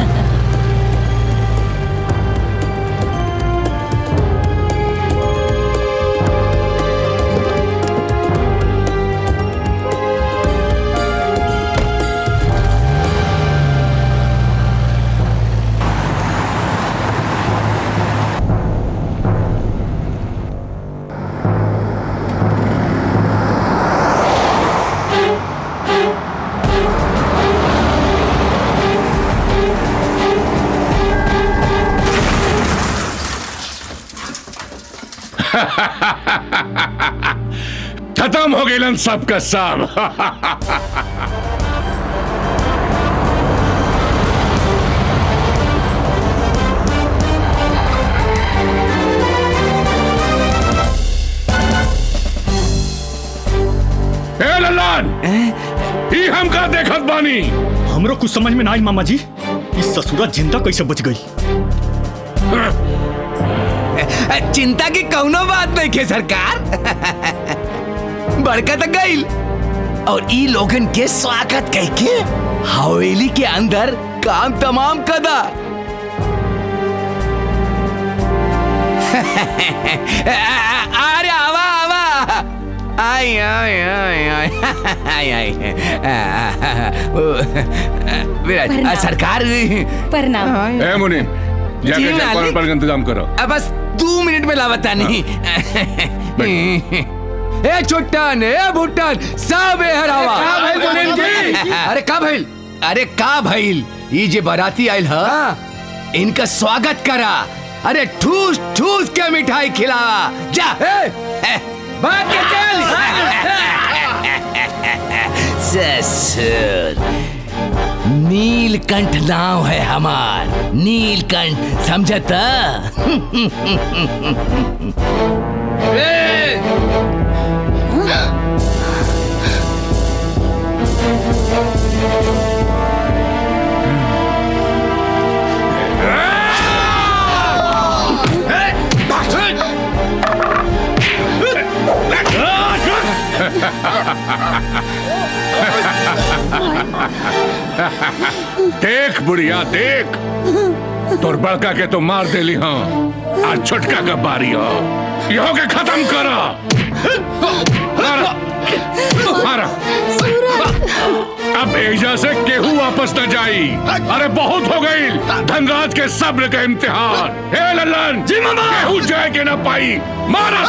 खत्म हो गए सबका सब ए लल्लान ई हम का देखत बानी हमरो कुछ समझ में ना आई मामा जी इस ससुरा जिंदा कैसे बच गई चिंता की कौनो बात नहीं के सरकार बड़का तक गईल और ई लोगन के स्वागत कह के हवेली के अंदर काम तमाम कदा अरे आवा आवा आई आई आई आई आई आई विराज प्रणाम। सरकार प्रणाम ए मुनि जी, जाके चेक मालिक। पर का इंतजाम करो अब बस दो मिनट में लावता नहीं ए चुट्टन ए भुट्टन सब ए हरावा का भइल मुनीम जी? अरे का भइल अरे का भइल ई जे बाराती आइल ह इनका स्वागत करा अरे ठूस ठूस के मिठाई खिलावा जा भाग के चल ससुर नीलकंठ नाम है हमार नीलकंठ समझता देख बुढ़िया देख तोर बड़का के तो मार देली हाँ आज छोटका का बारी हो इहो के खत्म करो मारा मारा अब एजा से केहू वापस न जाई अरे बहुत हो गई धनराज के सब्र का इम्तिहान हे लल्लन जी मामा केहू जाए के ना पाई मारा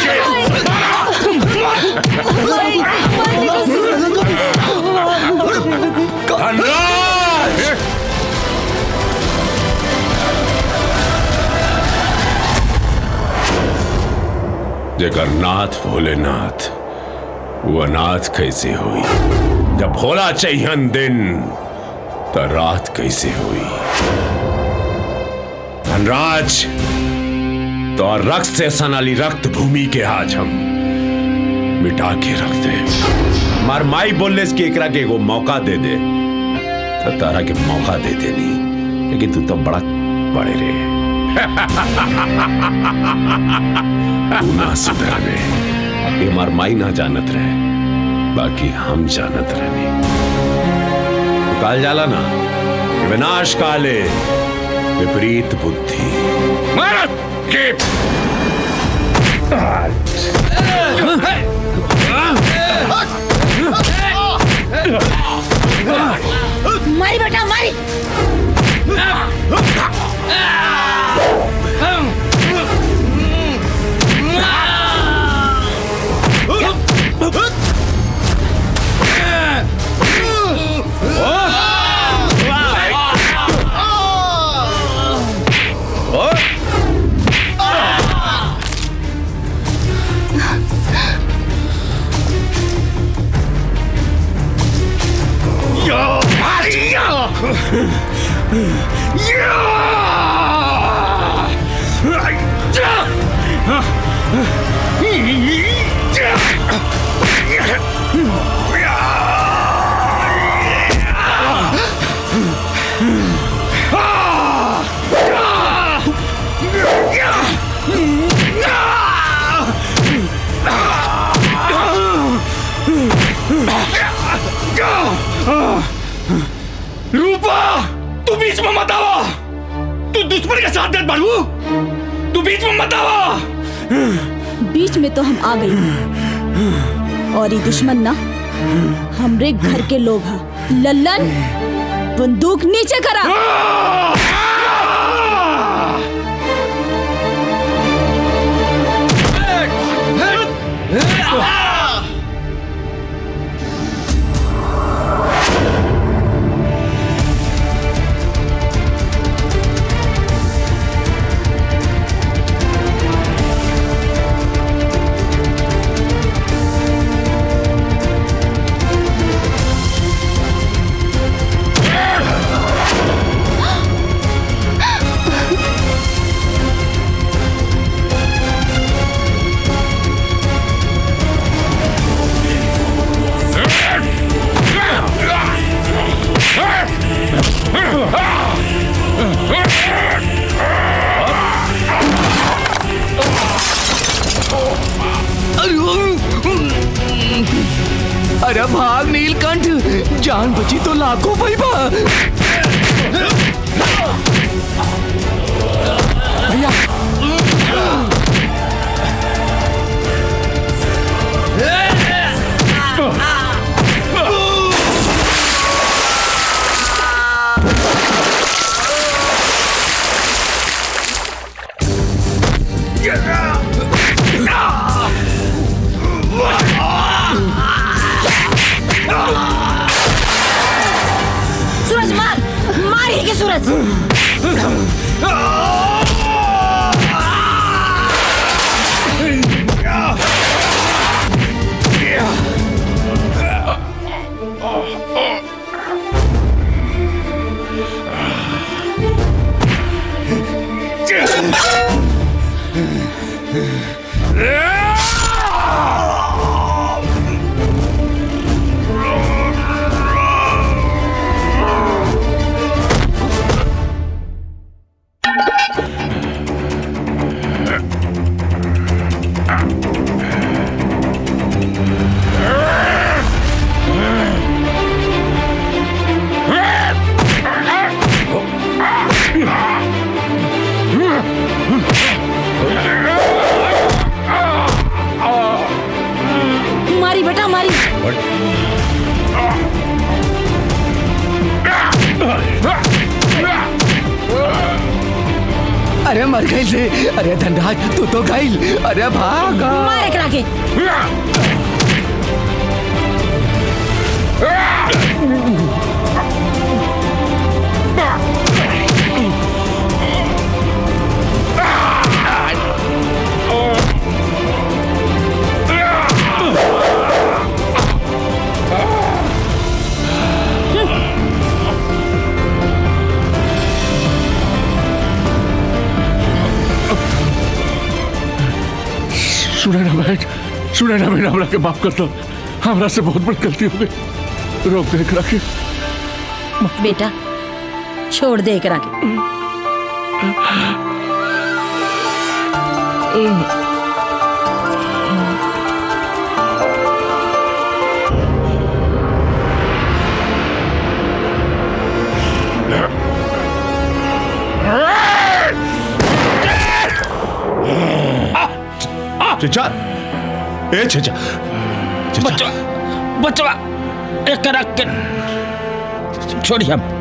धनराज जेकर नाथ भोलेनाथ वो अनाथ कैसे हुई जब भोला चाहिए दिन तो रात कैसे हुई धनराज तो रक्त से सनाली रक्त भूमि के आज हम मिटा के रख दे मार माई बोलने की एकरा के एगो मौका दे दे तो तारा के मौका दे देनी लेकिन तू तो बड़ा बड़े रे तू ना सुधरने ये हमार माई ना जानत रहे बाकी हम जानत रहनी तो काल जाला ना कि विनाश काले विपरीत बुद्धि मारत के मारी बेटा मारी रूपा तू बीच में मत आवा तू दुश्मन के साथ देत बाड़ू तू बीच में मत आवा बीच में तो हम आ गई और ये दुश्मन ना हमरे घर के लोग हैं लल्लन बंदूक नीचे करा अरे भाग नीलकंठ जान बची तो लाखों पैबा भैया सूरज मार मार ही के सूरज मारी बेटा मारी अरे मर गई रे अरे धनराज तू तो गई अरे भाग मार एकरा के सुने ना बहन सुने ना मैंने हमरा के माफ कर दो हमरा से बहुत बड़ी गलती हो गई रोक देख रखे बेटा छोड़ दे एकरा के चचा ए चचा बचवा बचवा एक रख के छोड़िए अब